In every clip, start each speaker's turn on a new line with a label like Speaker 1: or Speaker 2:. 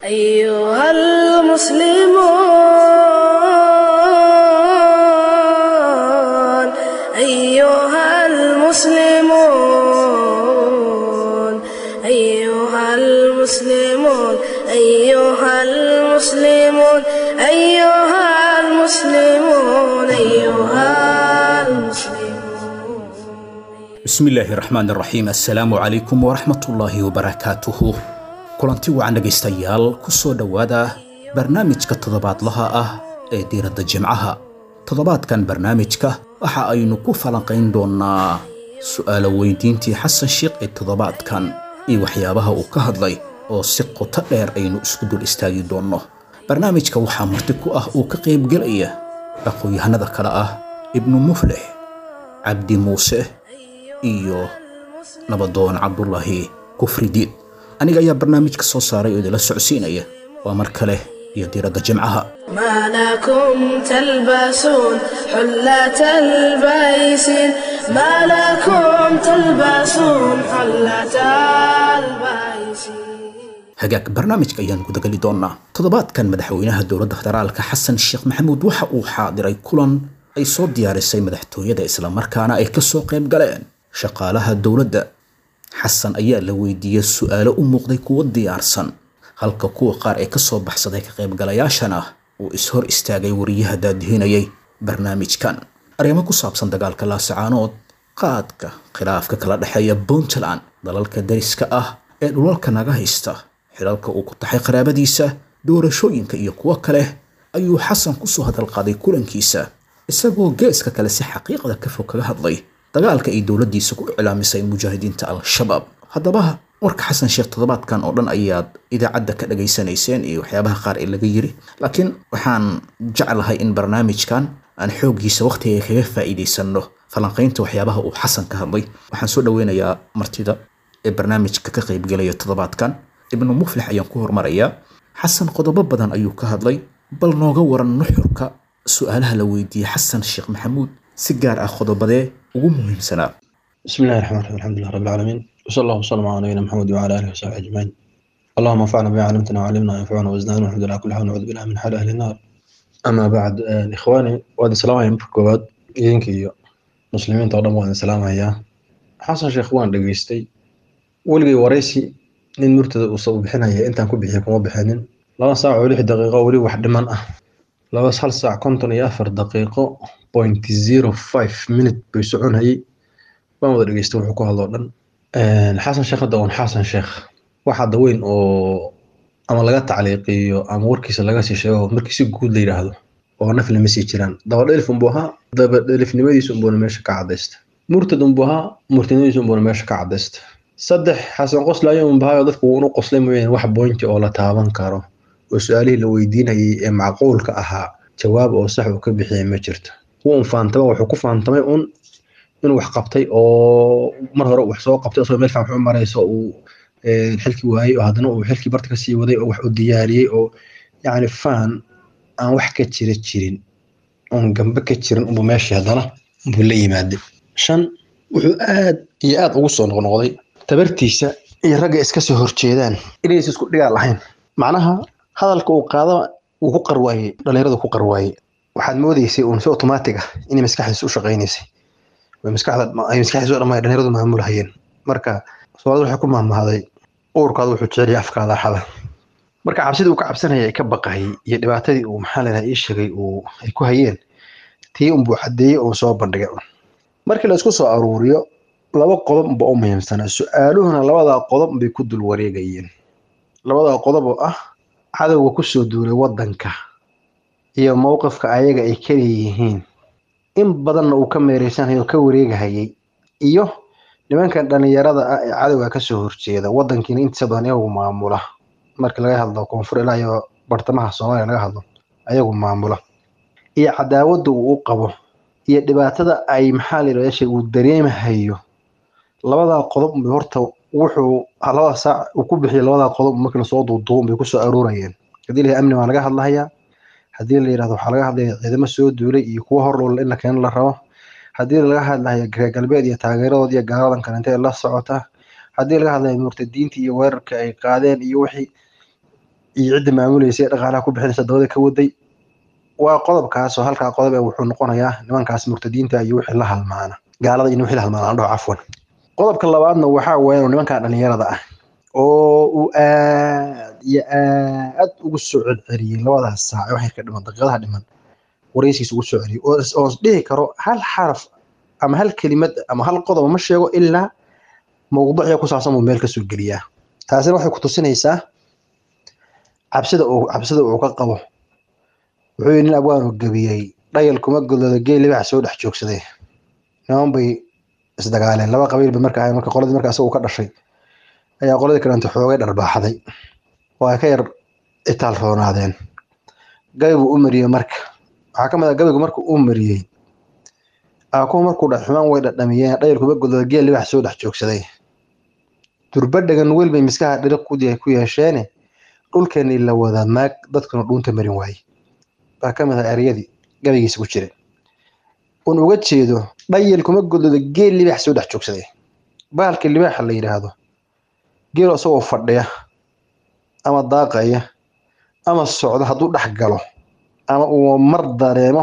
Speaker 1: أيها المسلمون أيها المسلمون أيها المسلمون أيها المسلمون أيها المسلمون أيها المسلمون
Speaker 2: bismillaahi raxmaan raxiim assalaamu calaykum waraxmatullaahi wabarakaatuhu kulanti wacan dhegaystayaal ku soo dhowaada barnaamijka toddobaadlaha ah ee diiradda jimcaha toddobaadkan barnaamijka waxa aynu ku falanqayn doonnaa su'aalo weydiintii xasan sheikh ee toddobaadkan iyo waxyaabaha uu ka hadlay oo si qoto dheer aynu isku dul istaagi doonno barnaamijka waxaa marti ku ah uu ka qaybgelaya aqoon-yahanada kale ah ibnu muflix cabdi muuse iyo nabadoon cabdulaahi kufridiid aniga ayaa barnaamijka soo saaray oo idinla socodsiinaya waa mar kale iyo diiradda jimcaha
Speaker 1: ما لكم تلبسون حلة البيسين ما لكم تلبسون حلة البيسين
Speaker 2: hagaag barnaamijka ayaan gudageli doonnaa toddobaadkan madaxweynaha dowladda federaalka xasan sheekh maxamuud waxa uu xaadiray kulan ay soo diyaarisay madaxtooyada islamarkaana ay ka soo qayb galeen shaqaalaha dowladda xasan ayaa la weydiiyey su'aalo u muuqday kuwo diyaarsan halka kuwa qaar ee ka soo baxsaday ka qaybgalayaashana uu is-hor istaagay wariyaha daadihinayay barnaamijkan arrimo ku saabsan dagaalka laasacaanood qaadka khilaafka kala dhexeeya puntland dalalka dariska ah ee dhulalka naga haysta xilalka uu ku taxay qaraabadiisa doorashooyinka iyo kuwo kale ayuu xasan kusoo hadalqaaday kulankiisa isagoo geeska kale si xaqiiqda ka fog kaga hadlay dagaalka ay dowladdiisa ku iclaamisay mujaahidiinta al-shabaab haddaba warka xasan sheekh toddobaadkan oo dhan ayaad idaacadda ka dhagaysanayseen iyo waxyaabaha qaar ee laga yiri laakiin waxaan jeclahay in barnaamijkan aan xooggiisa wakhtiga kaga faa'iidaysanno falanqaynta waxyaabaha uu xasan ka hadlay waxaan soo dhoweynayaa martida ee barnaamijka ka qaybgelaya toddobaadkan ibnu muflix ayaan ku hormarayaa xasan qodobo badan ayuu ka hadlay bal nooga waran nuxurka su'aalaha la weydiiyey xasan sheekh maxamuud si gaar ah qodobadee ugu muhiimsanaa
Speaker 3: بسم الله الرحمن الرحيم الحمد لله رب العالمين وصلى الله وسلم على نبينا محمد وعلى اله وصحبه اجمعين اللهم انفعنا بما علمتنا وعلمنا وانفعنا وزدنا والحمد لله على كل حال ونعوذ بالله من حال اهل النار اما بعد آه، اخواني وهذا السلام عليكم marka koowaad idinka iyo muslimiinta oo dhan waan salaamayaa xasan sheekh waan dhageystay weligay waraysi nin murtada uu soo bixinaya intaan ku bixiya kuma bixinin laba saac oo lix daqiiqo weli wax dhiman ah laba hal saac konton iyo afar daqiiqo point zero five minute bay soconayay waan wada dhageystay wuxuu ku hadloo dhan xasan sheekh hadda un xasan sheekh wax hadda weyn oo ama laga tacliiqiyo ama warkiisa laga sii sheego markii si guud la yidhaahdo oo naf lama sii jiraan dabadhelif unbuu ahaa dabadhelifnimadiisa unbuuna meesha ka cadaysta murtad unbuu ahaa murtadnimadiisa unbuuna meesha ka cadaysta saddex xasan qoslaayo unbahayo dadku wuuna qoslay mooyaane wax boynti oo la taaban karo oo su-aalihii la weydiinayay ee macquulka ahaa jawaab oo sax uu ka bixiyay ma jirto wuu un faantama wuxuu ku faantamay un inuu wax qabtay oo mar hore wax soo qabtay isagoo meel fiican wax u marayso uu xilkii waayey oo haddana uu xilkii barta kasii waday oo wax u diyaariyey oo yacni faan aan wax ka jira jirin oon gambe ka jirin unbuu meeshii haddana unbuu la yimaaday shan wuxuu aad iyo aad ugu soo noqnoqday tabartiisa iyo ragga iska soo horjeedaan inaysa isku dhigaa lahayn macnaha hadalka uu qaada wuu ku qarwaayey dhalinyaradu ku qarwaayey waxaad moodeysay uun si otomaatig ah inay maskaxdiisa u shaqaynaysay way maskaxda ay maskaxdiisa oo dhammaan dhalinyaradu maamulhayeen marka soomaalida waxay ku maamahday uurkaada wuxuu jecel yahay afkaada xada marka cabsidii uu ka cabsanayay ay ka baqayay iyo dhibaatadii uu maxaa leedahay ii sheegay uu ay ku hayeen tii unbuu caddeeyey oo soo bandhigay markii la isku soo aruuriyo laba qodob unba u muhiimsanaa su-aaluhuna labadaa qodob bay ku dul wareegayeen labadaa qodob oo ah cadowga kusoo duulay waddanka iyo mowqifka ayaga ay kaleeyihiin in badanna uu ka meereysanhayo oo ka wareegahayay iyo nimankan dhalinyarada ah ee cadowga kasoo horjeeda waddankiina intiisa badan iyagu maamula markii laga hadlo koonfur ilaa iyo bartamaha soomaaliya laga hadlo ayagu maamula iyo cadaawadda uu u qabo iyo dhibaatada ay maxaa la yidhahda uu dareemahayo labadaa qodob bay horta wuxuu labada saac uu ku bixiyay labadaa qodob markii lasoo duuduubon bay kusoo aruurayeen haddii la amni waa laga hadlahayaa haddii la yidhahdo waxaa laga hadlaya ciidamo soo duulay iyo kuwa horlool in la keeno la rabo haddii laga hadlaya reer galbeed iyo taageeradood iyo gaaladan kale intay la socota haddii laga hadlaya murtadiinta iyo weerarka ay qaadeen iyo wixii iyo cidda maamulaysa dhaqaalaha ku bixinaysa dabada ka waday waa qodobkaasoo halkaa qodob ee wuxuu noqonayaa nimankaas murtadiinta iyo wixii la halmaana gaalada iyo wixii la halmaana aan dhaho cafwan qodobka labaadna waxaa weeyaan nimankan dhalinyarada ah oo uu aad iyo aad ugu soo celceliyey labadaas saac wax yarka dhiman daqiiqadaha dhiman waraysiis ugu soo celiyey oo dhihi karo hal xaraf ama hal kelimad ama hal qodob ma sheego ilaa mawduuciga ku saabsan buu meel kasoo geliyaa taasina waxay ku tusinaysaa cabsida uu cabsida uu ka qabo wuxuu yidhi nin abwaanu gebiyey dhayal kuma godooda geel libax soo dhex joogsaday niman bay isdagaaleen laba qabiil bay marka ahayn marka qoladii marka isagu ka dhashay ayaa qoladii kalenta xoogay dharbaaxday oo ay ka yar itaal roonaadeen gabi buu u mariyey marka waxaa ka mid ah gabigu markuu u mariyey aakuhu markuu dha xumaan way dhadhamiyeen dhayal kuma godooda geel libax soo dhex joogsaday durbadhagan weel bay miskaha dhiriq ku yeesheene dhulkeennii la wada maag dadkuna dhuunta marin waaye baa ka mid ah eryadii gabaygiisa ku jira un uga jeedo dhayal kuma godooda geel libaax soo dhex joogsaday bahalka libaaxa la yidhaahdo geelo isagoo fadhiya ama daaqaya ama socdo hadduu dhex galo ama uu mar dareemo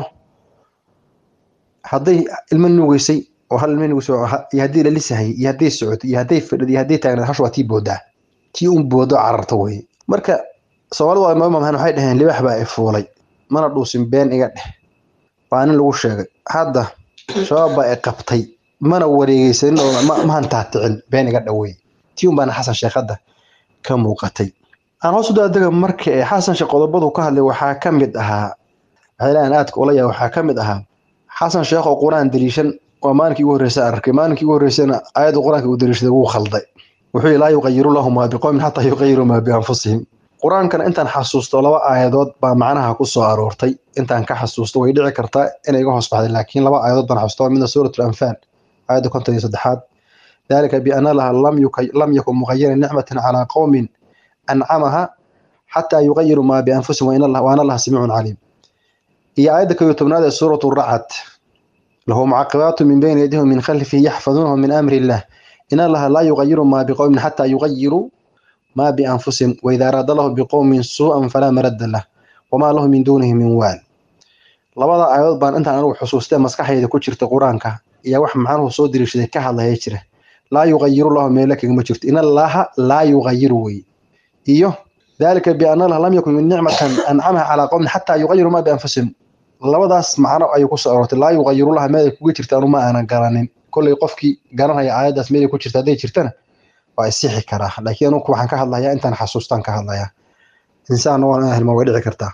Speaker 3: hadday ilmo nuugeysay oo hal ilmo nuugeysay iyo haddii la lisahayay iyo hadday socotay iyo hadday fadhid iyo hadday taagnayd hashu waa tii boodaa tii un boodo cararta weye marka soomaalidu waa maamahan waxay dhaheen libaax baa i fuulay mana dhuusin been iga dheh waa nin lagu sheegay hadda shabaab baa i qabtay mana wareegeysanin oo ma hantaaticin been iga dhawey tii un baana xasan sheekh hadda ka muuqatay aan hoos u daadega marka ee xasan sheekh qodobadu ka hadlay waxaa ka mid ahaa waxaylahan aadka ula yahay waxaa ka mid ahaa xasan sheekh oo qur-aan daliishan waa maalinkii ugu horreysa arkay maalinkii ugu horreysana aayadda qur-aanka uu daliishaday wuu khalday wuxuu yihi laa yuqayiru lahu maa biqowmin xataa yuqayiru maa bianfusihim qur-aankana intaan xasuusto laba aayadood baa macnaha ku soo aroortay intaan ka xasuusto way dhici kartaa inay iga hoos baxday laakiin laba aayadood baan xasuusta midna suurat anfaal aayadda konton iyo saddexaad dalika biana laha lam yakun muqayiran nicmatan calaa qowmin ancamaha xataa yuqayiru maa bianfusihim waana allaha samiicun caliim iyo aayadda kow iyo tobnaad ee suuratu racad lahu mucaqibaatu min bayni yadihi min khalfihi yaxfaduunahu min amri illah in allaha laa yuqayiru maa biqowmin xataa yuqayiru ما بأنفسهم وإذا أراد الله بقوم سوءا فلا مرد له وما له من دونه من وال labada aayadood baan intaan anigu xusuustee maskaxayda ku jirta qur-aanka iyo wax macnuhu soo diriishaday ka hadlaya jira laa yuqayiru lahu meelo kagama jirto in allaha laa yuqayiru wey iyo dalika biana allah lam yakun min nicmatan ancamaha calaa qowmin xataa yuqayiru maa bianfusihim labadaas macno ayuu ku soo aroortay laa yuqayiru laha meel ay kuga jirta anu ma aanan garanin kolley qofkii garanaya aayaddaas meel ay ku jirta hadday jirtana waa isixi karaa laakiin anugu waxaan ka hadlayaa intaan xasuustaan ka hadlayaa insaanna waan inaan helma way dhici kartaa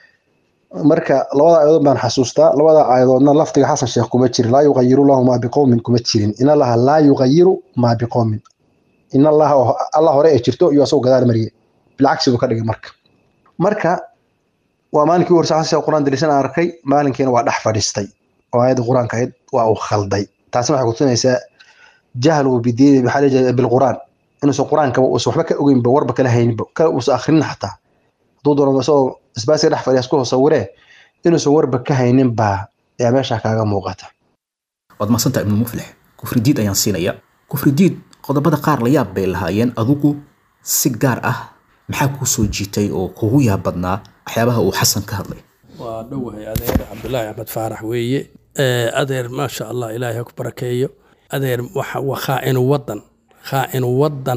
Speaker 3: marka labada aayadood baan xasuustaa labada aayadoodna lafdiga xasan sheekh kuma jirin laa yuqayiru lahu maa biqowmin kuma jirin in allaha laa yuqayiru maa biqowmin in allaha allah hore ee jirto iyo asagoo gadaal mariye bilcagsi buu ka dhigay marka marka waa maalinkii horse xasan sheekh qur-aan dalisan arkay maalinkiina waa dhex fadhiistay oo aayadda qur-aanka ahayd waa uu khalday taasina waxay kutusinaysaa jahlu bidiini maxaa bilqur'aan inuusan qur-aankaba uusan waxba ka ogeynba warba kala hayninba kala uusan akhrinin xataa hadduu doono isagoo isbaasiga dhex fadhiya isku sawiree inuusan warba ka haynin baa ayaa meesha kaaga muuqata
Speaker 2: waad mahadsanta ibnu muflix kufridiid ayaan siinaya kufridiid qodobada qaar la yaab bay lahaayeen adigu si gaar ah maxaa kuu soo jiitay oo kugu yaab badnaa waxyaabaha uu xasan ka hadlay
Speaker 4: waa dhowahay adeer cabdulaahi axmed faarax weeye adeer maasha allah ilaahay ha ku barakeeyo adeer waa khaa'inu wadan khaa'inu wadan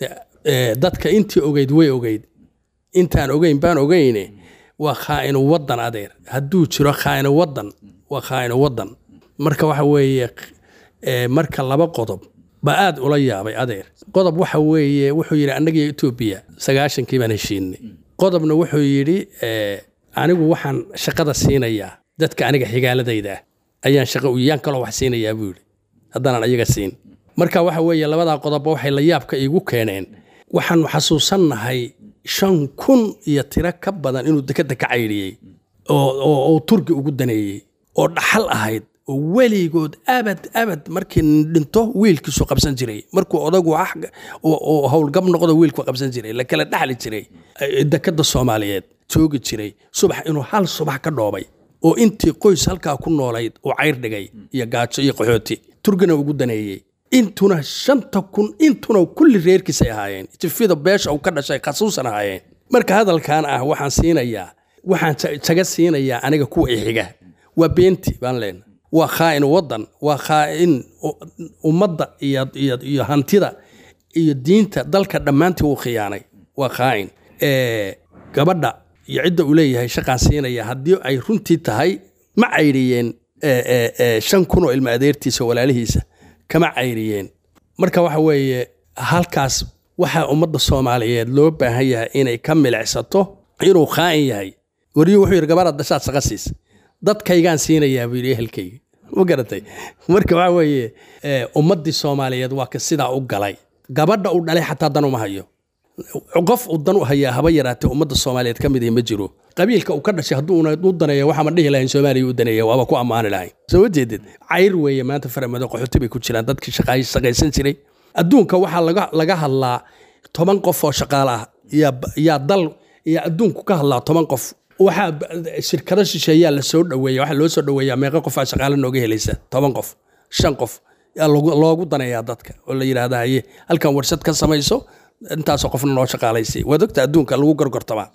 Speaker 4: dadka intii ogeyd way ogeyd intaan ogeyn baan ogeyne waa khaa'inu wadan adeer hadduu jiro khaa'inu wadan waa khaa'inu wadan marka waxa weeye marka laba qodob ba aad ula yaabay adeer qodob waxa weeye wuxuu yidhi annagiyo etoobiya sagaashankii baan heshiinay qodobna wuxuu yidhi anigu waxaan shaqada siinayaa dadka aniga xigaaladayda ayaan shaqa uyaan kaloo wax siinayaa buu yidhi haddaanan ayaga siin marka waxa weeye labadaa qodobba waxay la yaabka iigu keeneen waxaanu xasuusannahay shan kun iyo tiro ka badan inuu dekadda ka caydhiyey oo turki ugu daneeyey oo dhaxal ahayd oo weligood abad abad markii dhinto wiilkiisu qabsan jiray markuu odagu oo howlgab noqdo wiilku qabsan jiray la kala dhaxli jiray dekadda soomaaliyeed joogi jiray subax inuu hal subax ka dhoobay oo intii qoys halkaa ku noolayd uu cayr dhigay iyo gaajo iyo qaxooti turkina ugu daneeyey intuna shanta kun intuna kulli reerkiisay ahaayeen tifida beesha uu ka dhashay khasuusan ahaayeen marka hadalkan ah waxaan siinayaa waxaan ja- jaga siinayaa aniga kuwa ixiga waa beenti baan leenahay waa khaa'in waddan waa khaa'in u- ummadda iyo, iyo, iyo hantida iyo diinta dalka dhammaantii uu khiyaanay waa khaa'in Eh, gabadha iyo cidda uu leeyahay shaqaan siinaya haddii ay runtii tahay ma cayriyeen eh, eh, eh, shan kun oo ilma adeertiisa oo walaalihiisa kama cayriyeen marka waxa weeye halkaas waxaa ummadda soomaaliyeed loo baahan yahay inay ka milicsato inuu khaa'in yahay wariyuu wuxuu yidhi gabadha dashaad shaqa siis dadkaygaan siinayaa buu yidhi ehelkayga ma garatay marka waxa weeye eh, ummaddii soomaaliyeed waa ka sidaa u galay gabadha uu dhalay xataa dan uma hayo qof uu dan u hayaa haba yaraatee ummadda soomaaliyeed ka mid ma jiro qabiilka uu ka dhashay hadduu una u daneeya waxaama dhihi lahayn soomaaliya u daneeya waaba ku ammaani lahayn soo ma jeedid cayr weeye maanta faramado qaxooti bay ku jiraan dadkii shaqaay- shaqaysan jiray adduunka waxaa laga, laga hadlaa toban qof oo shaqaale ah yaa yaa dal yaa adduunku ka hadlaa toban qof waxaa b- shirkado shisheeyaa la soo dhoweeya waxaa loo soo dhoweeyaa meeqa qof aa shaqaale nooga helaysa toban qof shan qof yaa loogu- loogu daneeyaa dadka oo la yidhaahda haye halkan warshad ka samayso intaasoo qofna noo shaqaalaysay waad ogta adduunka lagu gorgortamaa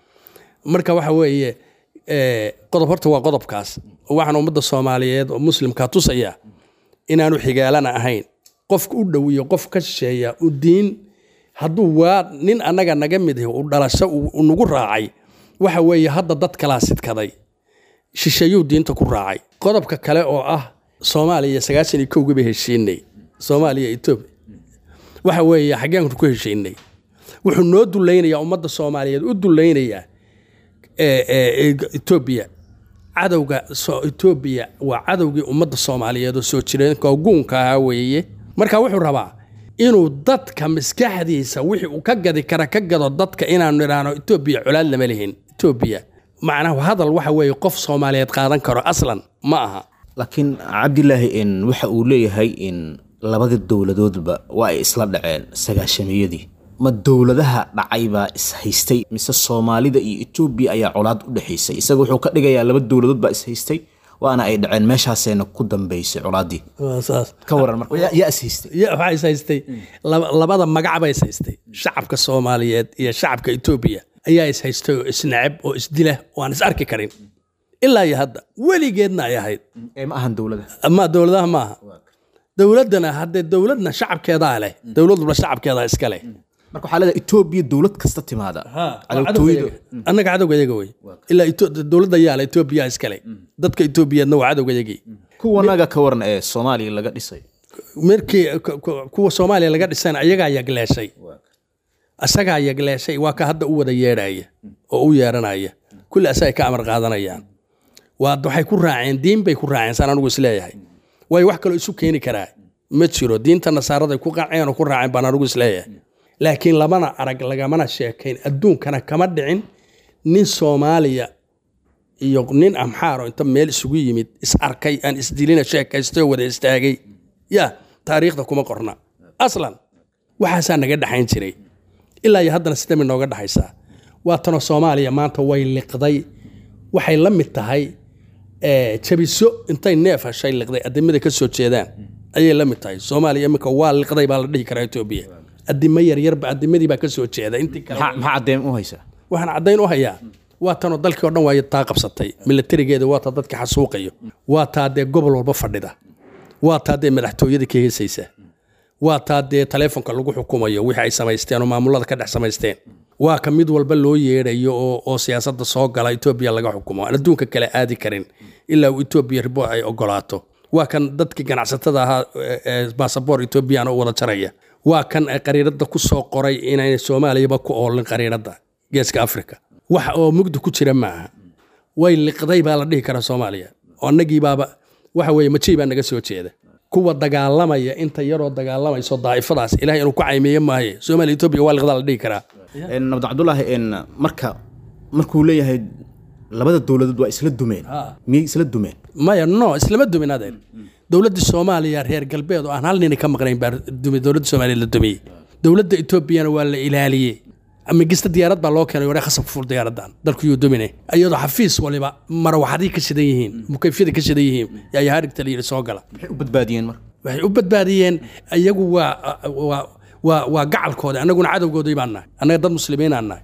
Speaker 4: marka waxa weeye eh, qodob horta waa qodobkaas waxaan ummadda soomaaliyeed oo muslimka tusaya inaanu xigaalana ahayn qofka u dhow iyo qof ka shisheeya u diin hadduu waa nin annaga naga mid yahay uu dhalasho uu uu nagu raacay waxa weeye hadda dad kalaa sidkaday shisheeyuu diinta ku raacay qodobka kale oo ah soomaaliya sagaashan iyo kowgii bay heshiinay soomaaliya etoobiya waxa weeye xaggeen ku heshiinay wuxuu noo dulaynayaa ummadda soomaaliyeed u dulaynayaa ee- ee- ee etoobiya cadowga so etoobiya waa cadowgii ummadda soomaaliyeed oo soo jireenka oo guunka ahaa weeye marka wuxuu rabaa inuu dadka maskaxdiisa wixii uu ka gadi kara ka gado dadka inaanu idhaahno etoobiya colaad lama lihin etoobiya macnaha hadal waxa weeye qof soomaaliyeed qaadan karo aslan ma aha
Speaker 2: laakiin cabdilaahi in waxa uu leeyahay in labada dowladoodba waa ay isla dhaceen sagaashamiyadii ma dowladaha dhacay baa ishaystay mise soomaalida iyo etoobiya ayaa colaad u dhexaysay isaga wuxuu ka dhigayaa laba dowladood baa ishaystay waana ay dhaceen meeshaaseena ku dambaysay colaaddii
Speaker 4: waa saas
Speaker 2: ka waran marka yaa- yaa ishaystay
Speaker 4: ya waxaa is haystay laba- labada magac ba is haystay shacabka soomaaliyeed iyo shacabka etoobiya ayaa is haystay oo isnacab oo isdila oo aan is arki karin ilaa iyo hadda weligeedna ay ahayd
Speaker 2: ee ma ahan dowlada
Speaker 4: ama dowladaha maaha dowladdana haddee dowladna shacabkeedaa leh dowladuna shacabkeedaa iska leh
Speaker 2: marka waxaa leedahay etoobiya dowlad kasta timaada cadowtooyada
Speaker 4: annaga cadowga yaga wey ilaa Eto- dowladda yaala etoobiya iska leh dadka etoobiyaedna waa cadowga yagii
Speaker 2: kuwanaga ka waran ee soomaaliya laga dhisay
Speaker 4: markii ku- ku- kuwa soomaaliya laga dhisana ayagaa yagleeshay asagaa yagleeshay waa ka hadda u wada yeedhaya oo u yeedhanaya kulli asagay ka amar qaadanayaan waa waxay ku raaceen diin bay ku raaceen saan anugu isleeyahay way wax kaloo isu keeni karaa ma jiro diinta nasaaraday ku qaaceen oo ku raaceen baan anugu isleeyahay laakiin lamana arag lagamana sheekayn adduunkana kama dhicin nin soomaaliya iyo nin amxaaro inta meel isugu yimid is arkay aan isdilina sheekaystay oo wada istaagay ya taariikhda kuma qorna aslan waxaasaa naga dhaxayn jiray ilaa iyo haddana sidami nooga dhaxaysaa waa tanoo soomaaliya maanta way liqday waxay la mid tahay eh, jabiso intay neef heshay liqday adimada ka soo jeedaan ayay la mid tahay soomaaliya iminka waa liqday baa la dhihi karaa etoobiya adimo yaryarba adimadii baa ka soo jeeda intii kale
Speaker 2: maxaa maxaa caddeyn u haysaa
Speaker 4: waxaan caddayn u hayaa waa tanoo dalkii oo dhan waa taa qabsatay milatarigeeda waa taa dadka xasuuqayo waa taa dee gobol walba fadhida waa taa dee madaxtooyada ka heesaysa waa taa dee taleefonka lagu xukumayo wixii ay samaysteen oo maamulada ka dhex samaysteen waa ka mid walba loo yeedhayo oo, oo siyaasadda soo gala etoobiya laga xukumo aan adduunka kale aadi karin ilaa uu etoobiya ribo ay ogolaato waa kan dadkii ganacsatada ahaa basaboor etoobiyana u wada jaraya waa kan ay qariiradda ku soo qoray inayna soomaaliyaba ku oolin qariiradda geeska afrika wax oo mugdi ku jira maaha way liqday baa la dhihi karaa soomaaliya oo annagii baaba waxa weeye majii baa naga soo jeeda kuwa dagaalamaya inta yaroo dagaalamayso daa'ifadaas ilahay inuu ku caymeeye maaye soomaaliya etoobiya waa liqdaa la dhihi karaa
Speaker 2: nabd cabdulaahi n marka markuu leeyahay labada dowladood waa isla dumeen miyay isla dumeen
Speaker 4: maya no islama dumin adeer dowladda soomaaliya reer galbeed oo aan hal nini ka maqnayn baa dumay dowladda soomaaliya la dumiyey dowladda etoobiyana waa la ilaaliyey migista diyaarad baa loo keenay ware khasab fuul diyaaradan dalku yuu dumine iyadoo xafiis waliba marawaxadii ka shidan yihiin mukayfyadii ka shidan yihiin yaa yaharigta la yidhi soo gala
Speaker 2: maxay u badbaadiyeen marka
Speaker 4: waxay u badbaadiyeen iyagu waa waa waa waa gacalkooda annaguna cadowgoodii baan nahay annaga dad muslimiinaan nahay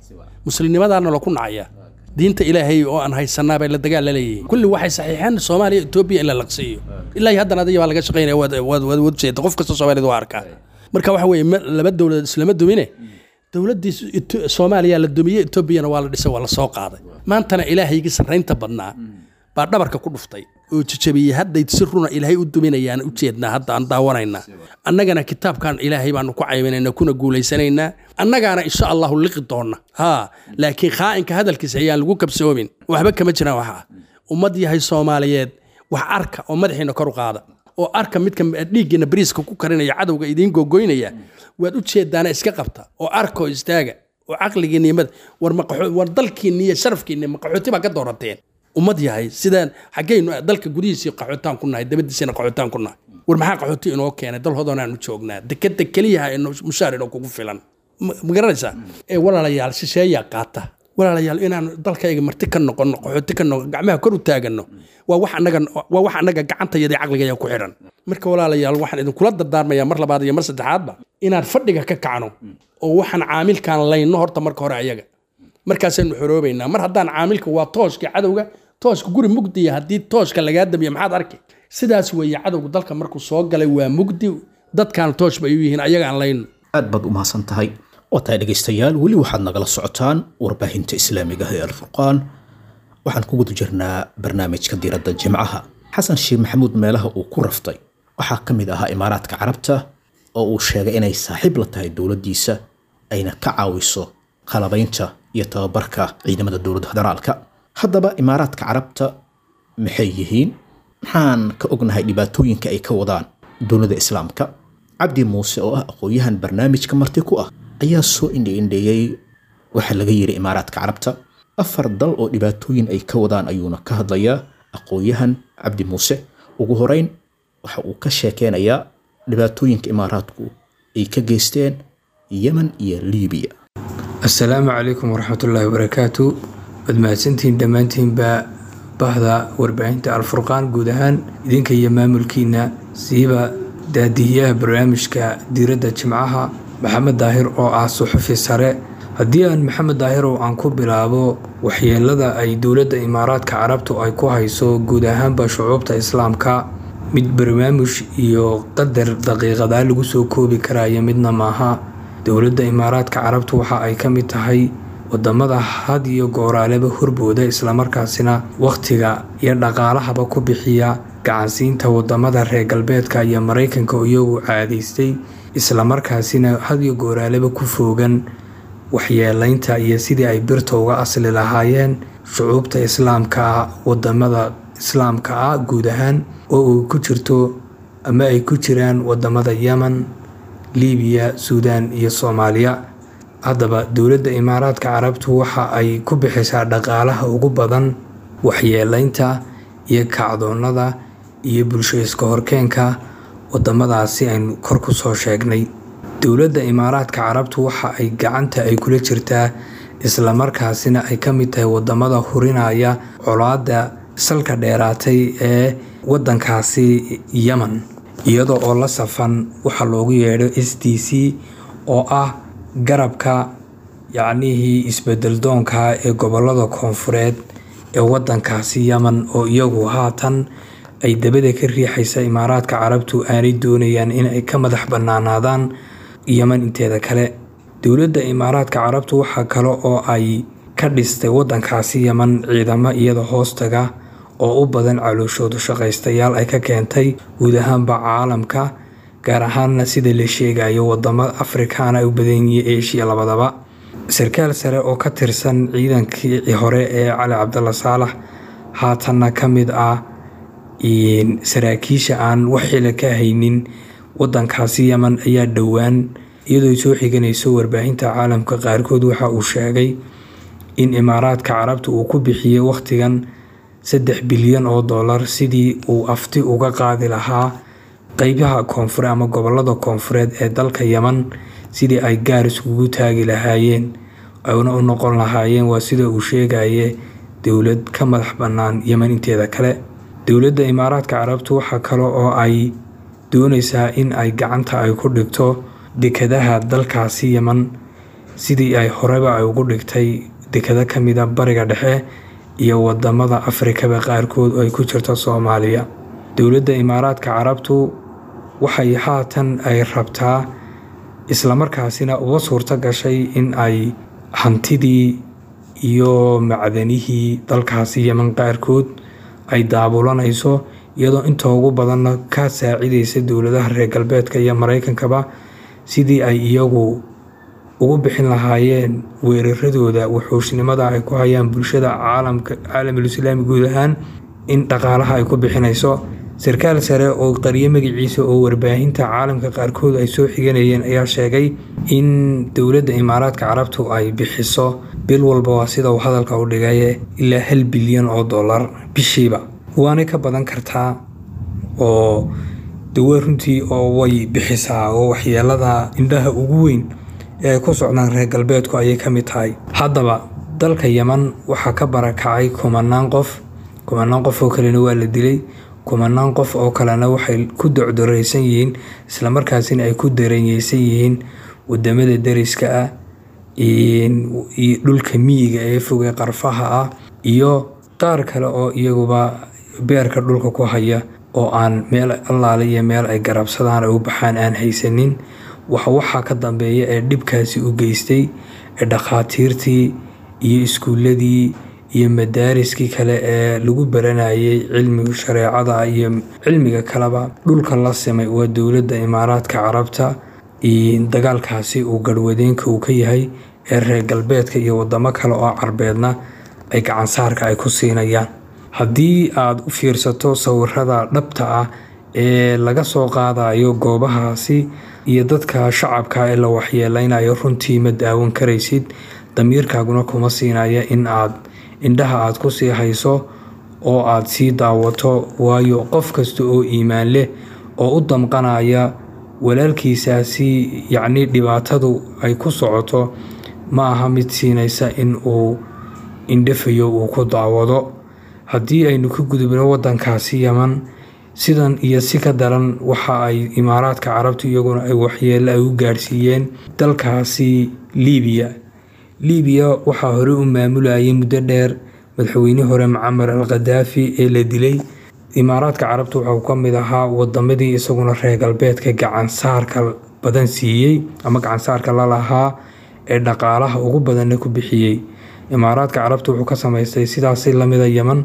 Speaker 4: muslimnimadaana laku nacaya diinta ilaahay oo aan haysanaa bay la dagaal la leeyihiin kulli waxay saxiixeen soomaaliya etoobiya in la laqsiiyo ilaa iyo haddana adiga baa laga shaqaynaya waad waad waad waad jeeda qof kasta soomaaliyad waa arkaa marka waxa weeye ma- laba dowladood islama dumine dowladdii Eto- soomaaliya la dumiyey etoobiyana waa la dhisay waa la soo qaaday maantana ilaahaygii sarraynta badnaa baa dhabarka ku dhuftay oo jajabiyey hadday si runa ilaahay u duminayaan u jeednaa hadda aan daawanaynaa annagana kitaabkan ilaahay baanu ku cayminaynaa kuna guulaysanaynaa annagaana insha allahu liqi doonna haa laakiin khaa'inka hadalkiisa ayaan lagu kabsoomin waxba kama jiraan waxa ummad yahay soomaaliyeed wax arka oo madaxiina kor u qaada oo arka midka dhiiggiina bariiska ku karinaya cadowga idiin gogoynaya waad u jeedaana iska qabta oo arka oo istaaga oo caqligiinna iyo mad- war maqaxo- war dalkiinna iyo sharafkiinna maqaxooti baa ka doorateen ummad yahay sidaan xaggaynu dalka gudihiisii qaxootaan ku nahay dabadiisina qaxootaan ku nahay war maxaa qaxooti inoo keenay dal hodoonaan u joognaa dekeda keliyaha ee no- mushaar inoo kugu filan ma ma garanaysaa ee walaalayaal shisheeyaa qaata walaalayaal inaan dalkayga marti ka noqono qaxooti ka noqon gacmaha kor u taagano waa wax annaga waa wax annaga gacantayada iyo caqligaya ku xidhan marka walaalayaal waxaan idinkula dardaarmayaa mar labaad iyo mar saddexaadba inaan fadhiga ka kacno oo waxaan caamilkaan layno horta marka hore ayaga markaasaynu xoroobaynaa mar haddaan caamilka waa tooshka cadowga tooshka guri mugdiya haddii tooshka lagaa damiyo maxaad arki sidaas weeye cadowga dalka markuu soo galay waa mugdi dadkaan toosh bay u yihiin ayagaan layno
Speaker 2: aad baad u mahadsan tahay oo tahay dhegaystayaal weli waxaad nagala socotaan warbaahinta islaamiga ah ee alfurqaan waxaan ku guda jirnaa barnaamijka diiradda jimcaha xasan sheekh maxamuud meelaha uu ku raftay waxaa ka mid ahaa imaaraadka carabta oo uu sheegay inay saaxiib la tahay dowladdiisa ayna ka caawiso qalabaynta iyo tababarka ciidamada dowladda federaalka haddaba imaaraadka carabta maxay yihiin maxaan ka ognahay dhibaatooyinka ay ka wadaan dowladda islaamka cabdi muuse oo ah aqoon-yahan barnaamijka marti ku ah ayaa soo indhi-indheeyey waxaa laga yiri imaaraadka carabta afar dal oo dhibaatooyin ay ka wadaan ayuuna ka hadlayaa aqoon-yahan cabdi muuse ugu horeyn waxa uu ka sheekeynayaa dhibaatooyinka imaaraadku ay ka geysteen yemen iyo liibiya
Speaker 5: asalaamu calaykum waraxmatullaahi wabarakaatu waad mahadsantihiin dhammaantiinba bahda warbaahinta alfurqaan guud ahaan idinka iyo maamulkiina siiba daadihiyaha barnaamijka diiradda jimcaha maxamed daahir oo ah suxufi sare haddii aan maxamed daahirow aan ku bilaabo waxyeelada ay dowladda imaaraadka carabtu ay ku hayso guud ahaanba shucuubta islaamka mid barnaamij iyo qadar daqiiqadaa lagu soo koobi karaya midna maaha dowladda imaaraadka carabtu waxa ay ka mid tahay wadamada had iyo gooraaleba horbooda islamarkaasina wakhtiga iyo dhaqaalahaba ku bixiya gacansiinta wadamada reer galbeedka iyo maraykanka iyagu caadaystay islamarkaasina had iyo gooraaleba ku foogan waxyeelaynta iyo sidii ay birta uga asli lahaayeen shucuubta islaamka ah wadamada islaamka ah guud ahaan oo uu ku jirto ama ay ku jiraan wadamada yemen liibiya suudaan iyo soomaaliya haddaba dowladda imaaraadka carabtu waxa ay ku bixisaa dhaqaalaha ugu badan waxyeelaynta iyo kacdoonnada iyo bulsho iska horkeenka wadamadaasi aynu kor ku soo sheegnay dowladda imaaraadka carabtu waxa ay gacanta ay kula jirtaa islamarkaasina ay ka mid tahay wadamada hurinaya colaada salka dheeraatay ee wadankaasi yemen iyadoo oo la safan waxaa loogu yeedho s d c oo ah garabka yacnihii isbedel-doonka ee gobolada koonfureed ee wadankaasi yemen oo iyagu haatan ay dabada ka riixaysa imaaraadka carabtu aanay doonayaan inay ka madax bannaanaadaan yemen inteeda kale dowladda imaaraadka carabtu waxaa kale oo ay ka dhistay wadankaasi yemen ciidamo iyada hoostaga oo u badan calooshoodu shaqaystayaal ay ka keentay guud ahaanba caalamka gaar ahaanna sida la sheegayo wadamo afrikaana u badan yihiin eshiya labadaba sarkaal sare oo ka tirsan ciidankii hore ee cali cabdalla saalax haatanna ka mid ah saraakiisha aan wax xila ka haynin wadankaasi yemen ayaa dhowaan iyadoo soo xiganayso warbaahinta caalamka qaarkood waxa uu sheegay in imaaraadka carabta uu ku bixiyey wakhtigan saddex bilyan oo dollar sidii uu afti uga qaadi lahaa qeybaha koonfure ama gobolada koonfureed ee dalka yemen sidii ay gaar iskugu taagi lahaayeen ayna u noqon lahaayeen waa sida uu sheegaye dowlad ka madax bannaan yemen inteeda kale dowladda imaaraadka carabtu waxaa kale oo ay doonaysaa in ay gacanta ay ku dhigto dekadaha dalkaasi yemen sidii ay horeba ay ugu dhigtay dekado ka mida bariga dhexe iyo wadamada afrikaba qaarkood oo ay ku jirto soomaaliya dowladda imaaraadka carabtu waxay haatan ay rabtaa islamarkaasina uga suurto gashay in ay hantidii iyo macdanihii dalkaasi yeman qaarkood ay daabulanayso iyadoo inta ugu badanna ka saacidaysa dowladaha reer galbeedka iyo maraykankaba sidii ay iyagu ugu bixin lahaayeen weeraradooda wuxuushnimada ay ku hayaan bulshada caalamka caalamul islaami guud ahaan in dhaqaalaha ay ku bixinayso sarkaal sare oo qariyo magaciisa oo warbaahinta caalamka qaarkood ay soo xiganayeen ayaa sheegay in dowladda imaaraadka carabtu ay bixiso bil walba waa sida uu hadalka u dhigaye ilaa hal bilyan oo dollar bishiiba waanay ka badan kartaa oo dawe runtii oo way bixisaa oo waxyeelada indhaha ugu weyn ee ay ku socdaan reer galbeedku ayay ka mid tahay haddaba dalka yeman waxaa ka barakacay kumanaan qof kumanaan qof oo kalena waa la dilay kumanaan qof oo kalena waxay ku docdoreysan yihiin islamarkaasina ay ku daranyeysan yihiin wadamada dariska ah dhulka miyiga ee foge qarfaha ah iyo qaar kale oo iyaguba beerka dhulka ku haya oo aan meel allaale iyo meel ay garabsadaan ay u baxaan aan haysanin waxaa ka dambeeya ee dhibkaasi u geystay ee dhakhaatiirtii iyo iskuuladii iyo madaariskii kale ee lagu baranayay cilmiga shareecada iyo cilmiga kaleba dhulka la simay waa dowladda imaaraadka carabta dagaalkaasi uu garhwadeenka uu ka yahay ee reer galbeedka iyo wadamo kale oo carbeedna ay gacansaarka ay ku siinayaan haddii aad u fiirsato sawirada dhabta ah ee laga soo qaadayo goobahaasi iyo dadka shacabka ee la waxyeeleynayo runtii ma daawan karaysid damiirkaaguna kuma siinaya in aad indhaha aad ku sii hayso oo aad sii daawato waayo qof kasta oo iimaan leh oo u damqanaya walaalkiisaasi yacnii dhibaatadu ay ku socoto ma aha mid siinaysa in uu indhafayo uu ku daawado haddii aynu ka gudubno waddankaasi yeman sidan iyo si ka daran waxa ay imaaraadka carabtu iyaguna ay waxyeelo ay u gaadhsiiyeen dalkaasi liibiya liibiya waxaa hore u maamulayay muddo dheer madaxweyne hore macamar al khadaafi ee la dilay imaaraadka carabtu waxau ka mid ahaa wadamadii isaguna reer galbeedka gacansaarka badan siiyey ama gacansaarka lalahaa ee dhaqaalaha ugu badanna ku bixiyey imaaraadka carabtu wuxuu ka samaystay sidaasi lamida yeman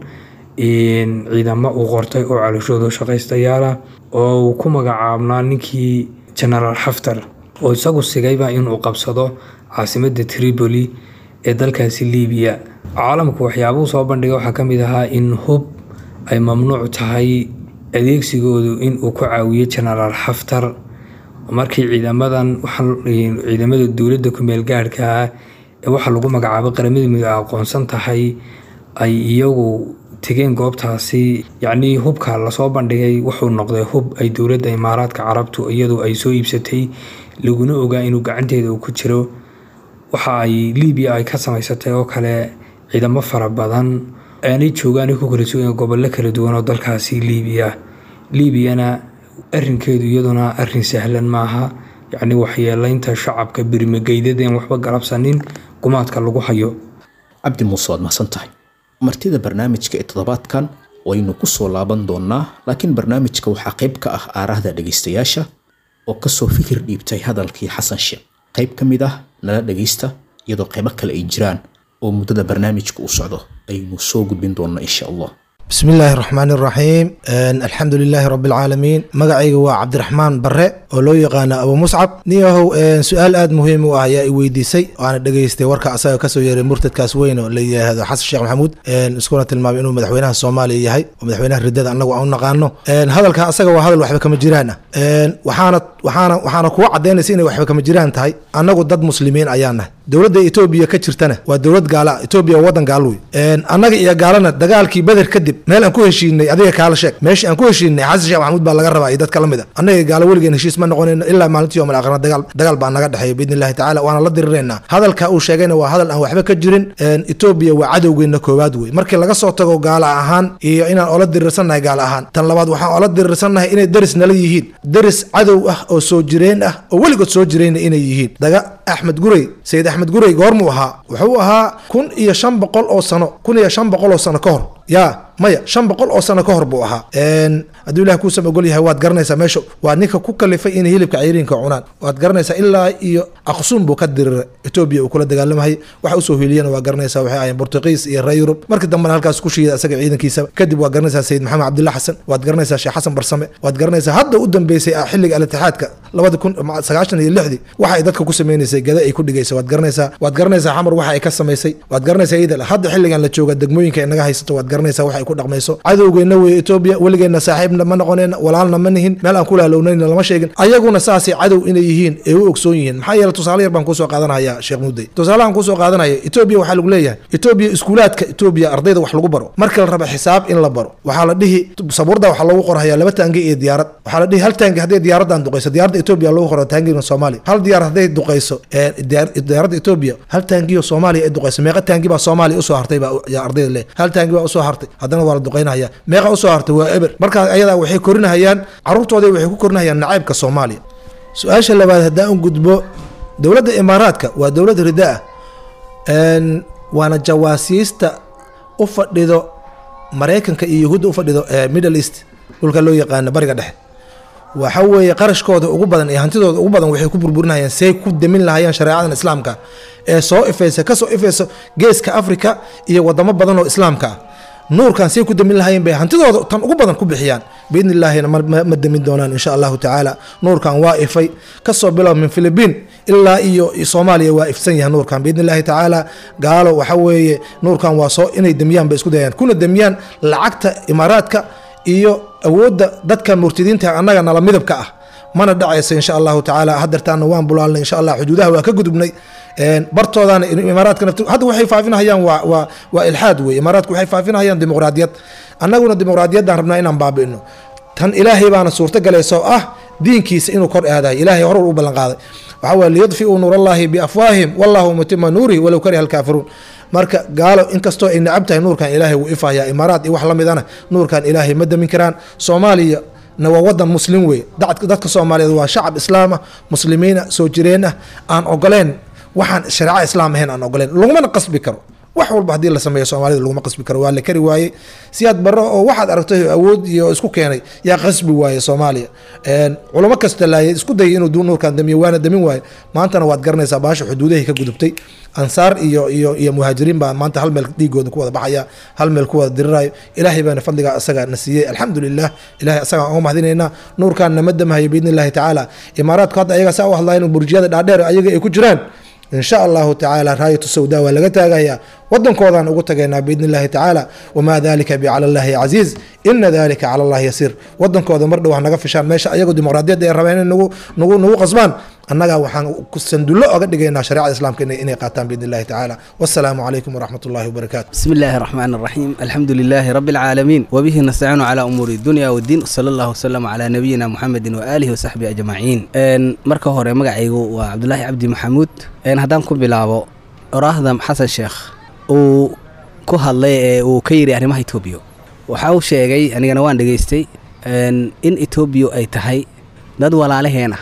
Speaker 5: ciidamo uu qortay oo calishooda shaqaystayaala oo uu ku magacaabnaa ninkii genaraal xaftar oo isagu sigayba inuu qabsado caasimada tripoli ee dalkaasi liibiya caalamku waxyaabuhu soo bandhigay waxaa ka mid ahaa in hub ay mamnuuc tahay adeegsigoodu inuu ku caawiyo genaraal xaftar markii ciidamadan ciidamada dowladda kumeel gaadhka ah ee waxaa lagu magacaabay qaramada mido a aqoonsan tahay ay iyagu tegeen goobtaasi yacnii hubka lasoo bandhigay wuxuu noqday hub ay dowladda imaaraadka carabtu iyadu ay soo iibsatay laguna ogaa inuu gacanteeda uu ku jiro waxa ay liibiya ay ka samaysatay oo kale ciidamo fara badan aanay joogaan ku kala sugan gobollo kala duwan oo dalkaasi liibiya liibiyana arinkeedu iyaduna arin sahlan maaha yacni waxyeeleynta shacabka birmageydadeen waxba galabsanin gumaadka lagu hayo
Speaker 2: cabdi muuse waad mahadsan tahay martida barnaamijka ee toddobaadkan waynu ku soo laaban doonnaa laakiin barnaamijka waxaa qayb ka ah aarahda dhegaystayaasha oo kasoo fikir dhiibtay hadalkii xasan sheekh qayb ka mid ah nala dhegaysta iyadoo qaybo kale ay jiraan oo muddada barnaamijka uu socdo aynu soo gudbin doonna insha allah
Speaker 6: بسم الله الرحمن الرحيم الحمد لله رب العالمين مقعيga waa cabdiraxmaan bare oo loo yaqaano abu muscab niyahow su-aal aada muhiim u ah ayaa i weydiisay waana dhegaystay warka asaga kasoo yeeray murtadkaas weyn oo la yidhaahdo xasan sheekh maxamuud iskuna tilmaamay inuu madaxweynaha soomaaliya yahay oo madaxweynaha ridada anagu aan u naqaano hadalka asaga waa hadal waxba kama jiraan ah waxaana waxaana waxaana kuwa cadaynaysa inay waxba kama jiraan tahay annagu dad muslimiin ayaan nahay dowladda etoobiya ka jirtana waa dowlad gaala etoobiya waa wadan gaalo wey annaga iyo gaalana dagaalkii beder kadib meel aan ku heshiinay adiga kaala sheeg meeshii aan ku heshiinay xasan sheekh maxamuud baa laga rabaa iyo dadka lamid a annaga gaalo weligeen heshiis ma noqonayno ilaa maalintii yom alaakhirna dagaal dagaal baa naga dhexeeya biidni illahi tacala waana la diriraynaa hadalka uu sheegayna waa hadal aan waxba ka jirin etoobiya waa cadowgeenna koowaad wey markii laga soo tago gaala ahaan iyo inaan ola dirirsannahay gaala ahaan tan labaad waxaan ola dirirsannahay inay deris nala yihiin deris cadow ah oo soo jireen ah oo weligood soo jireenna inay yihiin daga axmed gurey sayid axmed gurey goormuu ahaa wuxuu ahaa kun iyo shan boqol oo sano kun iyo shan boqol oo sano ka hor ya maya shan boqol oo sano ka hor buu ahaa hadduu ilah kuusan ogol yahay waad garanaysaa meesha waa ninka ku kalifay inay hilibka cayriinka cunaan waad garanaysaa ilaa iyo aqsuun buu ka diriray etoobiya uu kula dagaalamahayay waxa usoo hiiliyana waa garanaysaa waxay ahayen bortuqiis iyo reer yurub markii dambena halkaas ku shiida isaga ciidankiisa kadib waa garanaysaa sayid maxamed cabdilla xasan waad garanaysaa sheekh xasan barsame waad garanaysaa hadda u dambeysay xilliga alitixaadka labada kun sagaashan iyo lixdii waxa ay dadka ku sameynaysay gada ay ku dhigaysa waad garanaysaa waad garanaysaa xamar waxa ay ka samaysay waad garanaysaa iyada hadda xilligan la jooga degmooyinka ay naga haysato waad garanaysaa waxa ay ku dhaqmayso cadowgeenna wey etoobiya weligeenna saaxiibna ma noqoneen walaalna ma nihin meel aan kulaalownayn lama sheegin ayaguna saasay cadow inay yihiin ee u ogsoon yihiin maxaa yeele tusaale yar baan kusoo qaadanaya sheekh mudey tusaalahan kusoo qaadanaya etoobiya waxaa lagu leeyahay etoobiya iskuulaadka etoobiya ardayda wax lagu baro marka la raba xisaab in la baro waxaa la dhihi sabuurda waxaa loogu qorhayaa laba taangi iyo diyaarad waxaa la dhihi hal taangi hadday diyaaradan duqayso diyaaradda etoobiya loogu qora taangiga soomaaliya hal diyaarad hadday duqayso diyaaradda etoobiya hal taangiyo soomaaliya ay duqayso meeqa taangi baa soomaaliya usoo hartay baa ardayda le hal taangi baa usoo hartay haddana waa la duqaynaya meeqa usoo hartay waa eber markaas ayadaa waxay korinahayaan caruurtooda waxay ku korinahayaan nacaybka soomaaliya su-aasha labaad haddaan u gudbo dowladda imaaraadka waa dowlad rida ah waana jawaasiista u fadhido maraykanka iyo yahuudda u fadhido middle east dhulka loo yaqaano bariga dhexe waxa weeye qarashkooda ugu badan iyo hantidooda ugu badan waxay ku burburinayaan say ku damin lahayeen shareecadan islaamka ee soo ifeysa kasoo ifeyso geeska africa iyo wadamo badan oo islaamka ah nuurkan say ku damin lahayeen bay hantidooda tan ugu badan ku bixiyaan biidni illaahina ma damin doonaan insha allahu tacaala nuurkan waa ifay kasoo bilow min philibiin ilaa iyo soomaaliya waa ifsan yahay nuurkan biidni illahi tacaala gaalo waxa weeye nuurkan waa soo inay damiyaan bay isku dayaan kuna damiyaan lacagta imaaraadka iyo awoodda dadka murtidiinta annaga nala midabka ah mana dhacayso insha allahu tacaala hadeertaana waan bulaalnay insha allah xuduudaha waa ka gudubnay bartoodana imaaraadka nafti hadda waxay faafinahayaan waa waa waa ilxaad wey imaaraadku waxay faafinahayaan dimuqraadiyad annaguna dimuqraadiyaddaan rabnaa inaan baabi'ino tan ilaahay baana suurto galayso ah diinkiisa inuu kor aadayo ilaahay horur u ballan qaaday waxaa waye liyudfiuu nuurallaahi biafwaahim wallahu mutima nuurihi walow kariha alkaafiruun marka gaalo inkastoo ay nacab tahay nuurkan ilaahay wuu ifayaa imaaraad iyo wax la midana nuurkan ilaahay ma damin karaan soomaaliya na waa wadan muslim wey dadka soomaaliyeed waa shacab islaam ah muslimiina soo jireen ah aan ogoleen waxaan shareeca islaam ahayn aan ogoleen lagumana qasbi karo wax walba haddii la sameeyo soomaalida laguma qasbi karo waa la kari waayey siyaad barro oo waxaad aragtay awood iyo isku keenay yaa qasbi waaye soomaaliya culamo kasta laayay isku dayay inuu nuurkan damiyo waana damin waaye maantana waad garanaysaa baasha xuduudahay ka gudubtay ansaar iyo iyo iyo muhaajiriin baa maanta hal meel dhiigooda ku wada baxaya hal meel ku wada dirirayo ilaahay baana fadligaa asaga na siiyey alxamdulilah ilahay asagaan uga mahadinaynaa nuurkan nama damahayo biidni illahi tacaala imaaraadku hadda ayaga saa u hadlayan burjiyada dhaadheer ayaga ay ku jiraan in sha allahu tacaala raayatu sawda waa laga taagayaa wadankoodaan ugu tagaynaa biidni illahi tacaala wamaa dalika bicala llahi casiiz ina dalika cala allahi yasiir wadankooda mar dhow ha naga fishaan meesha ayagu dimuqraadiyadda ay rabeen inay nagu nagu nagu qasbaan annaga waxaan sandullo oga dhigaynaa shareecada islaamka inay qaataan biidni illahi tacaala wassalaamu calaykum waraxmat ullahi wabarakaatu
Speaker 7: بسم الله الرحمن الرحيم الحمد لله رب العالمين وبه نستعين على أمور الدنيا والدين صلى الله وسلم على نبينا محمد وآله وصحبه أجمعين إن مركه هوري مقعيقو وعبد الله عبد محمود إن هدان كو بلابو راهدم حسن شيخ uu ku hadlay ee uu ka yidhi arrimaha etoobiya waxa uu sheegay anigana waan dhegaystay in etoobiya ay tahay dad walaalaheena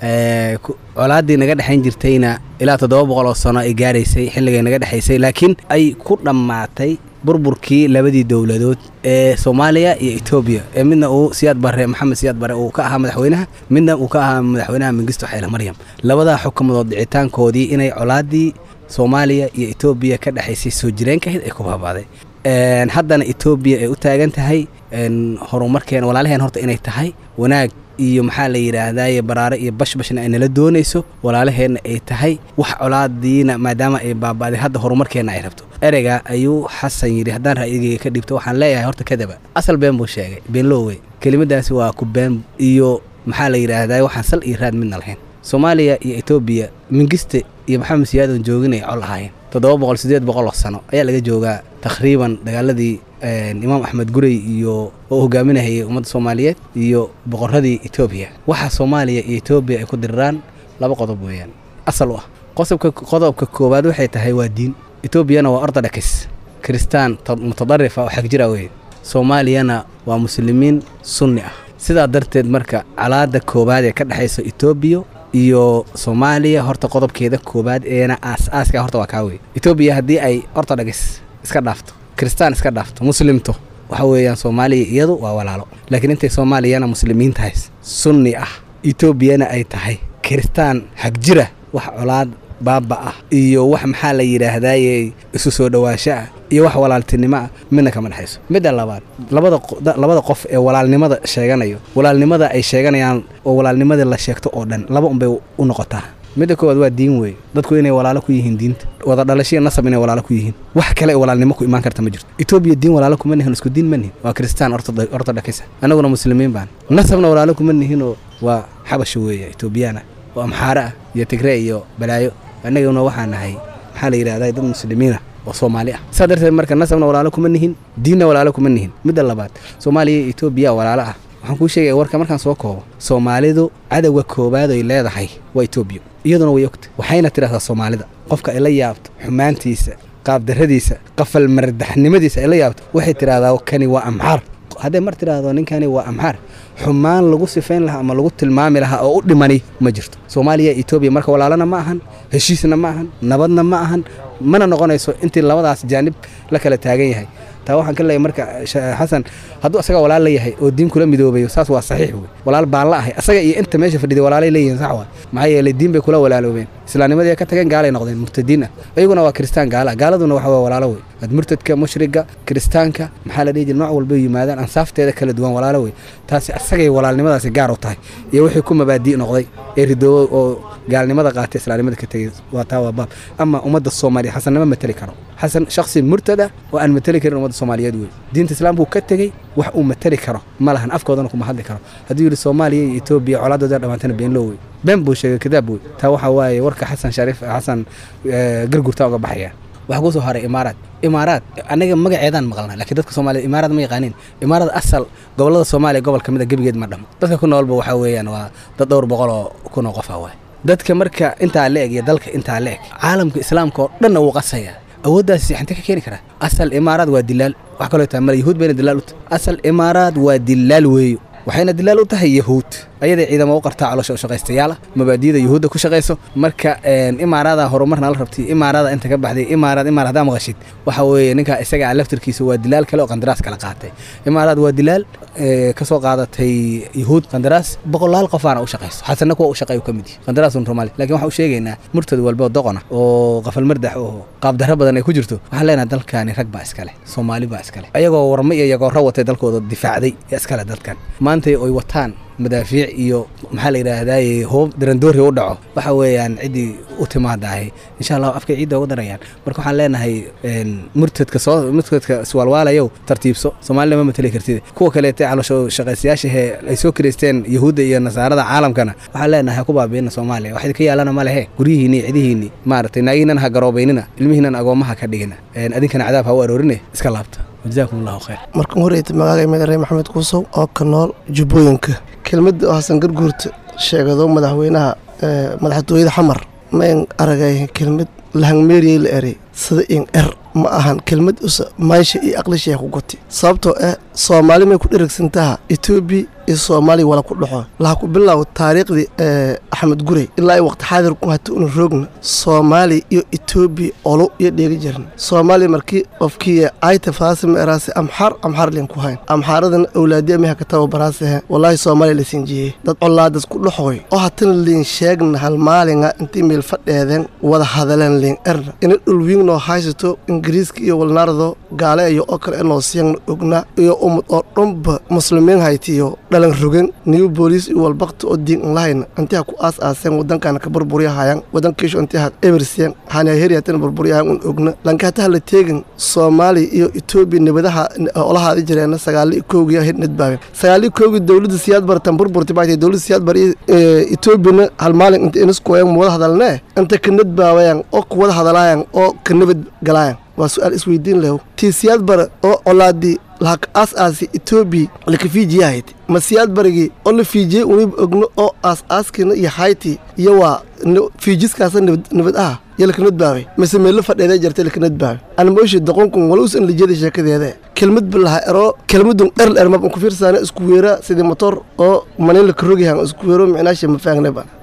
Speaker 7: colaaddii naga dhexayn jirtayna ilaa toddoba boqol oo sano ay gaaraysay xilligay naga dhexaysay laakiin ay ku dhammaatay burburkii labadii dowladood ee soomaaliya iyo etoobiya ee midna uu siyaad bare maxamed siyaad bare uu ka ahaa madaxweynaha midna uu ka ahaa madaxweynaha mengisto xayle maryam labadaa xukumadood dhicitaankoodii inay colaaddii soomaaliya iyo etoobiya ka dhexaysay soo jireenkahayd ay ku baabaaday haddana etoobiya ay u taagan tahay horumarkeena walaalaheen horta inay tahay wanaag iyo maxaa la yidhaahdaye baraare iyo bashbashna ay nala doonayso walaalaheenna ay tahay wax colaadiina maadaama ay baaba'day hadda horumarkeenna ay rabto ereyga ayuu xasan yidhi haddaan ra'yigeyga ka dhibto waxaan leeyahay horta kadaba asal been buu sheegay beenlowey kelimadaasi waa ku been iyo maxaa la yidhaahdaye waxaan sal iyo raad midna lahayn soomaaliya iyo etoobiya mingiste iyo maxamed siyaadan joogin ay col ahaayeen toddoba boqol siddeed boqol oo sano ayaa laga joogaa takhriiban dagaaladii imaam axmed gurey iyo oo hogaaminahayay ummadda soomaaliyeed iyo boqoradii etoobiya waxaa soomaaliya iyo etoobiya ay ku diriraan laba qodob weeyaan asal u ah qosobka qodobka koowaad waxay tahay waa diin etoobiyana waa orthodox kiristaan mutadarifa oo xagjira weeye soomaaliyana waa muslimiin sunni ah sidaa darteed marka calaada koowaad ee ka dhexaysa etoobiya iyo soomaaliya horta qodobkeeda koobaad eena aas-aaska horta waa kaa wey etoobiya haddii ay ortodhagis iska dhaafto kristaan iska dhaafto muslimto waxa weeyaan soomaaliya iyadu waa walaalo laakiin intay soomaaliyana muslimiin tahay sunni ah etoobiyana ay tahay kiristaan xagjira wax colaad baaba ah iyo wax maxaa la yidhaahdaye isu soo dhowaansho ah iyo wax walaaltinimo ah midna kama dhexayso midda labaad labada qo- da- labada qof ee walaalnimada sheeganayo walaalnimada ay sheeganayaan oo walaalnimada la sheegto oo dhan laba unbay u noqotaa midda koowaad waa diin weeye dadku inay walaalo ku yihiin diinta wada dhalashiya nasab inay walaalo ku yihiin wax kale ee walaalnimo ku imaan karta ma jirto etoobiya diin walaalo kuma nihin isku diin ma nihin waa kristaan ortod- ortodokisa annaguna muslimiin baan nasabna walaalo kuma nihinoo waa xabasho weeye etoobiyaana oo amxaare ah iyo tigre iyo balaayo annaguna waxaa nahay maxaa la yidhahdaa dad muslimiina oo soomaali ah saa darteed marka nasabna walaalo kuma nihin diinna walaalo kuma nihin midda labaad soomaaliya iyo etoobiya walaalo ah waxaan kuu sheegaya warka markaan soo koobo soomaalidu cadowga koowaad ay leedahay waa etoobiya iyaduna way ogta waxayna tidhahdaa soomaalida qofka ay la yaabto xumaantiisa qaabdarradiisa qafal mardaxnimadiisa ay la yaabto waxay tidhahdaa kani waa amxaar hadday mar tidhaahdo ninkani waa amxaar xumaan lagu sifayn lahaa ama lagu tilmaami lahaa oo u dhimani ma jirto soomaaliya iyo etoobiya marka walaalana ma ahan heshiisna ma ahan nabadna ma ahan mana noqonayso intii labadaas jaanib la kala taagan yahay taa waxaan ka leeyahay marka Sha- xasan hadduu asaga walaal la yahay oo diin kula midoobayo saas waa saxiix wey walaal baan la ahay asaga iyo inta meesha fadhiday walaalay leeyihiin sax waa maxaa yeelay diin bay kula walaaloobeen islaamnimadii ay ka tageen gaalay noqdeen murtadiin ah iyaguna waa kiristaan gaala ah gaaladuna waxa waa walaalo wey ad murtadka mushriga kiristaanka maxaa la dhihi jira nooc walba yimaadaan ansaafteeda kala duwan walaalo wey taasi asagay walaalnimadaasi gaar u tahay iyo wixii ku mabaadii noqday ee ridoobo oo gaalnimada qaatay islaamnimada ka tegey waa taa waa baab ama ummadda soomaaliya xasan ma mateli karo xasan shaksi murtada oo aan mateli karin ummadda soomaaliyeed wey diinta islaamku ka tegey wax uu mateli karo ma lahan afkoodana kuma hadli karo hadduu yidhi soomaaliya iyo etoobiya colaadooda dhammaantana beenloo wey been buu sheegay kadaab wey taa waxaa waaye warka xasan shariif xasan eh, gargurta uga baxaya waxaa kusoo haray imaaraad imaaraad anaga magaceedaan maqlna laakiin dadka soomaaliya imaaraad ma yaqaaniin imaaraad asal gobolada soomaaliya gobol ka mid a gebigeed ma dhamo dadka ku noolba waxaa weeyaan waa dad dhowr boqol oo kun oo qof ah waay dadka marka intaa la eg iyo dalka intaa la eg caalamka islaamka oo dhanna wuu qasaya awooddaasi xintee ka keeni karaa asal imaaraad waa dilaal wax kaloo taa male yahuud bayna dilaal u tahay asal imaaraad waa dilaal weeyo waxayna dilaal u tahay yahuud ayaday ciidamo u qartaa caloosha u shaqaystayaal ah mabaadiyada yahuudda ku shaqayso marka een, imaaraada horumarna la rabtay imaaraada inta ka baxday imaaraad imaaraad haddaa maqashid waxa weeye ninka isaga ah laftirkiisa waa dilaal kale oo qandaraas kala qaatay imaaraad waa dilaal ee, ka soo qaadatay yahuud qandaraas boqolaal qofaana u shaqayso xasanna kuwa u shaqeeyo ka mid yihi qandaraasun rumaali laakiin waxaan u sheegaynaa murtad walba oo doqona oo qafal mardax oo qaabdarro badan ay ku jirto waxaan leenahay dalkani rag baa iskale soomaali baa iskale ayagoo warma iyo yagoorro watay dalkooda difaacday ee iskale dalkan maanta oy wataan madaafiic iyo maxaa la yidhaahdaye hoob darandoori u dhaco waxa weeyaan ciddii u timaadahay insha allah afkay ciidda uga darayaan marka waxaan leenahay een, murtadka soo murtadka iswaalwaalayow tartiibso soomaalina ma mateli kartid kuwa kaleete caloosho shaqaystayaashahee ay soo kireysteen yahuudda iyo nasaarada caalamkana waxaan leenahay ha ku baabiina soomaaliya wax idinka yaalana ma lehe guryihiinni iyo cidihiinni maaragtay naagihiinan ha garoobaynina ilmihiinan agoomaha ka dhigina Een, adinkana cadaab ha u aroorine iska laabta wajazaakum allahu khayr
Speaker 8: markan horeyta magaaga magare maxamed kuusow oo ka nool jubbooyinka kelmadda oo xasan garguurta sheegado madaxweynaha ee, madaxtooyada xamar ma en aragay kelmad lahangmeeriyey la eray sida in er ma ahan kelmad usa maysha iyo aqlishay ku goti sababtoo ah soomaali may ku dheragsantaha etoobiya iyo soomaaliya wala ku dhaxo laha ku bilow taariikhdii ee, axmed gurey ilaa ay waqti xaadir ku hata una roogna soomaaliya iyo etoobiya olo iyo dheegi jirin soomaaliya markii qofkii ayta faasima eraase amxar amxar lin ku hayn amxaaradana awlaadiya meha ka tababaraasehen walaahi soomaaliya la sinjiyey dad colaadas ku dhaxoy oo hatana liin sheegna hal maalinga intii meel fadheedeen wada hadaleen liin erna ina dhulwiignoo haysato ingiriiska iyo walnaardo gaale iyo oo kale inoo siyagna ogna iyo umad oo dhanba muslimiin haytiyo dhalan rogen new booliis iyo walbakti oo diin in lahayna intii ha ku aas aaseen wadankana ka burburyahayan wadankiishu intii ha ebersien hana heriyaatana burburyahayan un ogna lankataha la teegin soomaaliya iyo etoobiya nabadaha olahaadi jireena sagaali iyo kowgii hid nadbaaben sagaali iyo kowgii dowladda siyaad bartan burburti baatay dowladda siyaad bar iyo etoobiyana hal maalin inta iniskuwayan wada hadalnee inta ka nadbaawayan oo ku wada hadalaayan oo ka nabad galaayan waa su-aal isweydiin leho tii siyaad bara oo colaadii lahak aas aasi etoobiya laka fiijiyahayd ma siyaad barigii oo la fiijiyey uniba ogno oo aas aaskina iyo hayti iyo waa n- fiijiskaasa nabad nabad ah iyo laka nadbaabay mise meelo fadheeda jartay laka nadbaabay anmooshi doqonkun wala usan lijada sheekadeeda kelmad balaha ero kelmadun erl ermab ku fiirsaana isku weera sidii motor oo manin laka rogayahan isku weero micnaasha ma faagnaba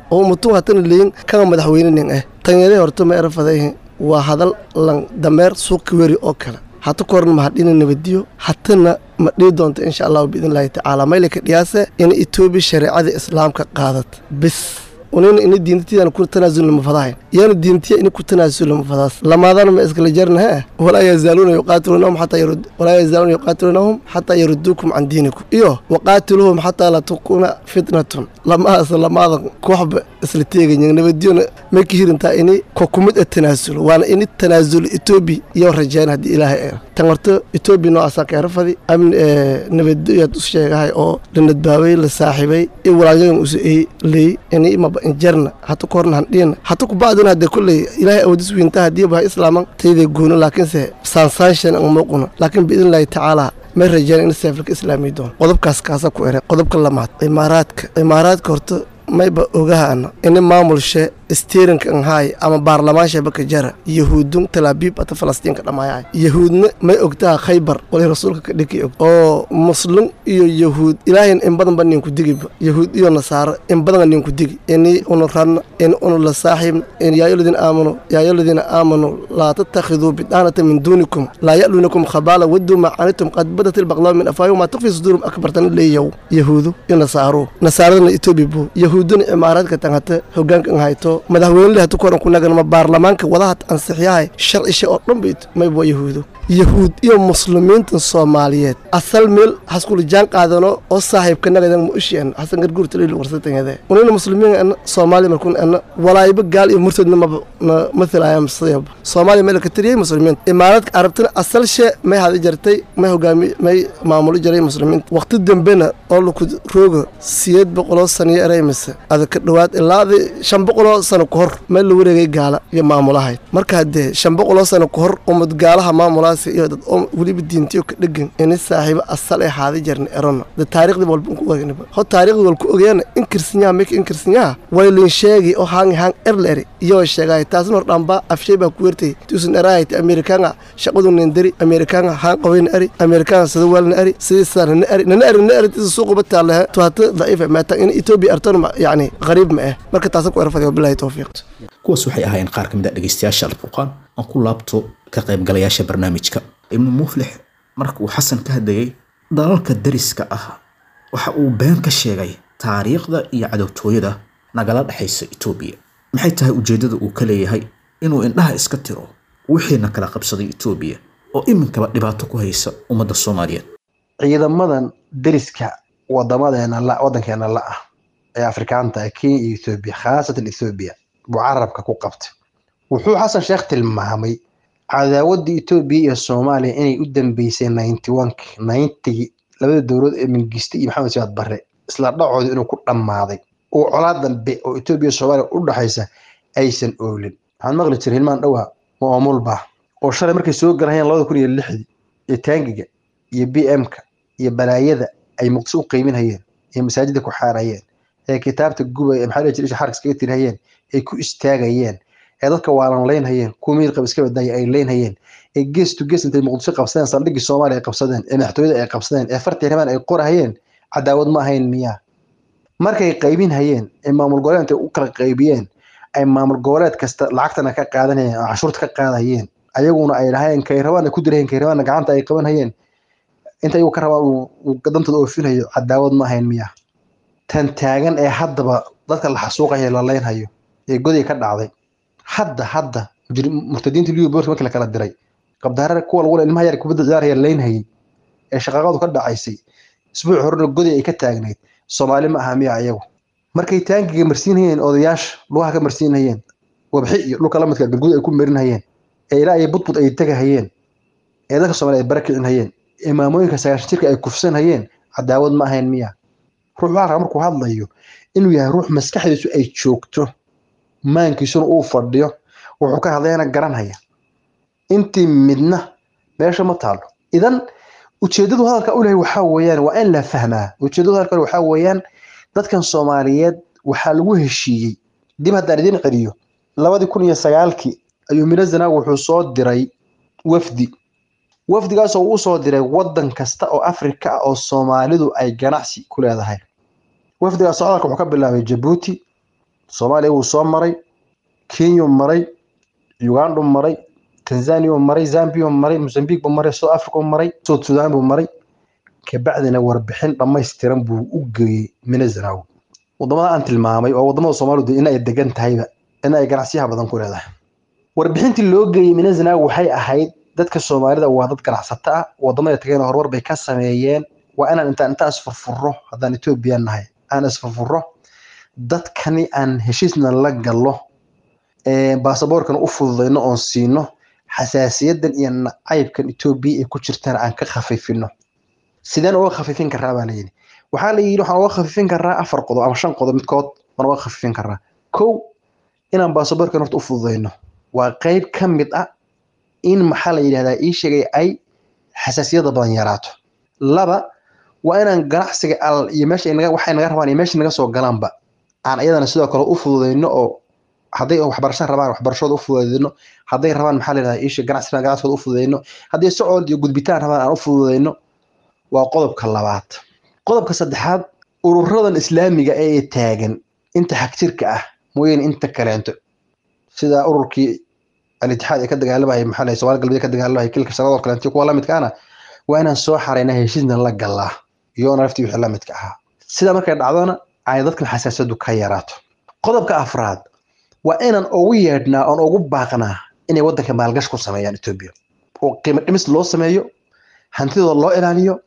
Speaker 8: oo mutun hatana leeyin kama madaxweyne nin ah tanyare horta ma erafadayn waa hadal lan dameer suuqi weri oo kale hata korna mahadhina nabadiyo hatana ma dhihi doonto insha allahu biidn illaahi tacaala maylaka dhiyaase in etoobiya shareecada islaamka qaadat bis unina ina diintatidan ku tanaasul lama fadahayn iyana diintiya ina ku tanaasul lama fadaas lamaadana ma iskala jarna he walaa yazaaluuna yuqaatiluunahum xataa yarud walaa yazaaluuna yuqaatiluunahum xataa yaruduukum can diinikum iyo waqaatiluhum xataa la takuna fitnatun lamahaas lamaada kooxba isla teegayin nabadiyona may ka hirintaa ini ko kumid a tanaasulo waana ini tanaasulo etoobiya iyo rajayn haddii ilaahay ee tan horta etoobiya noocaasa keerafadi amni nabadiyaad u sheegahay oo la nadbaabay la saaxiibay iyo walaalyadan usa ey leey ini maba injarna hata korna handhiyana hata kubacdina hadee kolley ilaahay awoodis weynta haddii baha islaaman tayday goono laakiinse saansaanshan ang muuquna laakiin biidn illaahi tacaala may rajeen in seefilka islaami doono qodobkaas kaasa ku ere qodobka lamaad imaaraadka imaaraadka horta mayba ogahaana ini maamulshe stiirinka anhaay ama baarlamaansha baka jara yahuudun talaabiib ata falastiinka dhamaayahay yahuudna may ogtaha khaybar wali rasuulka ka dhiki og oo muslim iyo yahuud ilaahayn in badanba ninku digiba yahuud iyo nasaaro in badanga ninku digi ini unu ranna in unu la saaxiibna in yaayoladina aamanu yaayoladina aamanu laa tattakhiduu bidaanata min duunikum laa ya'luunakum khabaala waduu ma canitum qad badat ilbaqlaaw min afaayu maa tukfi suduurum akbartana leeyaw yahuudu iyo nasaaro nasaaradana etoobiya buu yahuuduna imaaraadka tangata hogaanka an hayto madaxweynele hatu koran ku naganama baarlamaanka wadaha ansixyahay sharcisha oo dhan bay mayba waa yahuudo yahuud iyo muslimiintan soomaaliyeed asal meel haskula jaan qaadano oo saaxiibka nagadan ma ushian xasan garguur taliil warsatangade unina muslimiin ana soomaaliya markun ana walaayba gaal iyo murtadna maba na mathalaya masayaba soomaaliya meel ka tiriyay muslimiin imaaraadka carabtana asal shee may hada jartay may hogaami may maamulo jaray muslimiinta waqti dambena oo laku rooga siyeed boqoloo saniyo eraymise ada ka dhowaad ilaa shan boqoloo sano ka hor meel la wareegay gaala iyo maamulahayd marka haddee shan boqoloo sano ka hor ummad gaalaha maamulaha iyo dad oo weliba diintiyo ka dhegan ini saaxiibo asal ee haada jarna erona da taariikhdii walba ku ogaynaba ho taariikhdi wal ku ogeena inkirsanyaha meka inkirsanyaha waylin sheegi oo haangi haang erleri iyoo sheegay taasna hor dhamba afshay baa ku wertay tuusan eraayta amerikaanga shaqadu nindari amerikaanga haan qawayna eri amerikaanga sida waalna eri sidii saa nana eri nana eri nana eri tisa suuquba taalaha tuhaata daciifa maata in etoobiya artona yacni qariib ma ah marka taasa ku erfadi wabilahi towfiiq
Speaker 2: kuwaas waxay ahaayeen qaar ka mid a dhegeystayaasha alfurqaan aan ku laabto ka qaybgalayaasha barnaamijka ibnu muflix marka uu xasan ka hadlayay dalalka dariska ah waxa uu been ka sheegay taariikhda iyo cadowtooyada nagala dhexaysa etoobiya maxay tahay ujeeddada uu ka leeyahay inuu indhaha iska tiro wixiina kala qabsaday etoobiya oo iminkaba dhibaato ku haysa ummadda soomaaliyeed
Speaker 3: ciidamadan deriska wadamadeena la wadankeena la ah ee afrikaanta ah kenya iyo ethoobiya khaasatan ethoobiya buu carabka ku qabtay wuxuu xasan sheekh tilmaamay cadaawadda etoobiya iyo soomaaliya inay u dambeysay ninety oneki ninetygii labada dowlad ee mingiste iyo maxamed siyaad barre isla dhacooda inuu ku dhammaaday oo colaa dambe oo etoobiya iyo soomaaliya u dhexaysa aysan oolin waxaan maqli jiray hilmaan dhowaa oo omulbah oo shalay markay soo galahayeen labada kun iyo lixdii iyo taangiga iyo b m-ka iyo balaayada ay muqdisho u qeyminhayeen ee masaajida ku xaarayeen ee kitaabta gubay ee maxaa jiray xarka iskaga tirhayeen ay ku istaagayeen ee dadka waalan leynhayeen kuwa miir qab iska badaya ay leynhayeen ee gees to gees intay muqdisho qabsadeen saldhiggii soomaaliya ay qabsadeen ee madaxtooyada ay qabsadeen ee fartii rimaan ay qorahayeen cadaawad ma ahayn miyaa markay qaybin hayeen ee maamul goboleed intay u kala qaybiyeen ay maamul goboleed kasta lacagtana ka qaadanayeen oo cashuurta ka qaadayeen ayaguna ay lahayeen kay rabaana ku dirahayeen kay rabaana gacanta ay qaban hayeen inta ayagu ka rabaa uu dantooda oofinayo cadaawad ma ahayn miyaa tan taagan ee haddaba dadka la xasuuqaya la leynhayo ee goday ka dhacday hadda hadda murtadiinta liyo boorka markii la kala diray qabdaarada kuwa lagu ilmaha yar kubadda ciyaaraya leynhayay ee shaqaaqadu ka dhacaysay isbuuc horena goday ay ka taagnayd soomaali ma aha miya ayagu markay taangiga marsiinhayeen odayaasha lugaha ka marsiinhayeen wabxi iyo dhulka lamidka galguud ay ku marinhayeen ee ilaa ay budbud ay tegahayeen ee dadka soomaaliya ay bara kicinhayeen ee maamooyinka sagaashan jirka ay kufsanhayeen cadaawad ma ahayn miya ruux waxaa raba markuu hadlayo inuu yahay ruux maskaxdiisu ay joogto maankiisuna uu fadhiyo wuxuu ka hadlayana garanhaya intii midna meesha ma taalo idan ujeedadu hadalka u lehay waxaa weeyaan waa in la fahmaa ujeedadu hadalka waxaa weeyaan dadkan soomaaliyeed waxaa lagu heshiiyey dib haddaan idin celiyo labadii kun iyo sagaalkii ayuu miro zanaag wuxuu soo diray wafdi wafdigaasoo uu soo diray wadan kasta oo afrika ah oo soomaalidu ay ganacsi ku leedahay wafdigaas socdaalka wuxuu ka bilaabay jabuuti soomaaliya wuu soo maray kenya maray uganda maray tanzania maray zambia maray mozambique buu maray south africa maray south sudan buu maray kabacdina warbixin dhammaystiran buu u geeyey minazanaw wadamada aan tilmaamay oo wadamada soomaalidu in ay degan tahayba in ay ganacsiyaha badan ku leedahay warbixintii loo geeyey minazanaw waxay ahayd dadka soomaalida waa dad ganacsato ah wadamada tegeen horumar bay ka sameeyeen waa inaan intaan intaan isfurfuro haddaan etoobiya nahay aan isfurfuro dadkani aan heshiisna la gallo baasaboorkan u fududayno oon siino xasaasiyadan iyo nacaybkan etoobiya ay ku jirtaan aan ka khafifino sideen uga khafifin karaa baa layidhi waxaa la yidhi waxaan uga khafifin karaa afar qodob ama shan qodob midkood waan uga khafifin karaa kow inaan baasaboorkan horta u fududayno waa qeyb ka mid ah in maxaa la yidhahdaa ii sheegay ay xasaasiyada badan yaraato laba waa inaan ganacsiga al iyo meesha naga waxay naga rabaan iyo meesha naga soo galaanba aan iyadana sidoo kale u fududayno oo hadday waxbarasho rabaan waxbarashooda u fududayno hadday rabaan maxaa la yidhahdaa iisha ganacsi ganacsigooda u fududayno hadday socod iyo gudbitaan rabaan aan u fududayno waa qodobka labaad qodobka saddexaad ururadan islaamiga ee taagan inta xagjirka ah mooyeen inta kaleento sida ururkii al-itixaad ee ka dagaalamaya maxaa lahay somaali galbeed ka dagaalamaya kilka sanadoo kaleento kuwa lamidkaana waa inaan soo xarayna heshiisna la galaa iyoona laftii wixii lamidka ahaa sida markay dhacdona ay dadkan xasaasiyadu ka yaraato qodobka afraad waa inaan ugu yeedhnaa oon ugu baaqnaa inay waddanka maalgash ku sameeyaan etoobiya oo qiimo dhimis loo sameeyo hantidooda loo ilaaliyo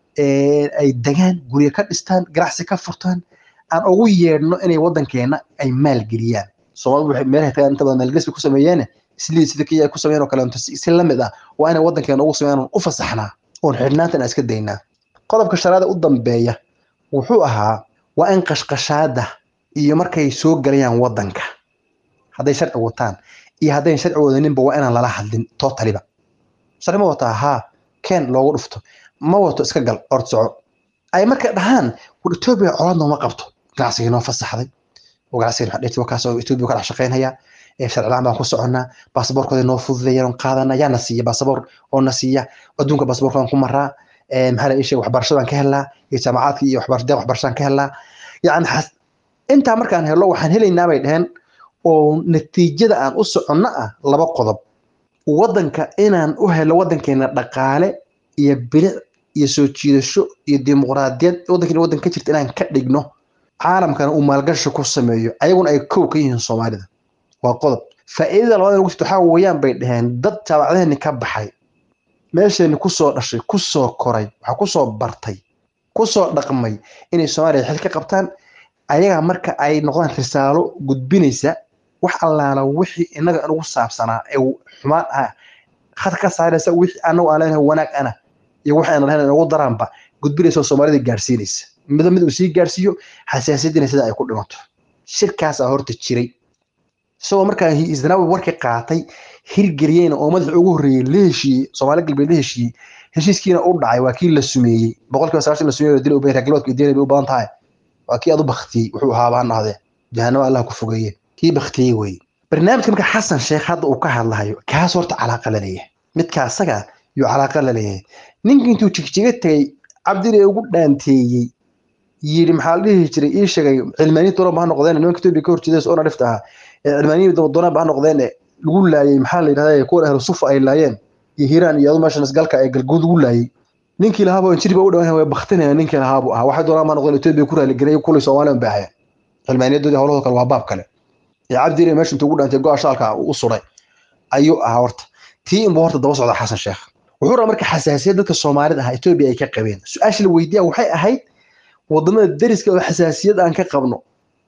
Speaker 3: ay degaan guryo ka dhistaan ganacsi ka furtaan aan ugu yeedhno inay waddankeena ay maalgeliyaan soomaalidu waxay meelahay tagaan inta badan maalgelis bay ku sameeyeene islii sida kenya ay ku sameeyeen oo kaleeto si lamid ah waa inay waddankeena ugu sameeyaan oon u fasaxnaa oon xidhnaantan aan iska daynaa qodobka sharaada u dambeeya wuxuu ahaa waa in qashqashaada iyo markay soo galayaan waddanka hadday sharci wataan iyo haddayn sharci wadaninba waa inaan lala hadlin tootaliba sharci ma wataa haa keen loogu dhufto ma wato iska gal ord soco ay markay dhahaan war etoobiya colaad nooma qabto ganacsigii noo fasaxday oo ganacsigii waxaa dhirti wakaas oo etoobiya ka dhex shaqaynaya ee sharci la-aan baan ku soconnaa baasaboorkooda noo fududeeya oon qaadana yaa na siiya baasaboor oo na siiya adduunka baasaboorkoodan ku maraa maxaa la ii sheegay waxbarashadaan ka helnaa iyo jaamacaadka iyo waxbarashada waxbarashadaan ka helnaa yacni intaa markaan helo waxaan helaynaa bay dheheen oo natiijada aan u soconno ah laba qodob waddanka inaan u helo waddankeena dhaqaale iyo bilic iyo soo jiidasho iyo dimuqraadiyad waddankeena waddan ka jirta inaan ka dhigno caalamkana uu maalgashi ku sameeyo ayaguna ay kow ka yihiin soomaalida waa qodob faa'iidada labaad ugu jirta waxaa weeyaan bay dhaheen dad jaamacadaheenni ka baxay meesheenni kusoo dhashay kusoo koray waxaa kusoo bartay kusoo dhaqmay inay soomaaliya xil ka qabtaan ayaga marka ay noqdaan risaalo gudbinaysa wax allaala wixii inaga inugu saabsanaa ee xumaan ah khad ka saaraysa wixii anagu aan leenahay wanaag ana iyo wixii aan lahayn inugu daraanba gudbinaysa oo soomaalida gaarsiinaysa mida mid uu sii gaarsiiyo xasaasiyadiina sida ay ku dhimato shirkaasaa horta jiray isagoo markaa isnaawi warkii qaatay hirgeliyeyna oo madaxa ugu horreeyey la heshiiyey soomaali galbeed la heshiiyey heshiiskiina u dhacay waa kii la sumeeyey boqolkiiba sagaashan la sumeeyey dil ubay ragloodka iyo bay u badan tahay waa kii aad u baktiyey wuxuu ahaaba ha nohdee jahanaba allah ku fogeeye kii baktiyey weye barnaamijka marka xasan sheekh hadda uu ka hadlahayo kaas horta calaaqa la leeyahay midka asaga yuu calaaqa la leeyahay ninkii intuu jigjiga tegey cabdile ugu dhaanteeyey yidhi maxaa la dhihi jiray ii sheegay cilmaaniyi doonaba ha noqdeen nimanka etoobiya ka horjeedays oona dhifta ahaa cilmaaniyi doonaba ha noqdeen lagu laayay maxaa la yidhahdaa kuwan ahlu sufa ay laayeen iyo hiiraan iyo adu meeshan isgalka ee galguud lagu laayay ninkii lahaaba injiriba u dhawan way baktinaya ninkii lahaabu ahaa waxay doonaan ma noqdeen etoobiya ku raaligelay kulay soomaaliya bay ahayeen cilmaaniyadoodii howlahoo kale waa baab kale ee cabdile meesha intuu ugu dhaantay go-a shaalka u suray ayuu ahaa horta tii inbuu horta daba socda xasan sheekh wuxuu rabaa marka xasaasiyad dadka soomaalida ah etoobiya ay ka qabeen su-aasha la weydiiya waxay ahayd wadamada deriska oo xasaasiyad aan ka qabno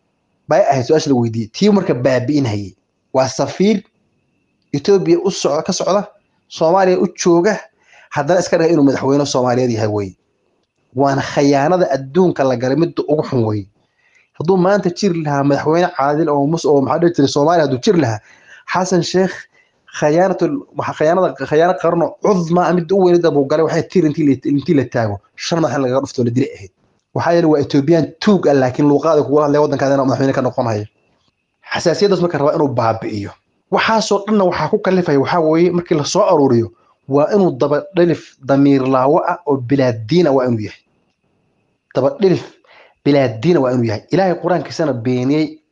Speaker 3: bay ahayd su-aasha la weydiiyey tii marka baabi'inhayay waa safiir etoobiya u socda ka socda soomaaliya u jooga haddana iska dhiga inuu madaxweyne soomaaliyeed yahay weye waana khayaanada adduunka la galay midda ugu xun weye hadduu maanta jiri lahaa madaxweyne caadil oo mus oo maxaa dhihi jiray soomaaliya hadduu jiri lahaa xasan sheekh khayaanatu khayaanada khayaano qarno cudma midda u weynida buu galay waxay tir intii la taago shan madax in lagaga dhufto la dili ahayd waxaa yeele waa etoobiyaan tuug ah laakiin luuqaada kuga hadlaya waddankaadana madaxweyne ka noqonaya xasaasiyaddaas marka rabaa inuu baabi'iyo waxaasoo dhanna waxaa ku kalifaya waxaa weeye markii lasoo aruuriyo waa inuu dabadhilif damiir laawo ah oo bilaadiina waa inuu yahay dabadhilif bilaadiina waa inuu yahay ilaahay qur-aankiisana beeniyey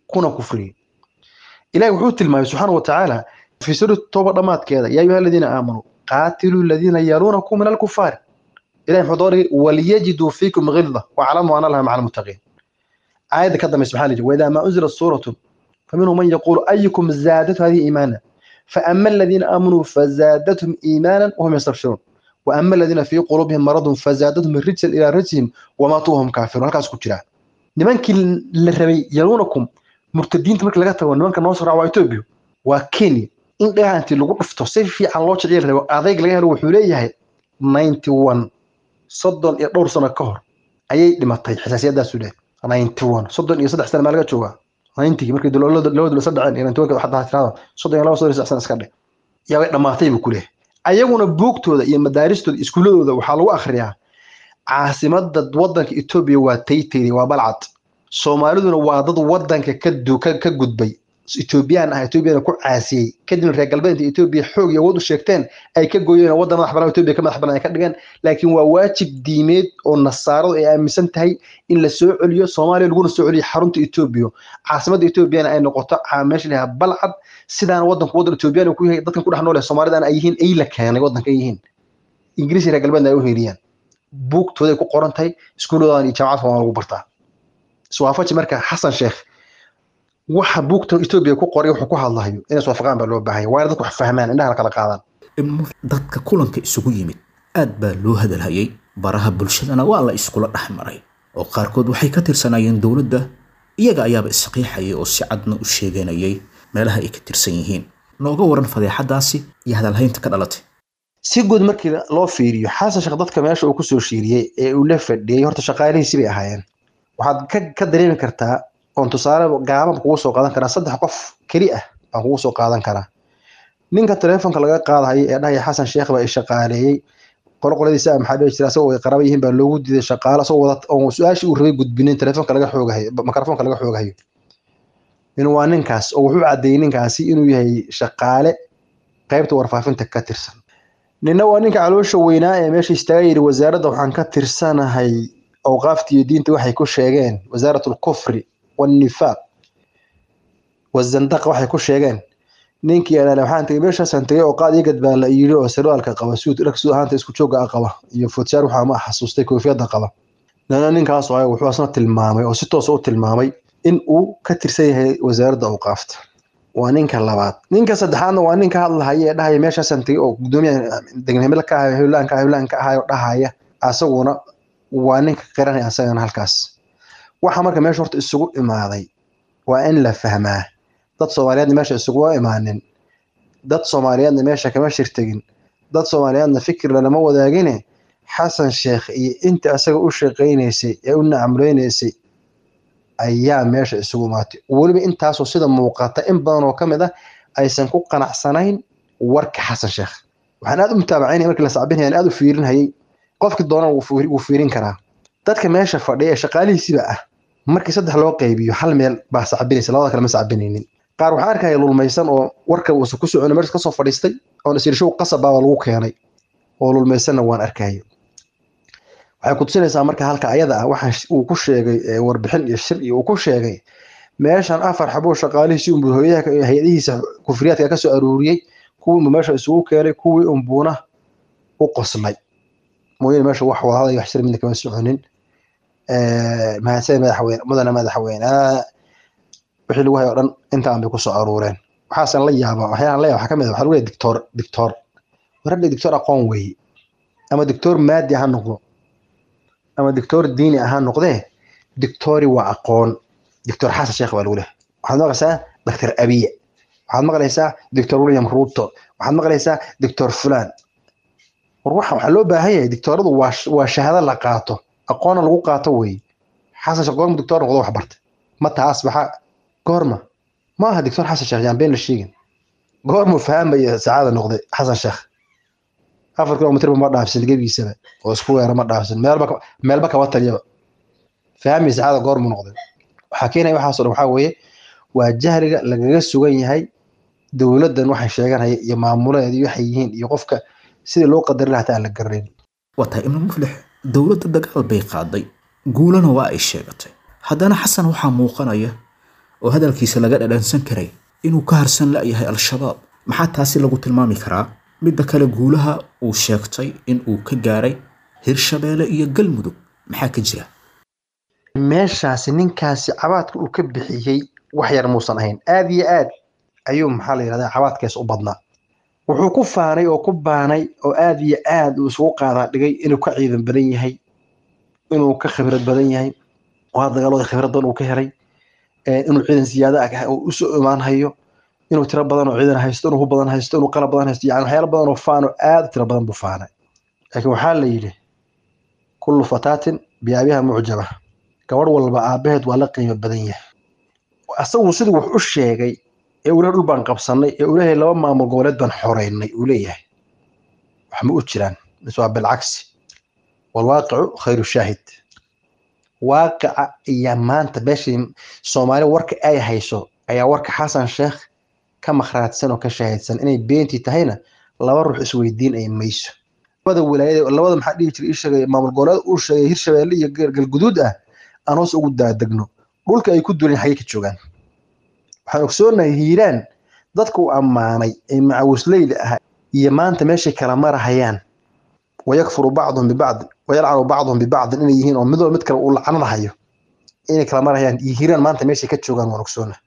Speaker 3: kuna kufriyey ilahi wuxuu tilmaamay subxaana wa tacaala fi suurati tooba dhammaadkeeda yaa ayuha aladiina aamanuu qaatiluu aladiina yaluunakum min alkufaari ilahi muxuu dooray waliyajiduu fiikum gilda waclamuu ana allaha maca almuttaqiin aayadda ka dambaysa maxaa la yidhi waidaa maa unzilat suuratun faminhum man yaquulu ayukum zaadatu hadihi iimaana faama aladiina aamanuu fazaadathum iimaanan wahum yastabshiruun waama aladiina fii quluubihim maradun fazaadathum rijsan ilaa rijsihim wamaatuu wahum kaafiruun halkaas ku jiraa nimankii la rabay yaluunakum murtadiinta markii laga tago nimanka noo soo waa etoobiya waa kenya in dhagaha intii lagu dhufto si fiican loo jecel rabo adayg laga helo wuxuu leeyahay ninety one soddon iyo dhowr sano ka hor ayay dhimatay xasaasiyadaasu leh ninety one soddon iyo saddex sana maa laga joogaa ninetygii markii laba dul isa dhaceen iyo ninety one xataa tirada soddon iyo laba soddon iyo saddex sana iska dhe yaa way dhamaatay buu ku leeyahay ayaguna buugtooda iyo madaaristooda iskuuladooda waxaa lagu akhriyaa caasimada wadanka etoobiya waa taytayri waa balcad soomaaliduna waa dad wadanka ka gudbay etoobiyaan ah etoobiyana ku caasiyey kadibna reer galbeedka etoobiya xoog iyo awood u sheegteen ay ka gooyeen waddan madax banaan etoobiya ka madax banaan ay ka dhigeen laakiin waa waajib diimeed oo nasaaradu ay aaminsan tahay in la soo celiyo soomaaliya laguna soo celiyo xarunta etoobiya caasimadda etoobiyana ay noqoto meesha lahaa balcad sidaana wadanku waddan etoobiyaan ku yahay dadkan ku dhex nool soomaalidana ay yihiin ay la keenay waddanka ay yihiin ingiriis reer galbeedna ay u heeriyaan buugtooday ku qoran tahay iskuuladoodan iyo jaamacadka waa lagu bartaa iswaafaji marka xasan sheekh waxa buugta etoobiya ku qoray wuxuu ku hadlahayo inay iswaafaqaan baa loo baahanya waa in dadku wax fahmaan indhaha kala qaadaan
Speaker 2: dadka kulanka isugu yimid aad baa loo hadalhayay baraha bulshadana waa la iskula dhex maray oo qaarkood waxay ka tirsanaayeen dowladda iyaga ayaaba isqiixayay oo si cadna u sheeganayay meelaha ay ka tirsan yihiin nooga waran fadeexadaasi iyo hadalhaynta ka dhalatay
Speaker 3: si guud markii loo fiiriyo xasan sheekh dadka meesha uu kusoo shiiriyey ee uu la fadhiyey horta shaqaalihiisi bay ahaayeen waxaad ka dareemi kartaa oon tusaale gaaban kugu soo qaadan karaa saddex qof keli ah baan kugu soo qaadan karaa ninka telefonka laga qaadahayo ee dhahaya xasan sheekh baa i shaqaaleeyey qoloqoladiisa maxaa dhihi jira asagoo ay qaraba yihiin baa loogu diiday shaqaale asagoo wada oo su-aashii uu rabay gudbinin telefonka laga xoogahayo mikrofonka laga xoogahayo in waa ninkaas oo wuxuu caddeeyey ninkaasi inuu yahay shaqaale qaybta warfaafinta ka tirsan ninna waa ninka caloosha weynaa ee meesha istaaga yidhi wasaaradda waxaan ka tirsanahay awqaafta iyo diinta waxay ku sheegeen wasaarat alkufri والنفاق والزندقة waxay ku sheegeen ninkii alaale waxaan tagay meeshaasaan tagay oo qaad igad baa la yidhi oo sarwaalka qaba suud dhag suud ahaanta isku jooga ah qaba iyo futshaar waxaa ma xasuustay koofiyadda qaba nana ninkaas oo wuxuu asna tilmaamay oo si toos u tilmaamay in uu ka tirsan yahay wasaaradda awqaafta waa ninka labaad ninka saddexaadna waa ninka hadlahaya ee dhahaya meeshaasaan tagay oo gudoomiyaha degnimada ka ahayo hewlaanka hewlaanka ahayo dhahaya asaguna waa ninka qiranaya asagana halkaas waxa marka meesha horta isugu imaaday waa in la fahmaa dad soomaaliyeedna meesha isuguma imaanin dad soomaaliyeedna meesha kama shirtegin dad soomaaliyeedna fikirna lama wadaagine xasan sheekh iyo inta asaga u shaqaynaysay ee u nacamleynaysay ayaa meesha isugu imaatay weliba intaasoo sida muuqata in badan oo ka mid ah aysan ku qanacsanayn warka xasan sheekh waxaan aad u mutaabacaynaya markii la sacbinayaan aad u fiirinhayay qofkii doonana wuu fiirin karaa dadka meesha fadhiya ee shaqaalihiisiba ah markii saddex loo qaybiyo hal meel baa sacbinaysa labada kale ma sacbinaynin qaar waxaan arkaya lulmaysan oo warka uusan ku socon meesha kasoo fadhiistay oon isirshow qasabaaba lagu keenay oo lulmaysanna waan arkaya waxay ku tusinaysaa marka halka ayada ah waxaan uu ku sheegay warbixin iyo shir iyo uu ku sheegay meeshan afar xabuu shaqaalihiisii unbuu hooyaha hay-adihiisa kufriyaadka ka soo aruuriyey kuwii unbuu meesha isugu keenay kuwii unbuuna u qoslay mooyane meesha wax wadahada iyo wax shir midna kama soconin mahadsan madaxweyne mudane madaxweyne wixii lagu hayo o dhan intaan bay kusoo aruureen waxaasan la yaaba waxyaalan la yaaba waxaa ka mid ah waxaa lagu leeyahay dictor dictor waradha dictor aqoon weeye ama dictor maadi ha noqdo ama dictor diini ha noqdee dictori waa aqoon dictor xasan sheekh baa lagu leeyahay waxaad maqlaysaa doctor abiye waxaad maqlaysaa doctor william ruto waxaad maqlaysaa doctor fulan war waxa waxaa loo baahan yahay dictoradu waa waa shahaado la qaato aqoona lagu qaato weeye xasan sheekh goorma dictor noqdo wax bartay mata asbaxa goorma ma aha dictor xasan sheekh yaan been la sheegin goormuu fahamaya sacaada noqday xasan sheekh afar kilomitr ma dhaafsan gebigiisaba oo isku weera ma dhaafsan meelba meelba kaba taliyaba fahmi sacaada goormuu noqday waxaa keenaya waxaasoo dhan waxaa weeye waa jahliga lagaga sugan yahay dowladdan waxay sheeganaya iyo maamuleedi waxay yihiin iyo qofka sidii loo qadarin lahaa aan la garanayn
Speaker 2: waa tahay ibnu muflix dowladda dagaal bay qaaday guulana waa ay sheegatay haddana xasan waxaa muuqanaya oo hadalkiisa laga dhadhansan karay inuu ka harsan la'yahay al-shabaab maxaa taasi lagu tilmaami karaa midda kale guulaha uu sheegtay in uu ka gaaray hirshabeelle iyo galmudug maxaa ka jira
Speaker 3: meeshaasi ninkaasi cabaadka uu ka bixiyey wax yar muusan ahayn aad iyo aad ayuu maxaa la yidhahdaa cabaadkees u badnaa wuxuu ku faanay oo ku baanay oo aad iyo aad uu isugu qaadaa dhigay inuu ka ciidan badan yahay inuu ka khibrad badan yahay waa dagaalada khibrad badan uu ka helay inuu ciidan siyaada ah uu usoo imaan hayo inuu tiro badan oo ciidan haysto inuu hub badan haysto inuu qalab badan haysto yani waxyaalo badan oo faano aad u tiro badan buu faanay laakiin waxaa la yidhi kullu fataatin biyaabiha mucjaba gabadh walba aabaheed waa la qiimo badan yahay asagu siduu wax u sheegay ee uu dhul baan qabsanay ee uu leeyahay laba maamul goboleed baan xoreynay uu leeyahay wax ma u jiraan mise waa bilcagsi walwaaqicu khayru shaahid waaqica iyo maanta meeshii soomaali warka ay hayso ayaa warka xasan sheekh ka makhraadsan oo ka shaahidsan inay beentii tahayna laba ruux isweydiin ay mayso labada wilaayada labada maxaa dhihi jiray ii sheegay maamul goboleed uu sheegay hirshabeelle iyo galguduud ah aan hoos ugu daadegno dhulka ay ku duleen xagee ka joogaan waxaan ogsoonahay hiiraan dadka uu ammaanay ee macawisleyda ah iyo maanta meeshay kala marahayaan wayakfuru bacduhum bibacdin wayalcanu bacduhum bibacdin inay yihiin oo mid walba mid kale uu lacanadahayo inay kala marahayaan iyo hiiraan maanta meeshay ka joogaan waan ogsoonahay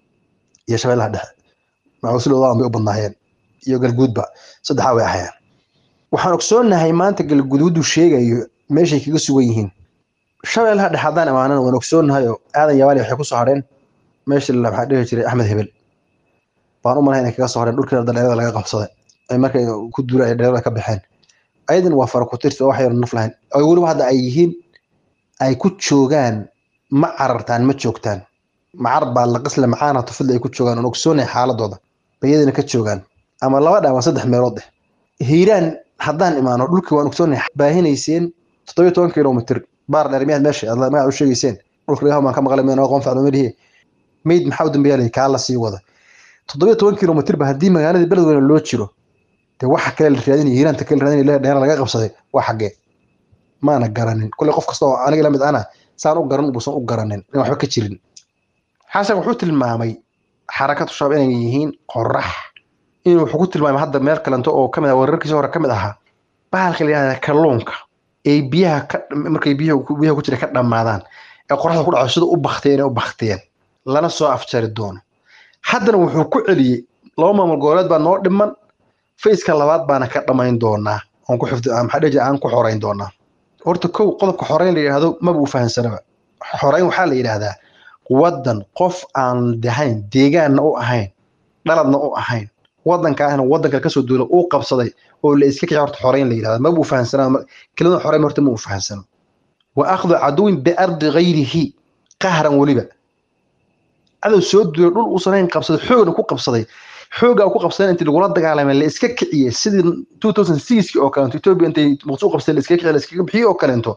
Speaker 3: iyo shabeellaha dhexe macawisleyda bay u badnaayeen iyo galguudba saddexaa way ahayaan waxaan ogsoonahay maanta galguduudu sheegayo meeshay kaga sugan yihiin shabeellaha dhexe haddaan imaanana waan ogsoonahay oo aadan yabaali waxay ku soo hadheen meeshii maxaa dhihi jiray axmed hebel baan u malahay inay kaga soo hadheen dhulkii dhalinyarada laga qabsaday ay markay ku duula ay dhalinyarada ka baxeen ayadan waa fara ku tirsi oo wax yar naf lahayn oo weliba hadda ay yihiin ay ku joogaan ma carartaan ma joogtaan macar baa la qisle macaana tufidla ay ku joogaan oon ogsoonahay xaaladooda bayadina ka joogaan ama laba dhaa waa saddex meelood eh hiiraan haddaan imaano dhulkii waan ogsoonahay baahinayseen toddobiyo toban kilomitr baar dheer miyaad meesha aad magaca u sheegayseen dhulka ilaah baan ka maqlay meen aqoon faclo melihi meyd maxaa u dambeeya lay kaa la sii wada toddobiyo toban kilomitr ba haddii magaaladii beledweyne loo jiro dee waxa kale la raadinaya hiiraanta kale la raadinaya dheer laga qabsaday waa xaggee maana garanin kulley qof kasta oo aniga lamid ana saan u garan buusan u garanin in waxba ka jirin xasan wuxuu tilmaamay xarakatu shabaab inay yihiin qorax inuu wuxuu ku tilmaamay hadda meel kalento oo kamid ah wararkiisa hore kamid ahaa bahalka la yihahda kalluunka ay biyaha ka markay biyaha biyaha ku jira ka dhammaadaan ee qoraxda ku dhaco sida u bakteen u bakteen lana soo afjari doono haddana wuxuu ku celiyey laba maamul goboleed baa noo dhiman fayska labaad baana ka dhammayn doonaa oon ku xifdi maxaa dhihi aan ku xoreyn doonaa horta kow qodobka xoreyn la yidhahdo maba u fahansanaba xoreyn waxaa la yidhahdaa waddan qof aan dahayn deegaanna u ahayn dhaladna u ahayn waddankaahna waddanka kasoo duula uu qabsaday oo la iska kici horta xoreyn la yidhahda maba u fahansanaa kelimada xoreyn horta ma u fahansano wa akhdu caduwin biardi gayrihi qahran weliba cadow soo duulay dhul uusan hayn qabsaday xoogna ku qabsaday xoogaa ku qabsadeen intii lagula dagaalamay la iska kiciyey sidii two thousand sixki oo kaleento ethiopia intay muqdisho u qabsadeen la iska kiciye la iskaga bixiyey oo kaleento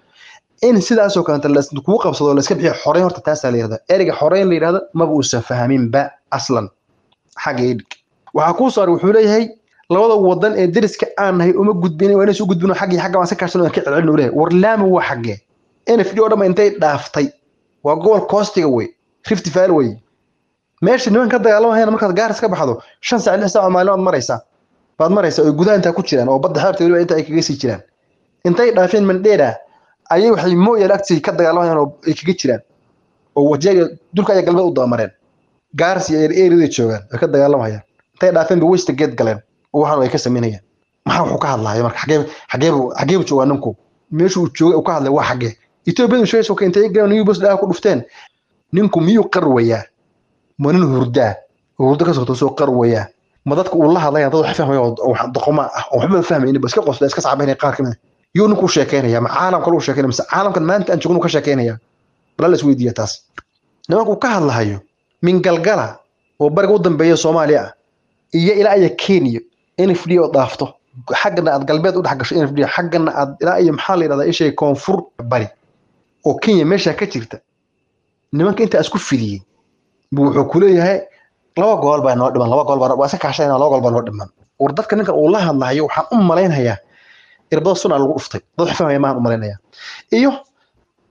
Speaker 3: in sidaasoo kaleento kugu qabsado la iska bixiyo xoreyn horta taasaa la yidhahda ereyga xoreyn la yidhahda maba uusan fahminba aslan xagga idhig waxaa kuu saaray wuxuu leeyahay labada wadan ee deriska aan nahay uma gudbin waa inaysu gudbin xaggii xagga baan ka kaashano ka celcelin uu leeyahay war laama waa xaggee nfd oo dhanba intay dhaaftay waa gobol koostiga wey rift valley wey meesha niman ka dagaalamahayna markaad gaaris ka baxdo shan saac lix saac maalin baad maraysaa baad maraysaa oo gudaha intaa ku jiraan oo badda xeebta weliba inta ay kaga sii jiraan intay dhaafeen mandheera ayay waxay mooyaal agtii ka dagaalamayaan oo ay kaga jiraan oo wajeega dulka ayaa galbeed u dabamareen gaaris iyo eeriday joogaan way ka dagaalamayaan intay dhaafeen ba westa geed galeen oo waxaan ay ka samaynayaan maxaa wuxuu ka hadlaya marka xagee xageebu xageebu joogaa ninku meeshu uu joogay uu ka hadlay waa xagee ethoobiadu sheegaysa ka intay galan new bos dhaha ku dhufteen ninku miyuu qarwayaa ma nin hurdaa oo hurdo ka soo soo qarwayaa ma dadka uu la hadlaya dad wax fahmaya oo doqoma ah oo waxba fahmaynin ba iska qosla iska sacabaynaya qaar kamid yuu ninku sheekeynaya ma caalamka lagu sheekeynaya mise caalamkan maanta aan joogno ka sheekeynaya bala la isweydiiya taas nimanku ka hadlahayo min galgala oo bariga u dambeeya soomaaliya ah iyo ilaa iyo kenya nfd oo dhaafto xaggana aad galbeed u dhex gasho nfd xaggana aad ilaa iyo maxaa la yidhahdaa ishay koonfur bari oo kenya meesha ka jirta nimanka intaa isku fidiyey buu wuxuu ku leeyahay laba gool baa noo dhiman laba gool baa waa iska kaashayna laba gool baa noo dhiman war dadka ninkan uu la hadlayo waxaan u malaynayaa irbada suna lagu dhuftay dad wax fahmaya maahan u malaynayaa iyo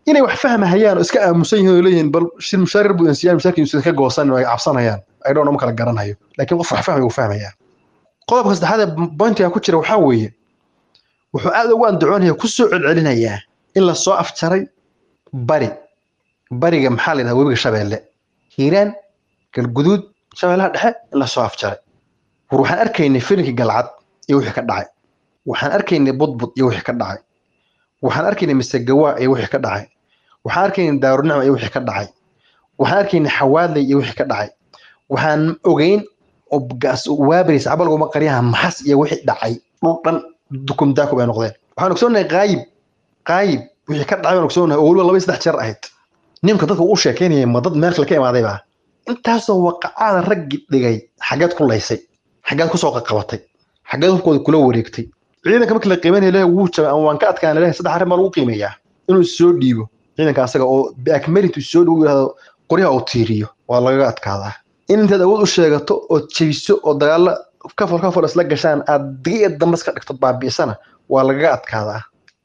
Speaker 3: inay wax fahmahayaan oo iska aamusan yihiin oo leeyihiin bal shir mushaarir buu insiyaan mushaarkiisu ka goosan oo ay cabsanayaan ay dhoon ma kala garanayo laakiin qof wax fahmay wuu fahmayaa qodobka saddexaad ee bointiga ku jira waxaa weeye wuxuu aad ugu andacoonaya ku soo celcelinayaa in la soo afjaray bari bariga maxaa la yidhahdaa webiga shabeelle hiiraan galguduud shabeellaha dhexe in la soo afjaray war waxaan arkaynay filinkii galcad iyo wixii ka dhacay waxaan arkaynay budbud iyo wixii ka dhacay waxaan arkaynay misegawaa iyo wixii ka dhacay waxaan arkaynay daarunicma iyo wixii ka dhacay waxaan arkaynay xawaadley iyo wixii ka dhacay waxaan ogeyn oo waabaris cabalguma qaryaha maxas iyo wixii dhacay dhul dhan dukum daaku bay noqdeen waxaan ogsoonahay qaayib qaayib wixii ka dhacay baan ogsoonahay oo weliba laba iyo saddex jeer ahayd nimka dadka u sheekeynayay ma dad meel kale ka imaaday baa intaasoo waqacaada raggi dhigay xaggeed ku laysay xaggeed kusoo qaqabatay xaggeed hubkooda kula wareegtay ciidanka markii la qiimeynaya lehe wuu jabay ama waan ka adkaan lehe saddex arrin baa lagu qiimeeyaa inuu soo dhiibo ciidanka asaga oo biakmeritu soo dhow yidhahdo qoryaha uu tiiriyo waa lagaga adkaadaa in intaad awood u sheegato oo jebiso oo dagaalo kafol kafol isla gashaan aad diga dambas ka dhigto baabi'isana waa lagaga adkaadaa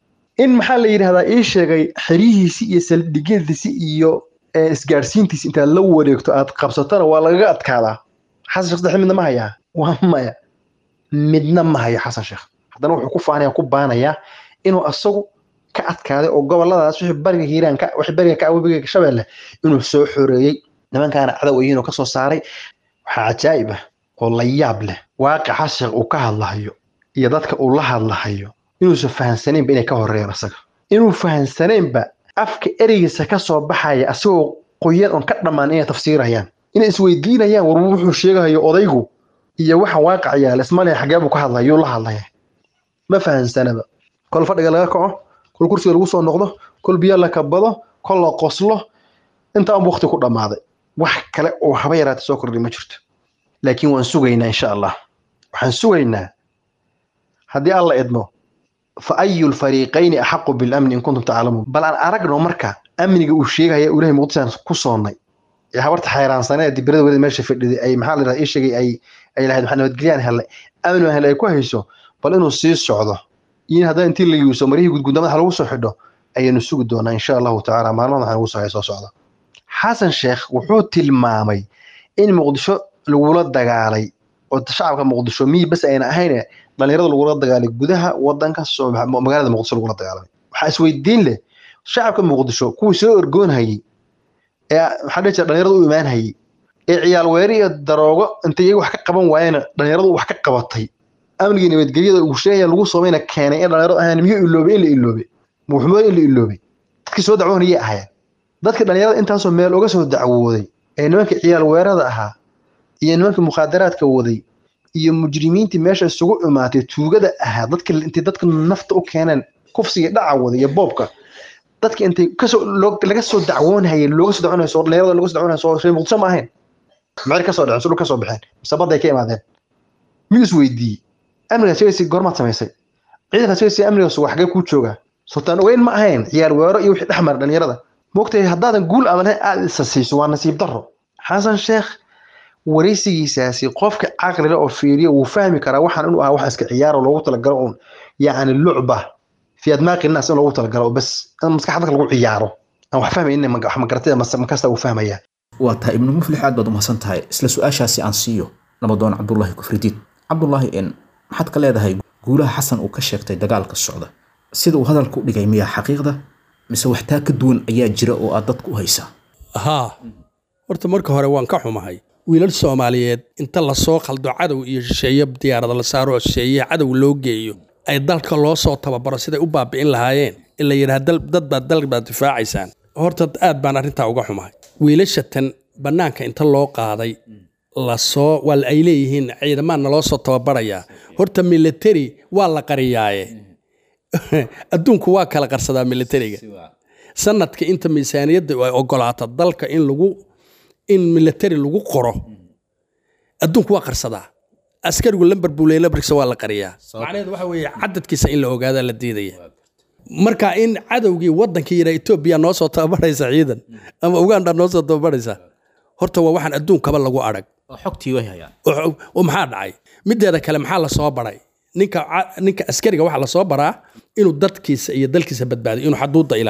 Speaker 3: in maxaa la yidhahdaa ii sheegay xeryihiisi iyo saldhigyadiisi iyo isgaadhsiintiisi intaad la wareegto aad qabsatona waa lagaga adkaadaa xasan sheekh saddex midna ma hayaa waa maya midna ma hayo xasan sheekh haddana wuxuu ku faanaya ku baanayaa inuu asagu ka adkaaday oo goboladaas wixii bariga hiiraan ka wixii bariga ka webiga shabeelle inuu soo xoreeyey nimankaana cadow yihiin oo kasoo saaray waxaa cajaa'ib ah oo la yaab leh waaqica xasan sheekh uu ka hadlahayo iyo dadka uu la hadlahayo inuusan fahansanaynba inay ka horeeyaan asaga inuu fahansanaynba afka ereygiisa ka soo baxaya asagoo qoyan oon ka dhammaan inay tafsiirayaan inay isweydiinayaan war wuxuu sheegahayo odaygu iyo waxa waaqac yaala ismalaya xagee buu ka hadlaya yuu la hadlaya ma fahansanaba kol fadhiga laga kaco kol kursiga lagu soo noqdo kol biyo la kabado kol la qoslo inta anbu waqti ku dhammaaday wax kale oo haba yaraata soo kordhay ma jirto laakiin waan sugaynaa insha allah waxaan sugaynaa haddii alla idmo fa ayu lfariiqayni axaqu bilamni in kuntum taclamuun bal aan aragno marka amniga uu sheegaya ilahay muqdisaan ku soonnay ee habarta xayraansanee dibirada weli meesha fadhiday ay maxaa la yidhahdaa ii sheegay ay ay lahayd maxaa nabadgelyaan helay amni baan helay ay ku hayso bal inuu sii socdo iyo haddana intii la yuuso marihii gudgunda madaxa lagu soo xidho ayaynu sugi doonaa insha allahu tacaala maalmaha waxaan ugu soo soo socda xasan sheekh wuxuu tilmaamay in muqdisho lagula dagaalay oo shacabka muqdisho miyi bas ayna ahayne dhalinyarada lagula dagaalay gudaha wadanka magaalada muqdisho lagula dagaalamay waxaa isweydiin leh shacabka muqdisho kuwii soo orgoonhayay ee maxaa dhihi jira dhalinyarada u imaanhayay ee ciyaal weeri iyo daroogo intay iyaga wax ka qaban waayena dhalinyaradu wax ka qabatay amnigii nabadgelyada uu sheegaya lagu samayna keenay in dhalinyaradu ahaan miyuu iloobay in la iloobay muxumood in la iloobay dadkii soo dacwoonayay ahaayeen dadka dhalinyarada intaasoo meel uga soo dacwooday ee nimanka ciyaal weerada ahaa iyo nimanka mukhaadaraadka waday iyo mujrimiintii meesha isugu imaatay tuugada ahaa dadka intay dadka nafta u keeneen kufsiga dhaca waday iyo boobka dadka intay kasoo laga soo dacwoonhayay looga soo dacwoonhayo soo dhalinyarada looga soo dacwoonhayo soo shay muqdisho ma ahayn maxay kasoo dhaceen sudhul kasoo baxeen mise badday ka imaadeen miyuu is weydiiyey amniga sheegaysa goormaad samaysay ciidanka sheegaysa amniga suga xagee kuu joogaa sultaan ogeyn ma ahayn ciyaar weero iyo wixii dhex mara dhalinyarada moogtahay haddaadan guul ama lahayn aad isa siiso waa nasiib darro xasan sheekh waraysigiisaasi qofka caqliga oo fiiriya wuu fahmi karaa waxaan inuu ahaa wax iska ciyaaro loogu talagalo uun yacni lucba fi admaaqi naas in loogu talagalo bas in maskaxda dadka lagu ciyaaro aan wax fahmaynin wax magaratida makasta uu fahmayaa
Speaker 2: waa tahay ibnu muflix aad baad umahadsan tahay isla su-aashaasi aan siiyo nabadoon cabdullaahi kufridiid cabdullaahi n maxaad ka leedahay guulaha xasan uu ka sheegtay dagaalka socda sida uu hadalka u dhigay miyaa xaqiiqda mise waxtaa ka duwan ayaa jira oo aad dadku u haysaa
Speaker 4: haa horta marka hore waan ka xumahay wiilal soomaaliyeed inta lasoo khaldo cadow iyo shisheeye diyaarada la saaro oo shisheeye cadow loo geeyo ay dalka loo soo tababaro siday u baabi'in lahaayeen in la yidhaha dad baad dal baad difaacaysaan horta aad baan arrintaa uga xumahay wiilasha tan bannaanka inta loo qaaday lasoo waa ay leeyihiin ciidamaana loo soo tababarayaa horta military waa la qariyaaye adduunku waa kala qarsadaa militariga sanadka inta miisaaniyadda ay ogolaata dalka in lagu in military lagu qoro adduunku waa qarsadaa askarigu lamber buu leeyahay lamberkiisa waa la qariyaa macnaheedu waxa weeye cadadkiisa in la ogaadaa la diidaya marka in cadowgii waddankii yidhaa etoobiya noo soo tababaraysa ciidan ama uganda noo soo tababaraysa horta waa waxaan adduunkaba lagu arag
Speaker 2: oo xogtii way hayaan
Speaker 4: oo oo maxaa dhacay mideeda kale maxaa lasoo baray ninka ca- ninka askariga waxaa lasoo baraa inuu dadkiisa iyo dalkiisa badbaadiyo inuu xaduudda ilaaliyo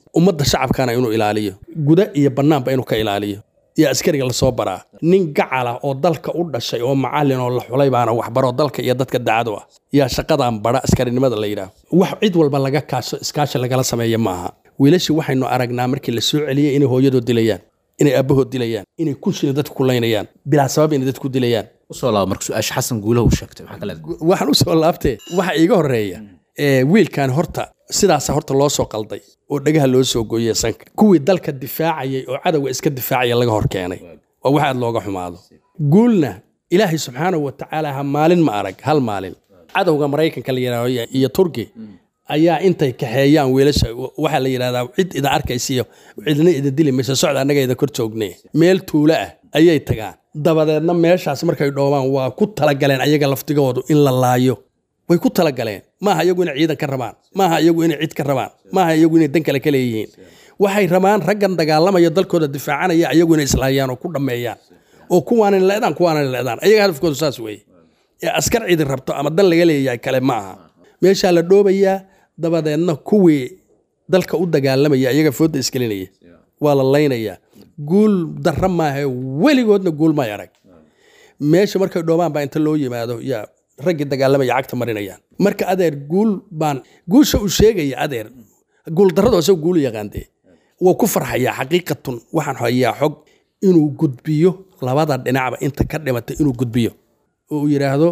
Speaker 4: ummadda shacabkana inuu ilaaliyo guda iyo bannaanba inuu ka ilaaliyo iyo askariga lasoo baraa nin gacala oo dalka u dhashay oo macallin oo la xulay baana waxbaro dalka iyo dadka daacadu ah yaa shaqadan bara askarinimada la yidhaah wax cid walba laga kaasho iskaashi lagala sameeya maaha wiilashii waxaynu aragnaa markii la soo celiyey inay hooyadood dilayaan inay aabbahood dilayaan inay kunshina dadku kulaynayaan bilaa sabab inay dadku dilayaan
Speaker 2: usoo laaba marka su-aasha xasan guulaha uu sheegtay maxaa ka leedahay
Speaker 4: waxaan u soo laabtee waxa iiga horeeya ee wiilkan horta sidaasa horta loo soo qalday oo dhagaha loo soo gooyey sanka kuwii dalka difaacayay oo cadowga iska difaacaya laga hor keenay waa wax aad looga xumaado guulna ilaahay subxaanahu wa tacaala ha maalin ma arag hal maalin cadowga maraykanka la yidhahdo iyo turki ayaa intay kaxeeyaan wiilasha waxaa la yidhahdaa cid ida arkaysiyo cidna ida dili mayso socda annaga ida kor joogne meel tuulo ah ayay tagaan dabadeedna meeshaas markay dhoobaan waa ku talagaleen ayaga laftigoodu in la laayo way ku talagaleen maaha iyagu inay ciidan ka rabaan maaha iyagu inay cid ka rabaan maaha iyagu inay dan kale ka leeyihiin waxay rabaan raggan dagaalamaya dalkooda difaacanaya iyagu inay islaayaan oo ku dhammeeyaan oo kuwaanan leedaan kuwaanan leedaan ayaga hadafkoodu saas weeye ee askar cidi rabto ama dan laga leeyahay kale ma aha meeshaa la dhoobayaa dabadeedna kuwii dalka u dagaalamaya ayaga fooda isgelinaya waa la laynayaa guul darra maaha weligoodna guul may arag meesha markay dhoobaan baa inta loo yimaado yaa raggii dagaalamaya cagta marinayaan marka adeer guul baan guusha uu sheegaya adeer guul darradu asagoo guul yaqaandee waa ku farxayaa xaqiiqatun waxaan hayaa xog inuu gudbiyo labada dhinacba inta ka dhimatay inuu gudbiyo oo uu yidhaahdo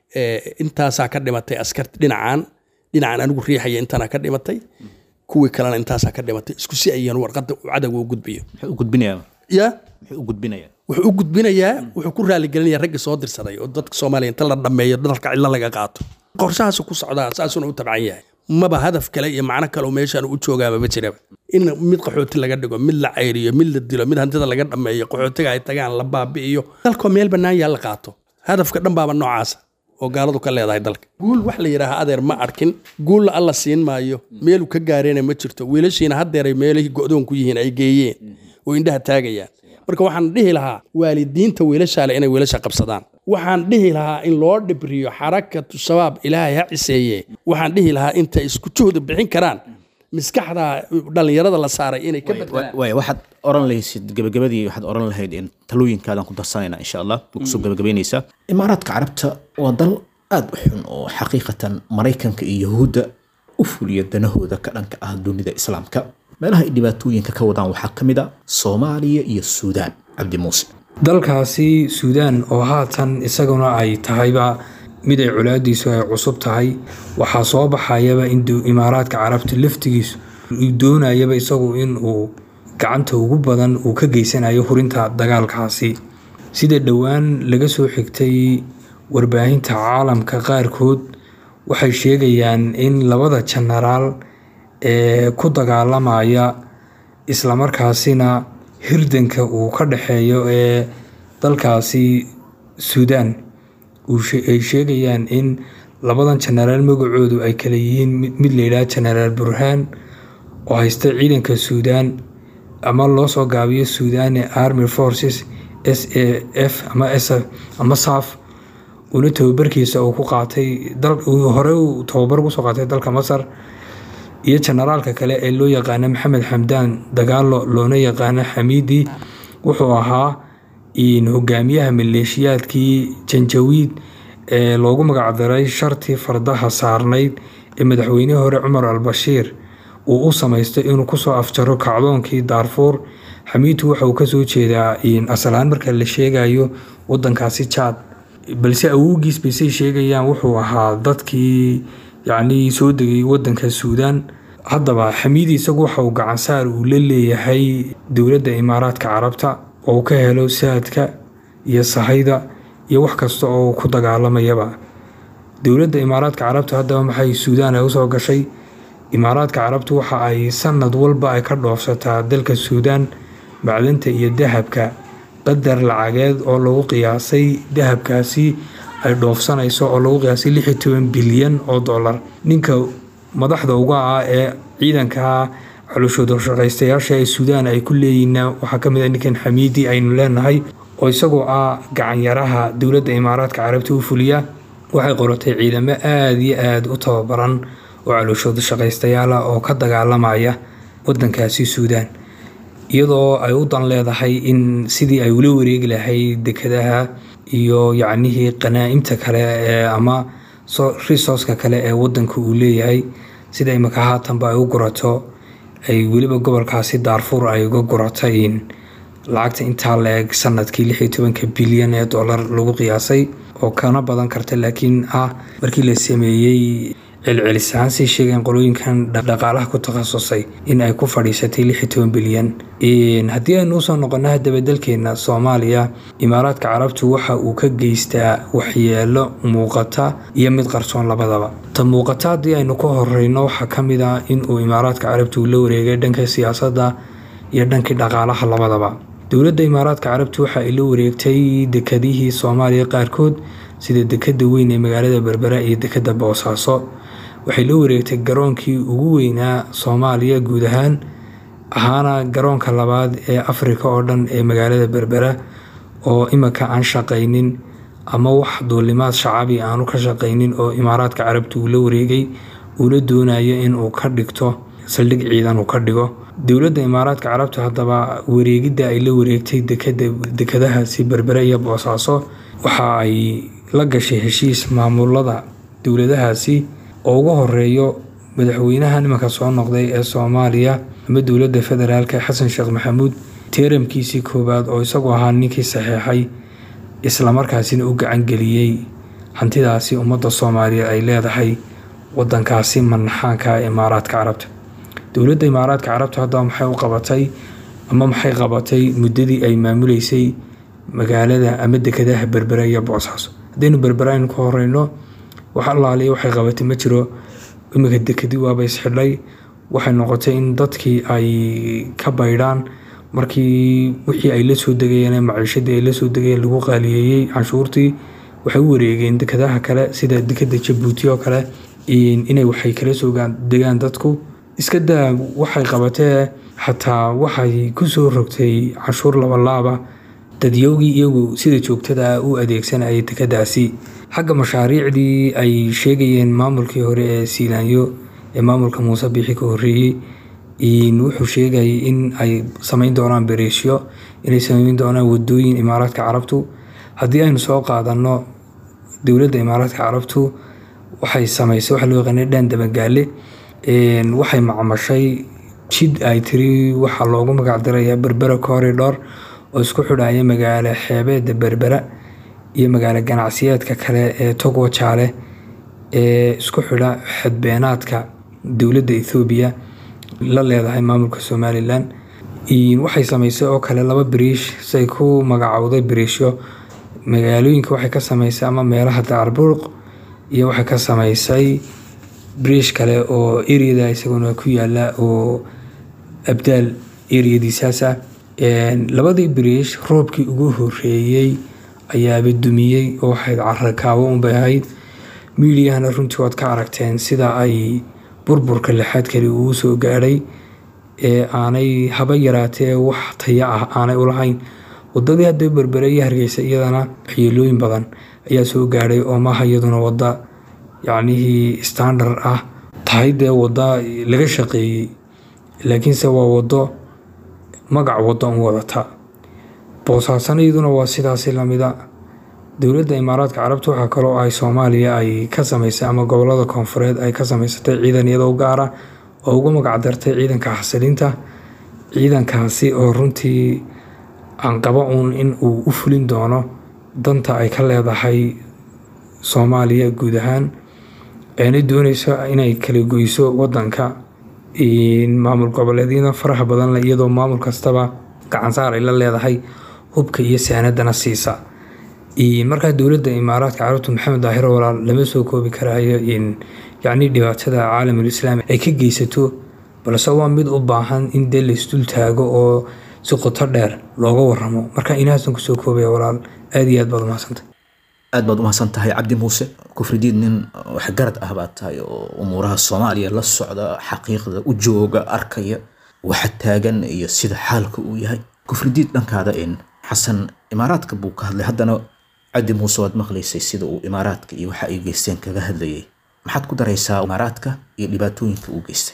Speaker 4: intaasaa ka dhimatay askarti dhinacan dhinacan anigu riixaya intaana ka dhimatay kuwii kalena intaasaa ka dhimatay isku si ayaan warqadda cadowga u gudbiyo
Speaker 2: muxuu u gudbinayaa
Speaker 4: ya
Speaker 2: muxuu u gudbinayaa
Speaker 4: wuxuu u gudbinayaa wuxuu ku raaligelinaya raggii soo dirsaday oo dadka soomaaliya inta la dhammeeyo dalka cidlo laga qaato qorshahaasu ku socdaa saasuna u tabcan yahay maba hadaf kale iyo macno kale oo meeshaan u joogaaba ma jiraba in mid qaxooti laga dhigo mid la cayriyo mid la dilo mid hantida laga dhammeeyo qaxootiga ay tagaan la baabi'iyo dalkoo meel bannaan yaa la qaato hadafka dhan baaba noocaasa oo gaaladu ka leedahay dalka guul wax la yidhaaha adeer ma arkin guulla alla siin maayo meeluu ka gaareenna ma jirto wiilashiina haddeeray meelihii go'doon ku yihiin ay geeyeen oo indhaha taagayaan marka waxaan dhihi lahaa waalidiinta wiilashaale inay wiilasha qabsadaan waxaan dhihi lahaa in loo dhibriyo xarakatu shabaab ilaahay ha ciseeye waxaan dhihi lahaa intay isku juhdi bixin karaan maskaxda dhallinyarada la saaray inay ka badbaadaan
Speaker 2: waay waxaad oran lahaysid gabagabadii waxaad oran lahayd in talooyinkaadan ku darsanayna insha allah ma kusoo gabagabaynaysaa imaaraadka carabta waa dal aad u xun oo xaqiiqatan maraykanka iyo yahuudda u fuliya danahooda ka dhanka ah dunida islaamka meelaha ay dhibaatooyinka ka wadaan waxaa ka mid a soomaaliya iyo suudaan cabdi muuse
Speaker 5: dalkaasi suudaan oo haatan isaguna ay tahayba mid ay colaadiisu ay cusub tahay waxaa soo baxayaba in imaaraadka carabta laftigiisu uu doonayaba isagu in uu gacanta ugu badan uu ka geysanayo hurinta dagaalkaasi sida dhowaan laga soo xigtay warbaahinta caalamka qaarkood waxay sheegayaan in labada jenaraal ee ku dagaalamaya islamarkaasina hirdanka uu ka dhexeeyo ee dalkaasi suudaan ay sheegayaan in labadan jenaraal magacoodu ay kala yihiin mid layidhaha jenaraal burhaan oo haysta ciidanka suudaan ama loo soo gaabiyo suudani army forces s a f ama s ama saf uuna tababarkiisa uu ku qaatay hore uu tababar kusoo qaatay dalka masar iyo jenaraalka kale ee loo yaqaana maxamed xamdaan dagaalo loona yaqaano xamiidi wuxuu ahaa hogaamiyaha maleeshiyaadkii janjawiid ee loogu magacdaray shartii fardaha saarnayd ee madaxweynihii hore cumar al-bashiir uu u samaystay inuu kusoo afjaro kacdoonkii daarfuur xamiidtu waxa uu kasoo jeedaa asalaan marka la sheegayo wadankaasi jaad balse awowgiis baysay sheegayaan wuxuu ahaa dadkii yacnii soo degay wadanka suudaan haddaba xamiidi isagu waxa uu gacansaar uu la leeyahay dowladda imaaraadka carabta oo uu ka helo saadka iyo sahayda iyo wax kasta oo uu ku dagaalamayaba dowladda imaaraadka carabta haddaba maxay suudaan ay usoo gashay imaaraadka carabtu waxa ay sanad walba ay ka dhoofsataa dalka suudaan macdanta iyo dahabka qadar lacageed oo lagu qiyaasay dahabkaasi ay dhoofsanayso oo lagu qiyaasay lix iyo toban bilyan oo dollar ninka madaxda uga ah ee ciidanka culushooda shaqaystayaasha ee suudaan ay ku leeyihiinna waxaa ka mid ah ninkan xamiidi aynu leenahay oo isagoo ah gacanyaraha dowladda imaaraadka carabta u fuliya waxay qoratay ciidamo aada iyo aada u tababaran oo calooshooda shaqaystayaala oo ka dagaalamaya wadankaasi suudaan iyadoo ay u dan leedahay in sidii ay ula wareegi lahayd dekadaha iyo yacnihii qanaa'imta kale ee ama resourceka kale ee wadanka uu leeyahay sida imika haatanba ay u gurato ay weliba gobolkaasi daarfuur ay uga guratay lacagta intaa la-eg sanadkii lix iyo tobanka bilyan ee dollar lagu qiyaasay oo kana badan karta laakiin ah markii la sameeyey celcelis ahaan sii sheegeen qolooyinkan dhaqaalaha ku takhasusay in ay ku fadhiisatay lix iyo toban bilyan haddii aynu usoo noqono haddaba dalkeena soomaaliya imaaraadka carabtu waxa uu ka geystaa waxyeelo muuqata iyo mid qarsoon labadaba ta muuqata haddii aynu ka horeyno waxaa ka mid ah in uu imaaraadka carabtu la wareegay dhanka siyaasadda iyo dhankii dhaqaalaha labadaba dowladda imaaraadka carabtu waxa ay la wareegtay dekadihii soomaaliya qaarkood sida dekada weyn ee magaalada berbera iyo dekada boosaaso waxay la wareegtay garoonkii ugu weynaa soomaaliya guud ahaan ahaana garoonka labaad ee afrika oo dhan ee magaalada berbera oo imika aan shaqaynin ama wax duulimaad shacabi aanu ka shaqaynin oo imaaraadka carabta uu la wareegay uula doonayo inuu ka dhigto saldhig ciidan uu ka dhigo dowladda imaaraadka carabta haddaba wareegidda ay la wareegtay dekadahaasi berbere iyo boosaaso waxa ay la gashay heshiis maamulada dowladahaasi oo ugu horeeyo madaxweynaha nimanka soo noqday ee soomaaliya ama dowladda federaalk xasan sheekh maxamuud teeramkiisii koowaad oo isagu ahaa ninkii saxeexay islamarkaasina u gacangeliyey hantidaasi ummadda soomaaliya ay leedahay wadankaasi manaxaanka imaaraadka carabta dowladda imaaraadka carabta haddaba maxay u qabatay ama maxay qabatay muddadii ay maamuleysay magaalada ama dekadaha berbera iyo boosaaso haddaynu berbera aynu ka horeyno wax allaaliya waxay qabatay ma jiro imika dekadi waaba isxidhay waxay noqotay in dadkii ay ka baydhaan markii wixii ay la soo degayeen maciishadii ay la soo degayeen lagu qaaliyeeyey canshuurtii waxay u wareegeen dekadaha kale sida dekada jabuuti oo kale inay waxay kala soo degaan dadku iska daa waxay qabatee xataa waxay kusoo rogtay canshuur labalaaba dadyowgii iyagu sida joogtada u adeegsanayay dekadaasi xagga mashaariicdii ay sheegayeen maamulkii hore ee siilaanyo ee maamulka muuse biixi ka horeeyey wuxuu sheegayay in ay samayn doonaan bereesyo inay samayn doonaan wadooyin imaaraadka carabtu haddii aynu soo qaadano dowladda imaaraadka carabtu waxay samaysay waxa loo yaqaana dhaan dabagaale waxay macmashay jid ay tiri waxaa loogu magacdirayaa berbera corridor oo isku xidhaya magaalo xeebeeda berbera iyo magaalo ganacsiyeedka kale ee togo jaale ee isku xidha xadbeenaadka dowladda ethoobiya la leedahay maamulka somalilan waxay samaysay oo kale laba bariish say ku magacowday bariishyo magaalooyinka waxay ka samaysay ama meelaha daarburuq iyo waxay ka samaysay bariish kale oo eriyada isaguna ku yaala oo abdaal eriyadiisaasa labadii bariish roobkii ugu horeeyey ayaaba dumiyey oo waxayd carakaawo unbay ahayd miidiyahana runtii waad ka aragteen sida ay burburka lixaad kale uu soo gaadhay ee aanay haba yaraatee wax taya ah aanay ulahayn wadadii hadda berbere iyo hargeysa iyadana waxyeelooyin badan ayaa soo gaadhay oo maaha iyaduna wada yacnihii standard ah tahay dee wada laga shaqeeyey laakiinse waa wado magac wado un wadata boosaasana iyaduna waa sidaasi lamida dowladda imaaraadka carabta waxaa kaloo ay soomaaliya ay ka samaysay ama gobolada koonfureed ay ka samaysatay ciidan iyadoo gaara oo ugu magacdartay ciidanka xasilinta ciidankaasi oo runtii aan qaba uun in uu u fulin doono danta ay ka leedahay soomaaliya guud ahaan aanay dooneyso inay kala goyso wadanka maamul goboleedyada faraha badan leh iyadoo maamul kastaba gacansaar ay la leedahay hubka iyo saanadana siisa markaa dowladda imaaraadka carabtu maxamed daahiro walaal lama soo koobi karayo yacni dhibaatada caalamul islaami ay ka geysato balse waa mid u baahan in dee laysdul taago oo si qoto dheer looga waramo marka inahaasan kusoo koobaya walaal aad iyo aad baad umahadsantay
Speaker 2: aad baad umahadsan tahay cabdi muuse kufridiid nin waxgarad ah baad tahay oo umuuraha soomaaliya la socda xaqiiqda u jooga arkaya waxa taagan iyo sida xaalka uu yahay kufridiid dhankaada in xasan imaaraadka buu ka hadlay haddana cabdi muuse waad maqlaysay sida uu imaaraadka iyo waxa ay geysteen kaga hadlayay maxaad ku daraysaa imaaraadka iyo dhibaatooyinka uu geystay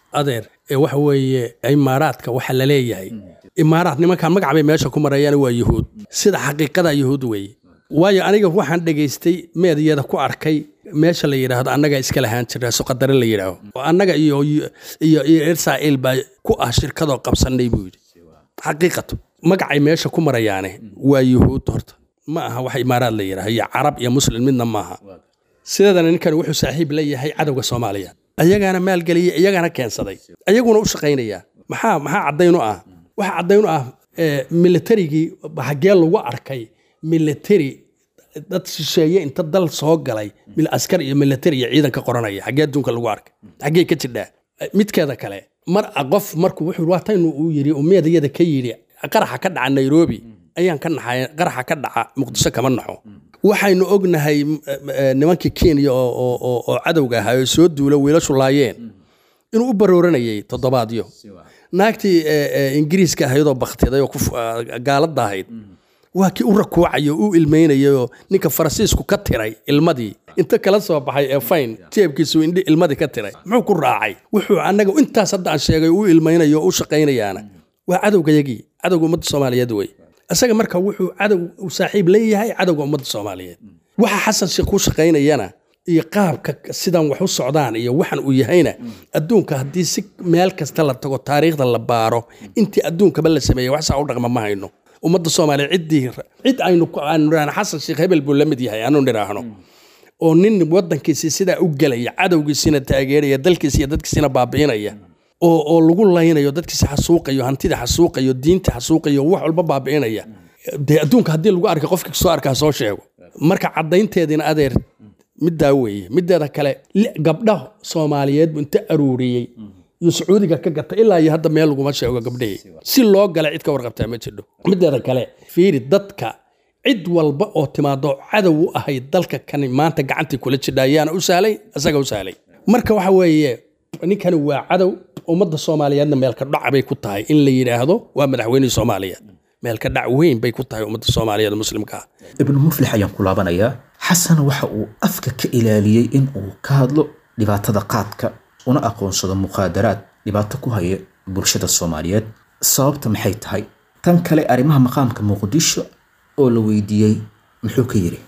Speaker 4: adeer ee waxa weeye imaaraadka waxa la leeyahay imaaraad nimankan magac bay meesha ku marayaan waa yuhuud sida xaqiiqada yuhuud weeye waayo aniga waxaan dhegaystay meedyada ku arkay meesha la yidhaahdo annaga iska lahaan jira suqadare la yidhaaho oo annaga iyo iyo iyo israa'iil baa ku ah shirkadoo qabsannay buu yidhi xaqiiqatu magacay meesha ku marayaane waa yuhuud horta ma aha wax imaaraad la yidhaaho iyo carab iyo muslim midna maaha sideedana ninkan wuxuu saaxiib la yahay cadowga soomaaliya ayagaana maalgeliyey iyagana keensaday ayaguna u shaqaynaya maxaa maxaa caddayn u ah waxa caddayn u ah militarigii xaggee lagu arkay military dad shisheeye inta dal soo galay askar iyo military iyo ciidanka qoranaya xaggee adduunka lagu arkay xaggee ka jirdhaa midkeeda kale mar qof markuu wuxuu waataynu uu yidhi umeedayada ka yidhi qaraxa ka dhaca nairobi ayaan ka naxay qaraxa ka dhaca muqdisho kama naxo waxaynu ognahay nimankii kenya oo cadowga ahaa oo soo duula wiilashu laayeen inuu u barooranayay toddobaadyo naagtii ingiriiska ahaydoo baktiday oo gaalada ahayd waa kii u rakuucayo u ilmaynayayoo ninka faransiisku ka tiray ilmadii inta kala soo baxay ee fayn jeebkiisu indhi ilmadii ka tiray muxuu ku raacay wuxuu annaga intaas hadda aan sheegay u ilmaynayo oo u shaqaynayaana waa cadowgayagii cadowga ummadda soomaaliyeed wey isaga marka wuxuu cadow u saaxiib leeyahay cadowga ummadda soomaaliyeed waxa xasan sheekh ku shaqaynayana iyo qaabka sidan wax u socdaan iyo waxan uu yahayna adduunka haddii si meel kasta la tago taariikhda la baaro intii adduunkaba la sameeyey wax saa u dhaqma ma hayno ummadda soomaaliya ciddii cid aynu aanu nidhaahno xasan sheekh hebel buu la mid yahay aanu nidhaahno oo nin waddankiisii sidaa u gelaya cadowgiisina taageeraya dalkiisa iyo dadkiisina baabi'inaya oo oo lagu laynayo dadkiisa xasuuqayo hantida xasuuqayo diinta xasuuqayo wax walba baabi'inaya dee adduunka haddii lagu arkay qofkii soo arkaa soo sheego marka caddaynteediina adeer middaa weeye mideeda kale gabdha soomaaliyeed buu inta aruuriyey iyo sacuudiga ka gata ilaa iyo hadda meel laguma sheego gabdhihii si loo gala cid ka warqabtaa ma jidho mideeda kale fiiri dadka cid walba oo timaado cadow u ahayd dalka kani maanta gacantii kula jidha ayaana u sahlay isaga u sahlay marka waxa weeye ninkani waa cadow ummadda soomaaliyeedna meelka dhac bay ku tahay in la yidhaahdo waa madaxweynihii soomaaliyeed meelka dhac weyn bay ku tahay ummadda soomaaliyeed muslimka ah
Speaker 2: ibnu muflix ayaan ku laabanayaa xasan waxa uu afka ka ilaaliyey in uu ka hadlo dhibaatada qaadka una aqoonsado muqaadaraad dhibaato ku haya bulshada soomaaliyeed sababta maxay tahay tan kale arrimaha maqaamka muqdisho oo la weydiiyey muxuu ka yidhi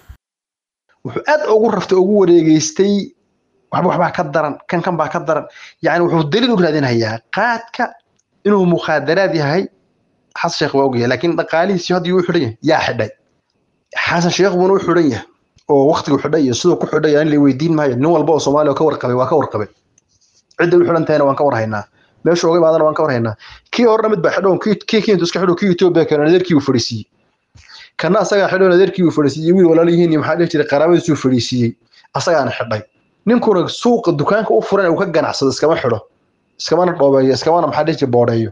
Speaker 3: wuxuu aad ugu raftay ugu wareegeystay waxba waxbaa ka daran kan kan baa ka daran yani wuxuu daliil u raadinayaa qaadka inuu mukhaadaraad yahay xasan sheekh waa ogyahay laakiin dhaqaalihiisii hadda yuu u xidhan yahay yaa xidhay xasan sheekh buuna u xidhan yahay oo waktigu xidhay iyo siduu ku xidhay in la weydiin maayo nin walba oo soomaaliya ka warqabay waa ka warqabay cidda u xidhan tahayna waan ka warhaynaa meesha uga imaadana waan ka warhaynaa kii horena mid baa xidhoon kii kintu iska xidho kii etoobiya keena nadeerkii uu fadhiisiiyey kana asagaa xidho nadeerkii uu fadhiisiiyey wiil walaal yihiin iyo maxaa dhihi jiray qaraabadiisuu fadhiisiiyey asagaana xidhay ninkuna suuqa dukaanka u furan uu ka ganacsado iskama xidho iskamana dhoobeeyo iskamana maxaa dhihi jiray boodheeyo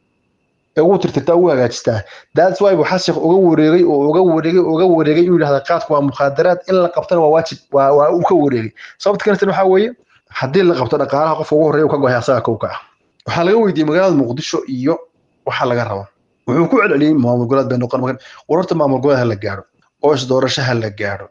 Speaker 3: ee ugu tirtirtaa ugu hagaajistaa that's why buu xasan uga wareegay oo uga wareegay uga wareegay inuu yidhahda qaadku waa mukhaadaraad in la qabtana waa waajib waa waa uu ka wareegay sababta kaletan waxaa weeye haddii la qabto dhaqaalaha qofka ugu horreeya uu ka gohay asaga kowka ah waxaa laga weydiiyey magaalada muqdisho iyo waxa laga rabo wuxuu ku celceliyey maamul goboleed bay noqon markan wararta maamul goboleed ha la gaadho oo isdoorasho ha la gaadho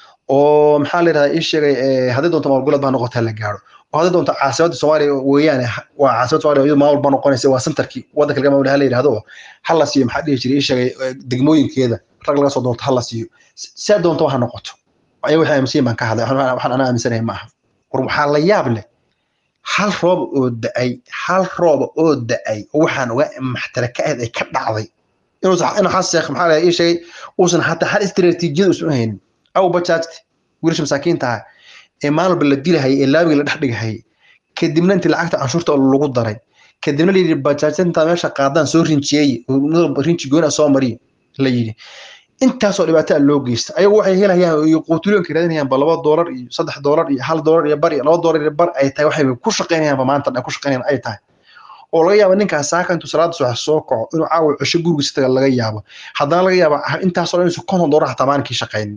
Speaker 3: oo maxaa la yidhahdaa ii sheegay haddii doonto maamul goboleed baa noqota ha la gaadho oo haddii doonto caasimadda soomaaliya weeyaane waa caasimadda soomaaliya iyadu maamul baa noqonaysa waa centerkii waddanka laga maamul ha la yidhahdo ha la siiyo maxaa dhihi jiray ii sheegay degmooyinkeeda rag laga soo doonto ha la siiyo see doonto ha noqoto ayaga waxay aaminsan baan ka hadlay waxaan anaa aaminsanahay ma aha war waxaa la yaab leh hal roob oo da-ay hal rooba oo da-ay oo waxaan uga maxtara ka ahayd ay ka dhacday inuusan inuu xasan sheekh maxaa la ii sheegay uusan hataa hal istiraatiijiyada uusan u haynin aw bajaajti wiilasha masaakiinta ah ee maalba la dilahayay ee laabiga la dhex dhigahayay kadibna intii lacagta canshuurta lagu daray kadibna la yidhi bajaajinta meesha qaadaan soo rinjiyeeye rinji goona soo mariya la yidhi intaasoo dhibaataa loo geysta ayagu waxay helayaan iyo quutulyoonka raadinayaan ba laba doolar iyo saddex doolar iyo hal doolar iyo bar iyo laba doolar iyo bar ay tahay waxay ku shaqaynayaanba maanta ay ku shaqaynayaan ay tahay oo laga yaabo ninkaas saaka intuu salaada subax soo kaco inuu caawa cesho gurigiisa taga laga yaabo haddana laga yaabo intaasoo dhan inuusan konton doolar xataa maalinkii shaqaynin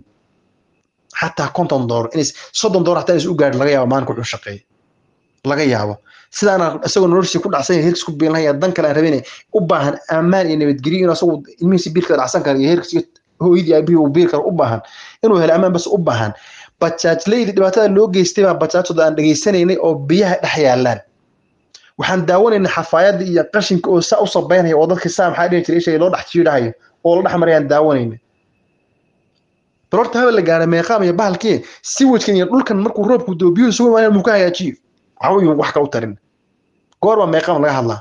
Speaker 3: xataa konton doolar inays soddon doolar xataa inaysan u gaadhin laga yaabo maalinka wuxuu shaqeeya laga yaabo sidaana isagoo noloshiisa ku dhacsan yahay heerkiis ku biilanaya dan kale aan rabinay u baahan ammaan iyo nabadgelyo inuu asagu ilmihiisa biilka dhacsan kara iyo heerkiis hooyadii aabihii uu biil kara u baahan inuu helo ammaan bas u baahan bajaajleydi dhibaatada loo geystay baa bajaajooda aan dhegaysanaynay oo biyaha dhex yaalaan waxaan daawanaynay xafaayadda iyo qashinka oo saa u sabaynaya oo dadka saa maxaa dhihi jiray ishaga loo dhex jiidhahayo oo la dhex marayaan daawanaynay bal horta habel la gaaray meeqaam iyo bahalkii siwajkan iyo dhulkan markuu roobku doo biyuhu sugu imaanayaan muu ka hagaajiyo waxba wax ka u tarin goorma meeqaam laga hadlaa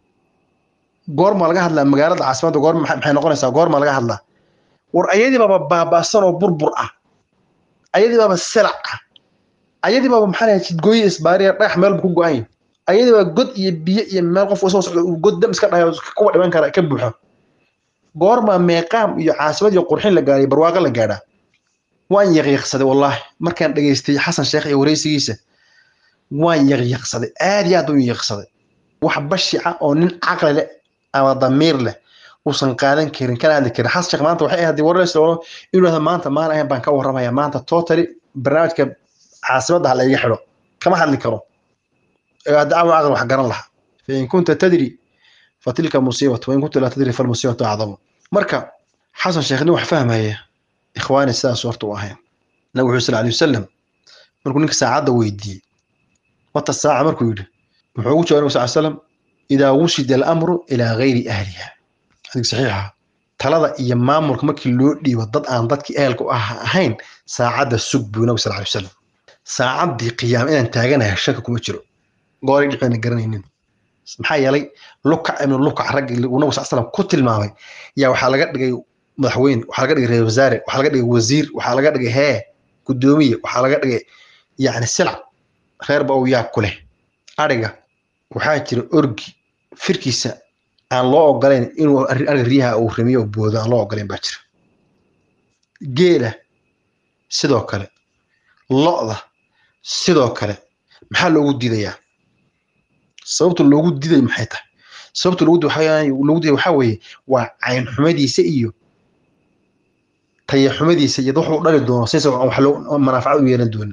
Speaker 3: goorma laga hadlaa magaalada caasimadda goorma maxay noqonaysaa goorma laga hadlaa war ayadii baaba baaba'san oo burbur ah ayadii baaba silac ah ayadii baaba maxaa lahayd jidgooye isbaariya dhagax meelba ku go-an yahay ayadii baa god iyo biyo iyo meel qof soo socda uu god dam iska dhahayo kuwa dhiman kara ka buuxo goorma meeqaam iyo caasimad iyo qurxin la gaaray barwaaqo la gaadhaa waan yaqiiqsaday wallaahi markaan dhegaystay xasan sheekh iyo wareysigiisa waan yaqiiqsaday aad iyo aad u yaqiiqsaday wax bashica oo nin caqli leh ama damiir leh uusan qaadan karin kana hadli karin xasan sheekh maanta waxay ahayd wareysi oo inuu yidhahdo maanta maan ahayn baan ka warramaya maanta totally barnaamijka caasimadda ha la iga xidho kama hadli karo dacwa aqli wax garan laha fain kunta tadri fatilka musiibatu wain kunta laa tadri falmusiibatu acdamu marka xasan sheekh nin wax fahmaya ikhwaani sidaas horta u ahayn nabi wuxuu sal alay wasalam markuu ninka saacadda weydiiyey mata saaca markuu yidhi muxuu ugu jawabay nabi sal slam idaa wushida alamru ilaa gayri ahliha xadiis saxiixa talada iyo maamulka markii loo dhiibo dad aan dadkii ehelka u ah ahayn saacadda sug buu nabi sal alay wasalam saacaddii qiyaam inaan taaganahay shaka kuma jiro gooray dhicina garanaynin maxaa yeelay lukac ibnu lukac raggi uu nabi sal slam ku tilmaamay yaa waxaa laga dhigay madaxweyne waxaa laga dhigay reer wasaare waxaa laga dhigay wasiir waxaa laga dhigay hee gudoomiye waxaa laga dhigay yacni silac reerba uu yaa ku leh ariga waxaa jira orgi firkiisa aan loo ogolayn inuu ariga riyaha uu ramiyo boodo aan loo ogolayn baa jira geela sidoo kale lo'da sidoo kale maxaa loogu diidayaa sababta loogu diiday maxay tahay sababta loogu loogu diiday waxaa weeye waa cayn xumadiisa iyo taya xumadiisa iyo wuxuu dhali doono sisa wax manaafaca u yeelan doonin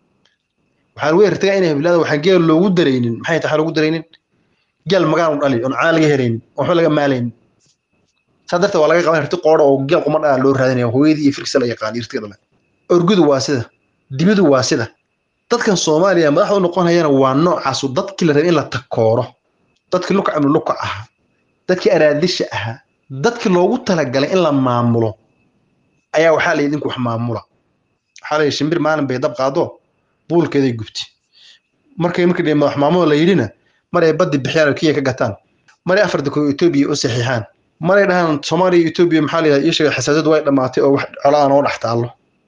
Speaker 3: waxaa lagu yartagaa inay bilaada waxaan geel loogu daraynin maxay tahay loogu daraynin geel magaan u dhali oon caan laga helaynin waxba laga maalaynin saa darteed waa laga qaban hirti qoodha oo geel quma dhaa loo raadinaya hooyadii iyo firkisa la yaqaan irtiga dhale orgudu waa sida dibidu waa sida dadkan soomaaliya madaxda u noqonayana waa noocaasu dadkii la rabay in la takooro dadkii lukac ibnu lukac ahaa dadkii araadisha ahaa dadkii loogu talagalay in la maamulo ayaa waxaa la idinku wax maamula waxaa la yidhi shimbir maalin bay dab qaado buulkeeday gubti markay markii dhi madax maamulo la yidhina mar ay baddi bixiyaan oo kenya ka gataan maray afar dako etoobiya u saxiixaan maray dhahaan soomaaliya iyo etoobiya maxaa la yidhahda ii sheegay xasaasiyadu way dhammaatay oo wax colaan oo dhex taallo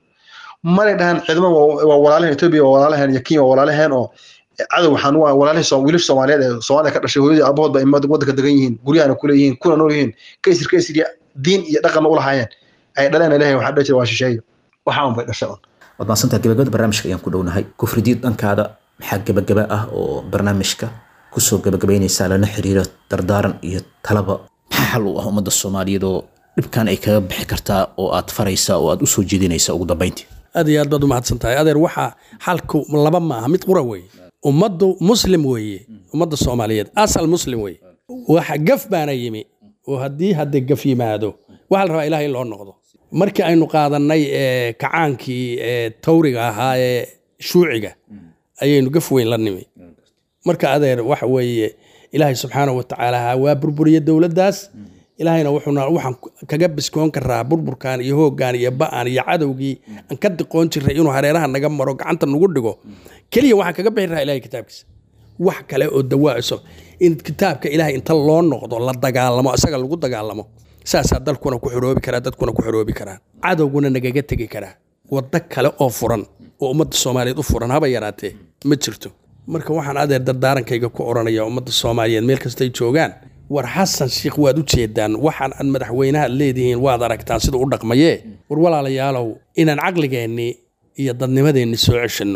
Speaker 3: maray dhahaan ciidamo waa walaalahan etoobiya waa walaalahan iyo kenya waa walaalahan oo cadow waxaan waa walaalahay wiilasha soomaaliyeed ee soomaaliya ka dhashay hooyadii aabahood ba waddanka degan yihiin guryahana ku leeyihiin kuna nool yihiin kaysir kaysir diin iyo dhaqanna u lahaayeen ay dhaleen ilahay waxaa dhihi jira waa shisheeyo waxaa un bay dhashay un
Speaker 2: waad maadsantaha gabagabada barnaamijka ayaan ku dhownahay kufridiid dhankaada maxaa gabagaba ah oo barnaamijka kusoo gabagabaynaysaa lana xiriira dardaaran iyo talaba maxaa xal u ah ummadda soomaaliyeed oo dhibkan ay kaga bixi kartaa oo aad faraysaa oo aad usoo jeedinaysaa ugu dambayntii
Speaker 4: aad iyo aad baad u mahadsan tahay adeer waxaa xalku laba maaha mid qura weeye ummaddu muslim weeye ummadda soomaaliyeed asal muslim weeye waxa gaf baana yimi oo haddii hadde gaf yimaado waxaa la rabaa ilaah in loo noqdo markii aynu qaadannay kacaankii tawriga ahaa ee shuuciga ayaynu gaf weyn la nimi marka adeer waxa weeye ilaahay subxaanahu watacaala waa burburiye dowladdaas ilaahayna wuxuuna waxaan kaga biskoon karaa burburkan iyo hooggan iyo ba'an iyo cadowgii aan ka diqoon jiray inuu hareeraha naga maro gacanta nagu dhigo keliya waxaan kaga bixi rahaa ilahay kitaabkiisa wax kale oo dawaaciso in kitaabka ilaahay inta loo noqdo la dagaalamo isaga lagu dagaalamo saasaa dalkuna ku xoroobi karaa dadkuna ku xoroobi karaa cadowguna nagaga tegi karaa waddo kale oo furan oo ummadda soomaaliyeed u furan haba yaraatee ma jirto marka waxaan adeer dardaarankayga ku odhanaya ummadda soomaaliyeed meel kastay joogaan war xasan sheikh waad u jeedaan waxaan aad madaxweynaha leedihiin waad aragtaan siduu u dhaqmayee war walaalayaalow inaan caqligeennii iyo dadnimadeenni soo ceshanno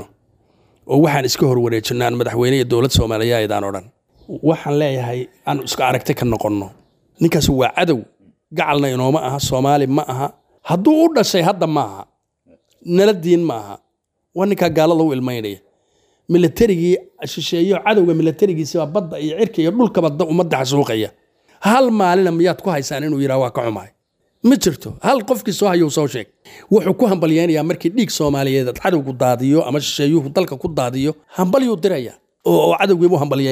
Speaker 4: oo waxaan iska horwareejinno aan madaxweyne iyo dowlad soomaaliyeedaan odhan waxaan leeyahay aan isku aragti ka noqonno ninkaasi waa cadow gacalna inooma aha soomaali ma aha hadduu u dhashay hadda ma aha nala diin ma aha waa ninkaa gaalada u ilmaynaya milatarigii shisheeyo cadowga milatarigiisibaa badda iyo cirka iyo dhulkaba ummadda xasuuqaya hal maalina miyaad ku haysaan inuu yidhaha waa ka xumahay ma jirto hal qofkii soo hayuu soo sheeg wuxuu ku hambalyaynayaa markii dhiig soomaaliyeed cadowgu daadiyo ama shisheeyuhu dalka ku daadiyo hambalyuu diraya oo cadowgiibuu hambalyaynaya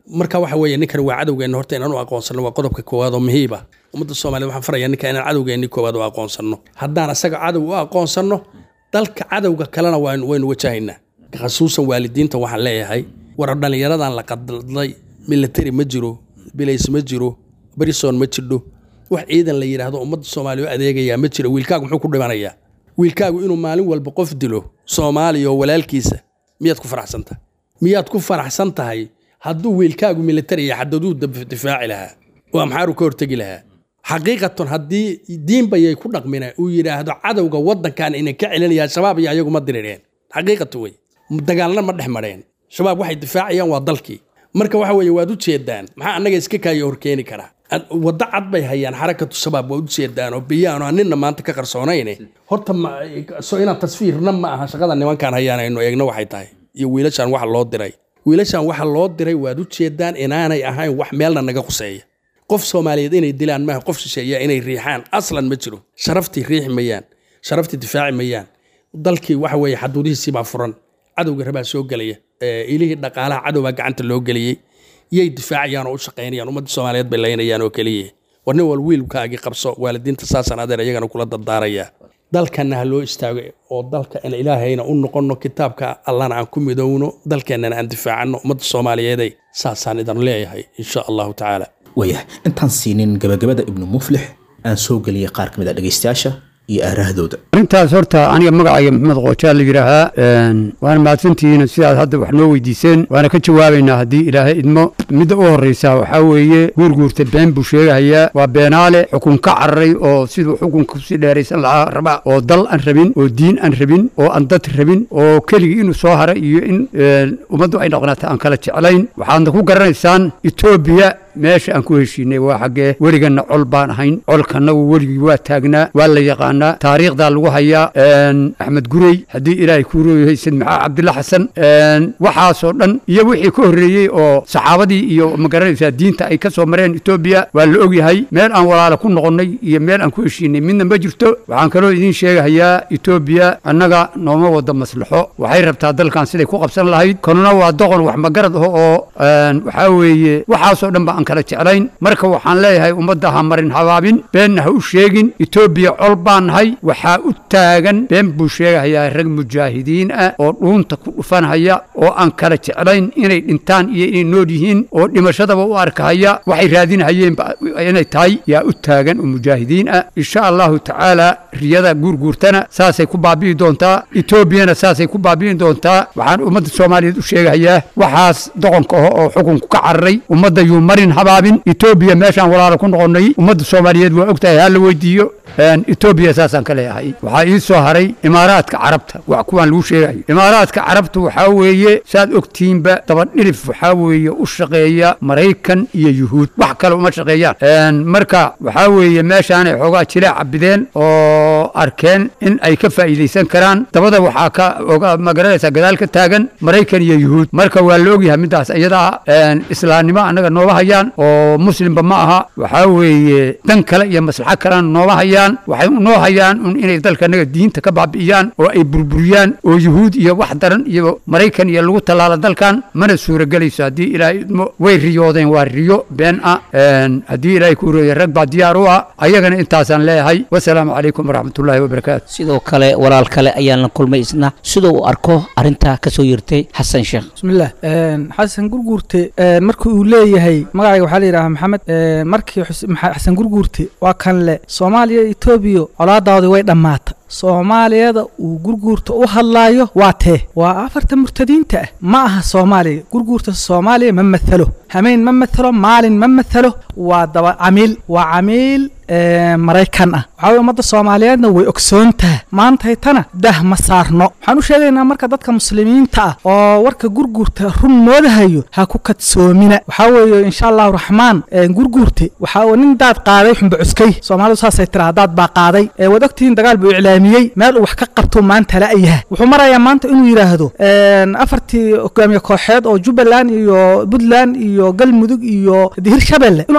Speaker 4: marka waxa weeye ninkan waa cadowgeenna horta inaan u aqoonsano waa qodobka koowaad oo muhiiba ummadda soomaaliyed waxaan farayaa ninka inaan cadowgeenni koowaad u aqoonsano haddaan asaga cadow u aqoonsano dalka cadowga kalena waan- waynu wajahaynaa khasuusan waalidiinta waxaan leeyahay war dhallinyaradan la qadlay military ma jiro bilays ma jiro brison ma jidho wax ciidan la yidhaahdo ummadda soomaaliya u adeegayaa ma jiro wiilkaagu muxuu ku dhimanayaa wiilkaagu inuu maalin walba qof dilo soomaaliya oo walaalkiisa miyaad ku faraxsan tahay miyaad ku faraxsan tahay hadduu wiilkaagu military iyo xadaduu dab- difaaci lahaa oo amxaaru ka hortegi lahaa xaqiiqatan haddii diinbayay ku dhaqmina uu yidhaahdo cadowga waddankan inan ka celinaya shabaab iyo ayagu ma dirireen xaqiiqatu wey dagaalna ma dhex mareen shabaab waxay difaacayaan waa dalkii marka waxa weeye waad u jeedaan maxaa annaga iska kaayo horkeeni karaa Ad- waddo cad bay hayaan xarakatu shabaab waa u jeedaan oo biyaano ninna maanta ka qarsoonayne horta ma- so inaan tasfiirna ma aha shaqada nimankaan hayaan aynu eegno waxay tahay iyo wiilashaan waxa loo diray wiilashaan waxa loo diray waad u jeedaan inaanay ahayn wax meelna naga quseeya qof soomaaliyeed inay dilaan maaha qof shisheeya inay riixaan aslan ma jiro sharaftii riixi mayaan sharaftii difaaci mayaan dalkii waxa weeye xaduudihiisii baa furan cadowga rabaa soo gelaya Ee, ilihii dhaqaalaha cadowbaa gacanta loo geliyey yay difaacayaan oo u shaqaynayaan ummadda soomaaliyeed bay laynayaan oo keliya war nin wal wiilkaagii qabso waalidiinta saasaan adeer iyagana kula dardaarayaa dalkanna ha loo istaago oo dalka in ilaahayna u noqonno kitaabka allana aan ku midowno dalkeennana aan difaacanno ummadda soomaaliyeeday saasaan idan leeyahay insha allahu tacaala
Speaker 2: waayahay intaan siinin gabagabada ibnu muflix aan soo geliyey qaar ka mid a dhegaystayaasha iyo aarahdooda
Speaker 9: arrintaas horta aniga magacayga maxamed qoojaa la yidhaahaa een, waana mahadsantihiin sidaad hadda wax noo weydiiseen waana ka jawaabaynaa haddii ilaahay idmo midda u horreysa waxaa weeye guurguurta been buu sheegahayaa waa beenaale xukun ka cararay oo siduu xukunka kusii dheeraysan lahaa raba oo dal aan rabin oo diin aan rabin oo aan dad rabin oo keligii inuu soo hara iyo in een, ummaddu ay dhaqnaata aan kala jeclayn waxaadna ku garanaysaan etoobiya meesha aan ku heshiinay waa xaggee weliganna col baan ahayn colkanagu weligii waa taagnaa waa la yaqaanaa taariikhdaa lagu hayaa een, axmed gurey haddii ilaahay kuu rooyahay sid maxaa cabdilla xasan een, waxaasoo dhan iyo wixii ka horreeyey oo saxaabadii iyo magaranaysaa diinta ay ka soo mareen etoobiya waa la ogyahay meel aan walaala ku noqonnay iyo meel aan ku heshiinay midna ma jirto waxaan kaloo idiin sheegahayaa etoobiya annaga nooma wada maslaxo waxay rabtaa dalkan siday ku qabsan lahayd kanuna waa doqon wax magarad ah oo een, waxaa weeye waxaasoo dhan ba aan kala jeclayn marka waxaan leeyahay ummadda ha marin habaabin beenna ha u sheegin etoobiya col baan nahay waxaa u taagan been buu sheegahayaa rag mujaahidiin ah oo dhuunta ku dhufanhaya oo aan kala jeclayn inay dhintaan iyo inay nool yihiin oo dhimashadaba u arkahaya waxay raadinahayeen ba- inay tahay yaa u taagan oo mujaahidiin ah insha allahu tacaala riyada guurguurtana saasay ku baabi'i doontaa etoobiyana saasay ku baabi'i doontaa waxaan ummadda soomaaliyeed u sheegahayaa waxaas doqonka ah oo xukunku ka cararay ummadda yuu marin habaabin etoobiya meeshaan walaalo ku noqonnay ummadda soomaaliyeed waa ogtahay ha la weydiiyo een, etoobiya saasaan ka leeyahay waxaa ii soo haray imaaraadka carabta wax kuwaan lagu sheegayo imaaraadka carabta waxaa weeye saad ogtihiinba dabadhilif waxaa weeye u shaqeeya maraykan iyo yuhuud wax kale uma shaqeeyaan Een, marka waxaa weeye meeshaanay xoogaa jilaac cabideen oo arkeen in ay ka faa'iidaysan karaan dabada waxaa ka oga magaranaysaa gadaal ka taagan maraykan iyo yuhuud marka waa la ogyahay middaas iyadaa een, islaamnimo annaga noola hayaan oo muslimba ma aha waxaa weeye dan kale iyo maslaxo kalena noola hayaan waxay noo hayaan un inay dalka annaga diinta ka baabi'iyaan oo ay burburiyaan oo yuhuud iyo wax daran iyo maraykan iyo lagu tallaalo dalkan mana suuragelayso haddii ilaahay idmo way riyoodeen waa riyo been ah Een, haddii ilaahay ku reeyay rag baa diyaar u ah ayagana intaasaan leeyahay wasalaamu calaykum waraxmatullaahi wabarakaatu
Speaker 10: sidoo kale walaal kale ayaan la kulmay isna sidoo uu arko arrintaa ka soo yirtay xasan sheekh
Speaker 11: bismillaah een, xasan gurguurte een, markii uu leeyahay magacayga waxaa la yidhaha maxamed een, markii xus- maxa- xasan gurguurte waa kan le soomaaliya iyo etoobiya colaadaadii way dhammaata soomaaliyada uu gurguurta u hadlaayo waa tee waa afarta murtadiinta ah ma aha soomaaliya gurguurta soomaaliya ma mathalo hameen ma mathalo maalin ma mathalo waa daba camiil waa camiil ee, maraykan ah waxaa weye ummadda soomaaliyeedna way ogsoon tahay maantaytana dah ma saarno waxaan u sheegaynaa marka dadka muslimiinta ah oo warka gurguurta run moodahayo ha ku kadsoomina waxaa weeye insha allahu raxmaan ee, gurguurte waxaa uu nin daad qaaday xunba cuskay soomaalidu saasay tiraa daad baa qaaday ee, waad ogtihiin dagaal buu iclaamiyey meel uu wax ka qabto maanta la'yahay wuxuu marayaa maanta inuu yidhaahdo een, afartii hogaamiye kooxeed oo jubbaland iyo puntland iyo galmudug iyo hirshabelle inuu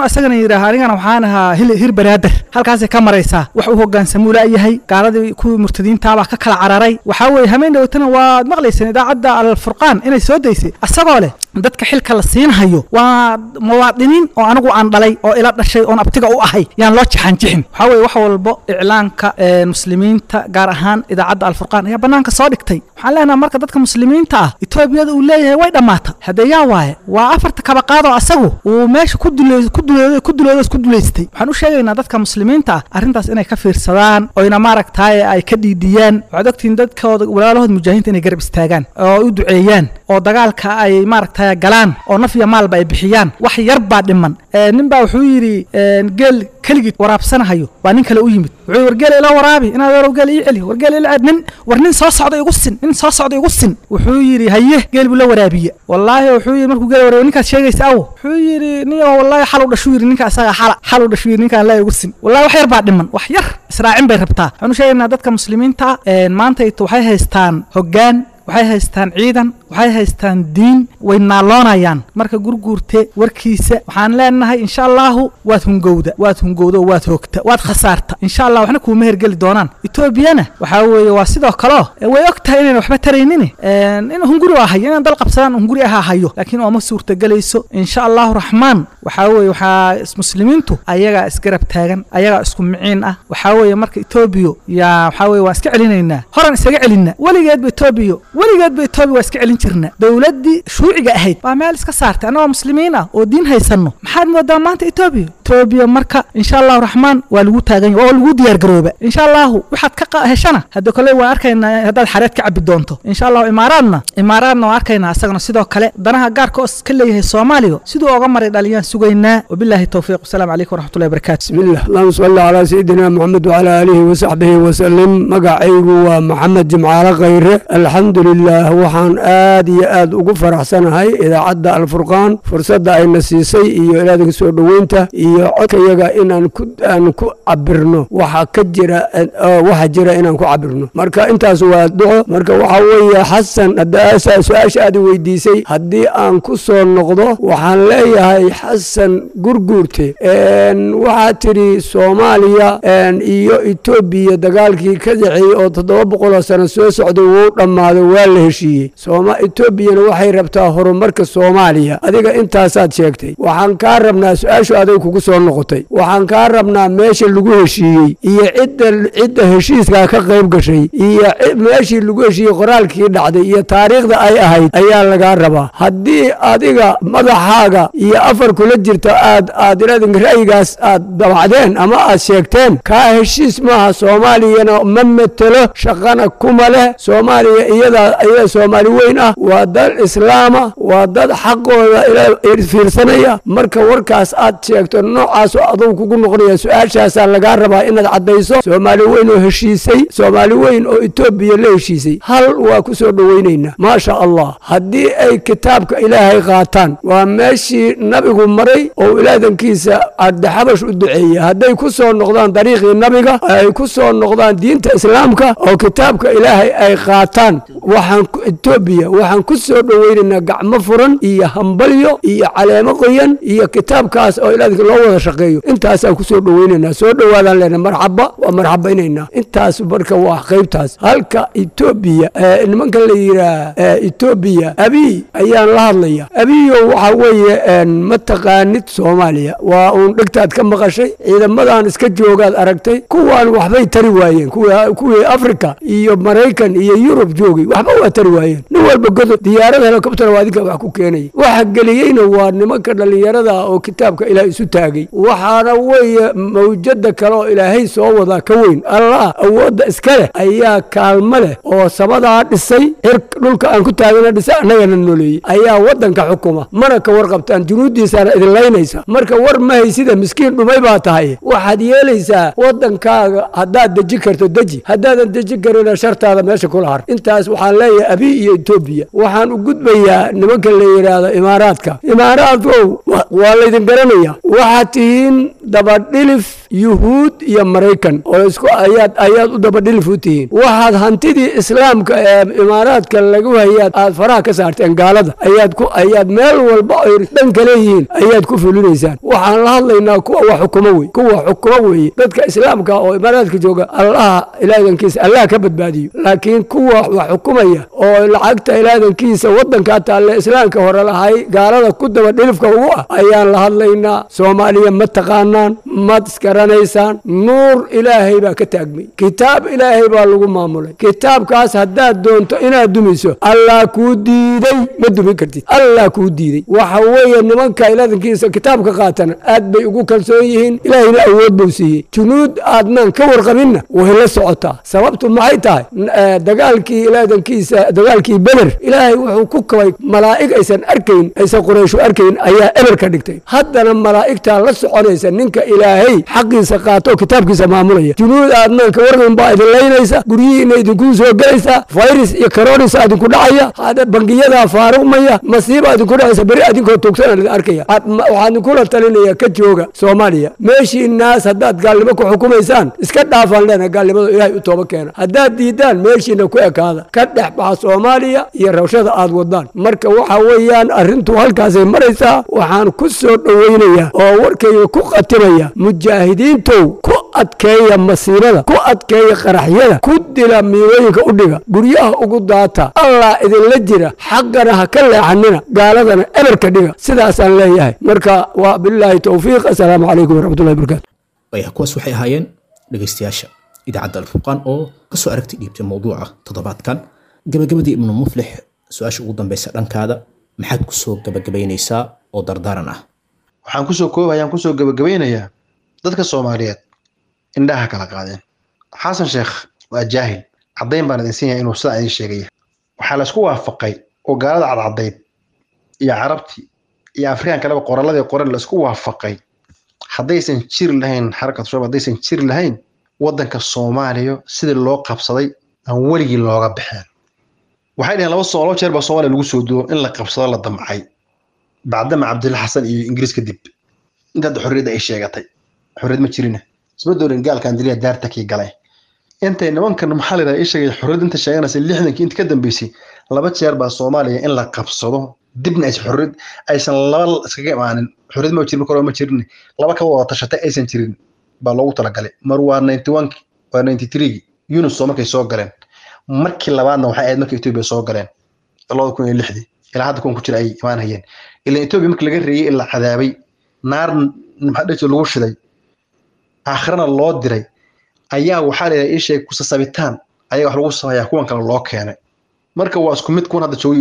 Speaker 11: inuu isagana yidhaaha anigana waxaan ahaa hil- hir banaadir halkaasay ka maraysaa wax u hogaansamuu la'yahay gaaladii kuwii murtadiintaabaa ka kala cararay waxaa weeye hameen dhowtana waad maqlayseen idaacadda alfurqaan inay soo daysay asagoo leh dadka xilka la siinhayo waa muwaadiniin oo anigu aan dhalay oo ila dhashay oon abtiga u ahay yaan loo jaxanjixin waxaa weeye wax walbo iclaanka ee, muslimiinta gaar ahaan idaacadda alfurqaan ayaa bannaanka soo dhigtay waxaan leenahay marka dadka muslimiinta ah etoobiyada uu leeyahay way dhammaata haddee yaa waaye waa afarta kabaqaadoo asagu uu meesha ku dule- ku duleedo ku duleedo isku duleystay waxaan u sheegaynaa dadka muslimiinta ah arrintaas inay ka fiirsadaan oyna maaragtaaye ay ka dhiidiyaan waxaad ogtihiin dadkooda walaalahooda mujaahidiinta inay garab istaagaan oo u duceeyaan oo dagaalka ay maaragtay galaan oo naf iyo maalba ay bixiyaan wax yar baa dhiman Ee, nin baa wuxuu yidhi ee, geel keligii waraabsanahayo waa nin kale u yimid wuxuu yidhi wargeel ila waraabi inaad warow geel ii celi wargeel ila nin war nin soo socda igu sin nin soo socda igu sin wuxuu yidhi haye geel buu la waraabiye wallaahi wuxuu yidhi markuu geel waraabiye ninkaad sheegaysa awo wuxuu yidhi niyo wallaahi xal u dhashuu yidhi ninka asaga xala xal u dhashuu yidhi ninkaan la igu sin wallaahi wax yar baa dhiman wax yar israacin bay rabtaa waxaan u sheegaynaa dadka muslimiinta ah, een, maanta waxay haystaan hoggaan waxay haystaan ciidan waxay haystaan diin way naaloonayaan marka gurguurte warkiisa waxaan leenahay insha allahu waad hungowda waad hungowda oo waad hoogta waad khasaarta insha allah waxna kuuma hergeli doonaan etoobiyana waxaa weeye waa sidoo kaleo e, way og tahay inayna waxba taraynin in hunguri waa hayo inaan dal qabsadaan hunguri ahaa hayo laakiin ooma suurtagelayso insha allahu raxmaan waxaa weeye waxaa is- muslimiintu ayagaa isgarab taagan ayagaa isku miciin ah waxaa weeye marka etoobiya yaa waxaa weeye waan iska celinaynaa horan isaga celinna weligeedba etoobiya weligeedba etoobiya waa iska celin jirna dowladdii shuuciga ahayd baa meel iska saartay annagoo muslimiin ah oo diin haysanno maxaad moodaa maanta etoobiya etoobiya marka insha allahu raxmaan waa lagu taagan yahay waa lagu diyaar garooba insha allahu waxaad ka qa- heshana hadda kole waan arkaynaa haddaad xareed ka cabi doonto insha allahu imaaraadna imaaraadna waan arkaynaa isagana sidoo kale danaha gaarka oo ka leeyahay soomaaliya siduu oga maray dhaliyaan sugaynaa wabilaahi towfiiq wasalaamu calaykum waraxmatullahi wabarakaatu
Speaker 9: بسم الله اللهم صل على سيدنا محمد وعلى آله وصحبه وسلم مقعيgu waa maxamed jimcaale khayre alxamdulilah waxaan aad iyo aad ugu faraxsanahay idaacadda alfurqaan fursadda ayna siisay iyo ilaadinka soo dhoweynta iyo codkayaga inaan ku aan ku cabirno waxa ka jira oo waxa jira inaan ku cabirno marka intaas waa duco marka waxa weeye xasan hadda asa- su-aasha aad i weydiisay haddii aan ku soo noqdo waxaan leeyahay xasan gurguurte een, waxaad tidhi soomaaliya een, iyo etoobiya dagaalkii ka dhexeeyey oo toddoba boqoloo sano soo socday wuu dhammaaday waa la heshiiyey sooma etoobiyana waxay rabtaa horumarka soomaaliya adiga intaasaad sheegtay waxaan kaa rabnaa su-aashu aday kugu soo noqotay waxaan kaa rabnaa meesha lagu heshiiyey iyo cidda cidda heshiiskaa ka qayb gashay iyo ci- meeshii lagu heshiiyey qoraalkii dhacday iyo taariikhda ay ahayd ayaa lagaa rabaa haddii adiga madaxaaga iyo afar kula jirta aad aad iradin ra'yigaas aad dabacdeen ama aad sheegteen kaa heshiis maaha soomaaliyana ma metelo shaqana kuma leh soomaaliya iyadaa iyada soomaali weyn ah waa dal islaama waa dad xaqooda ila fiirsanaya marka warkaas aad sheegto noocaasoo adugu kugu noqonaya su-aashaasaa lagaa rabaa inaad caddayso soomaali weyn oo heshiisay soomaali weyn oo etoobiya la heshiisay hal waa ku soo dhoweynaynaa maasha allah haddii ay kitaabka ilaahay qaataan waa meeshii nabigu maray oo ilaadankiisa ardaxabash u duceeyey hadday ku soo noqdaan dariiqii nabiga ay ku soo noqdaan diinta islaamka oo kitaabka ilaahay ay qaataan waxaan ku- etoobiya waxaan ku soo dhoweynaynaa gacmo furan iyo hambalyo iyo caleemo qoyan iyo kitaabkaas oo ilaadanka loo wada shaqeeyo intaasaan ku soo dhoweynaynaa soo dhowaadaan leenahay marxaba waa marxabaynaynaa intaas marka waa qaybtaas halka etoobiya ee, nimanka la yiraa etoobiya abiy ayaan la hadlaya abiyo waxa weeye een, ma taqaanid soomaaliya waa uun dhegtaad ka maqashay ciidamadan iska joogaad aragtay kuwaan waxbay tari waayeen kuwa- kuwii afrika iyo maraykan iyo yurub joogay waxba waa tari waayeen nin walba godob diyaarada helikobtera waa adinka wax ku keenaya waxa geliyeyna waa nimanka dhallinyarada ah oo kitaabka ilaah isu taagay waxaana weeye mawjada kale oo ilaahay soo wadaa ka weyn allah awoodda iska leh ayaa kaalmo leh oo samadaa dhisay cir dhulka aan ku taagana dhisay annagana nooleeyey ayaa waddanka xukuma mana ka warqabtaan junuuddiisaana idin laynaysa marka war ma haysida miskiin dhumay baa tahay waxaad yeelaysaa waddankaaga haddaad deji karto deji haddaadan deji karina shartaada meesha kula har intaas waxaan leeyahay abi iyo etoobiya etoobiya waxaan u gudbayaa nimanka la yidhaahdo imaaraadka imaaraadkow wa- waa laydin garanaya waxaad tihiin dabadhilif yuhuud iyo maraykan oo isku ayaad ayaad u dabadhilif u tihiin waxaad hantidii islaamka ee imaaraadka lagu hayaad aad faraha ka saarteen gaalada ayaad ku ayaad meel walba ay dhanka leeyihiin ayaad ku fulinaysaan waxaan la hadlaynaa kuwa wax xukumo wey kuwa xukumo weeye dadka islaamka oo imaaraadka jooga allaha ilaadankiisa allah ka badbaadiyo laakiin kuwa wax xukumaya oo lacagta ilaadankiisa wadanka taalle islaamka hore lahay gaalada ku daba dhilifka ugu ah ayaan la hadlaynaa soomaaliya ma taqaanaan mad isgaranaysaan nuur ilaahay baa ka taagmay kitaab ilaahay baa lagu maamulay kitaabkaas haddaad doonto inaad dumiso allah kuu diiday ma dumin kartid allah kuu diiday waxa weeye nimanka ilaadankiisa kitaabka qaatana aad bay ugu kalsoon yihiin ilaahayna awood buu siiyey junuud aadnaan ka warqabinna way la socotaa sababtu maxay tahay N- eh, dagaalkii ilaadankiisa dagaalkii beder ilaahay wuxuu ku kabay malaa'ig aysan arkayn aysan qurayshu arkayn ayaa eber ka dhigtay haddana malaa'igtaa la soconaysa ninka ilaahay xaqiisa qaato oo kitaabkiisa maamulaya junuud aadnaan ka warqabin baa idin laynaysa guryihiina idinkuu soo gelaysa virus iyo coronis idinku dhacaya hada bangiyadaa faaruqmaya masiiba idinku dhacaysa beri adinkoo tuugsanaa idin arkaya Ad- ma- waxaan idinkula talinaya ka jooga soomaaliya meeshii naas haddaad gaalnimo ku xukumaysaan iska dhaafaan leena gaalnimadu ilaahay u tooba keena haddaad diidaan meeshiina ku ekaada ka dhex baxa soomaaliya iyo rawshada aad wadaan marka waxa weeyaan arrintu halkaasay maraysaa waxaan ku soo dhoweynayaa oo warkayga ku qatimaya mujaahidiintow ku adkeeya masiibada ku adkeeya qaraxyada ku dila miirooyinka u dhiga guryaha ugu daata allah idinla jira xaqana ha ka leexanina gaaladana eberka dhiga sidaasaan leeyahay marka waa bilaahi towfiiq assalaamu calaykum waraxmatullahi wabarakaatu
Speaker 2: waya kuwaas waxay ahaayeen dhegaystayaasha idaacadda alfurqaan oo kasoo aragti dhiibtay mowduuca toddobaadkan gabagabadii ibnu muflix su-aasha ugu dambeysa dhankaada maxaad kusoo gabagabaynaysaa oo dardaaran ah
Speaker 3: waxaan kusoo koobayaan kusoo gabagabaynayaa dadka soomaaliyeed indhaha kala qaadeen xasan sheekh waa jaahil caddayn baan idin siinaya inuu sidaa idin sheegaya waxaa laysku waafaqay oo gaalada cadcadayd iyo carabtii iyo afrikaan kaleba qoralladii qoran laysku waafaqay haddaysan jiri lahayn xarakatu shabaab haddaysan jiri lahayn waddanka soomaaliya sidii loo qabsaday aan weligii looga baxeen waxay dhaheen laba soo laba jeer baa soomaaliya lagu soo duwo in la qabsado la damcay bacdama cabdilla xasan iyo ingiriis kadib inta hadda xorriyadda ay sheegatay xorriyad ma jirina isma doonin gaalkan diliya daarta kii galay intay nimankan maxaa la yidhaha ii sheegay xorriyad inta sheeganaysa lixdankii inta ka dambeysay laba jeer baa soomaaliya in la qabsado dibna aysan xorriyad aysan laba iskaga imaanin xorriyad ma jirin marka hore ma jirin laba ka wada tashatay aysan jirin baa loogu talagalay mar waa ninety one waa ninety three yunus oo markay soo galeen markii labaadna waxay ahayd markay etoobiya soo galeen labada kun iyo lixdii ilaa hadda kuwan ku jira ay imaanayeen ilaa etoobiya markii laga reeyey in la cadaabay naar maxaa dhihi lagu shiday aakhirana loo diray ayaa waxaa la ii sheegay kusasabitaan ayaa wax lagu sameeyaa kuwan kale loo keenay marka waa isku mid kuwan hadda joogay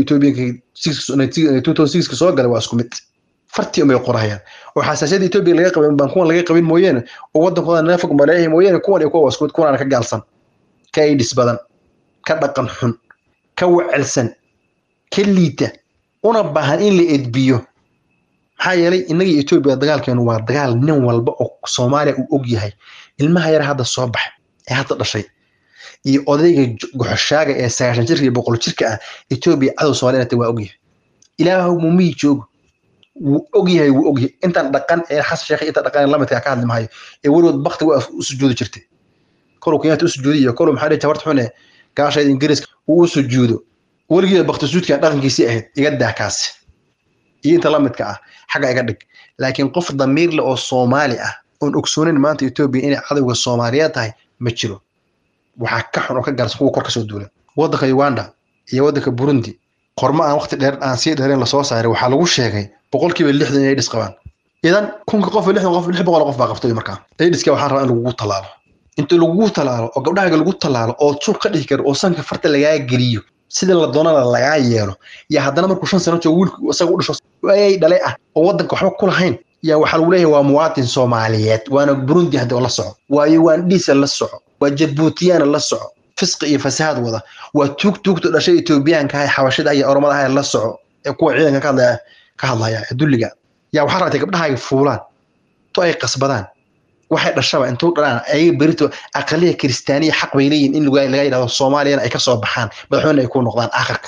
Speaker 3: etoobiyanka soo galay waa isku mid fartii unbay qorahayaan oo xasaasiyadda etoobiya laga qabin baan kuwan laga qabin mooyeene oo waddankooda neefag maleeyahay mooyeene kuwan iyo kuwa waa isku mid kuwan ka gaalsan ka aidhis badan ka dhaqan xun ka wacelsan ka liita una baahan in la edbiyo maxaa yeelay innaga iyo etoobiya dagaalkeenu waa dagaal nin walba oo soomaaliya uu og yahay ilmaha yar hadda soo baxay ee hadda dhashay iyo odayga goxoshaaga ee sagaashan jirka iyo boqol jirka ah etoobiya cadow soomaaliyana waa ogyahay ilaahu mumii joogo wuu ogyahay wuu ogyahay intaan dhaqan ee xasan sheekh inta dhaqan lamidka ka hadli maayo ee weligood bakti waa u sujuudi jirtay koluu kenyaata u sujuudi iyo koluu maxaa dhihi jabarta xune gaashayda ingiriiska uu u sujuudo weligeeda bakti sujuudkan dhaqankiisii ahayd iga daa kaasi iyo inta lamidka ah xagga iga dhig laakiin qof damiir leh oo soomaali ah oon ogsoonin maanta etoobiya inay cadowga soomaaliyeed tahay ma jiro waxaa ka xun oo ka gaarsan kuwa kor kasoo duula waddanka uganda iyo waddanka burundi qormo aan waqti dheer aan sii dheereen lasoo saaray waxaa lagu sheegay boqolkiiba lixdan inay dhis qabaan idan kunka qof lixdan qof lix boqol qof baa qabtay markaa aidiska waxaan rabaa in lagugu tallaalo inta lagugu tallaalo oo gabdhahaaga lagu tallaalo oo suuq ka dhihi karo oo sanka farta lagaa geliyo sida la doonana lagaa yeelo yaa haddana markuu shan sano joogo wiilku isaga u dhasho ayay dhalay ah oo waddanka waxba ku lahayn yaa waxaa lagu leeyahay waa muwaatin soomaaliyeed waana burundi hadda oo la soco waa ugandhiisa la soco waa jabuutiyana la soco fisqi iyo fasahaad wada waa tuug tuugta dhashay etoobiyaanka ah xabashida iyo oromada ah la soco ee kuwa ciidanka ka hadlaya ka hadlaya ee dulliga yaa waxaa rabtay gabdhahaaga fuulaan to ay qasbadaan waxay dhashaba intuu dhalaan ayaga berito aqaliya kiristaaniya xaq bay leeyihin in laga yidhahdo soomaaliyana ay ka soo baxaan madaxweyne ay ku noqdaan aakhirka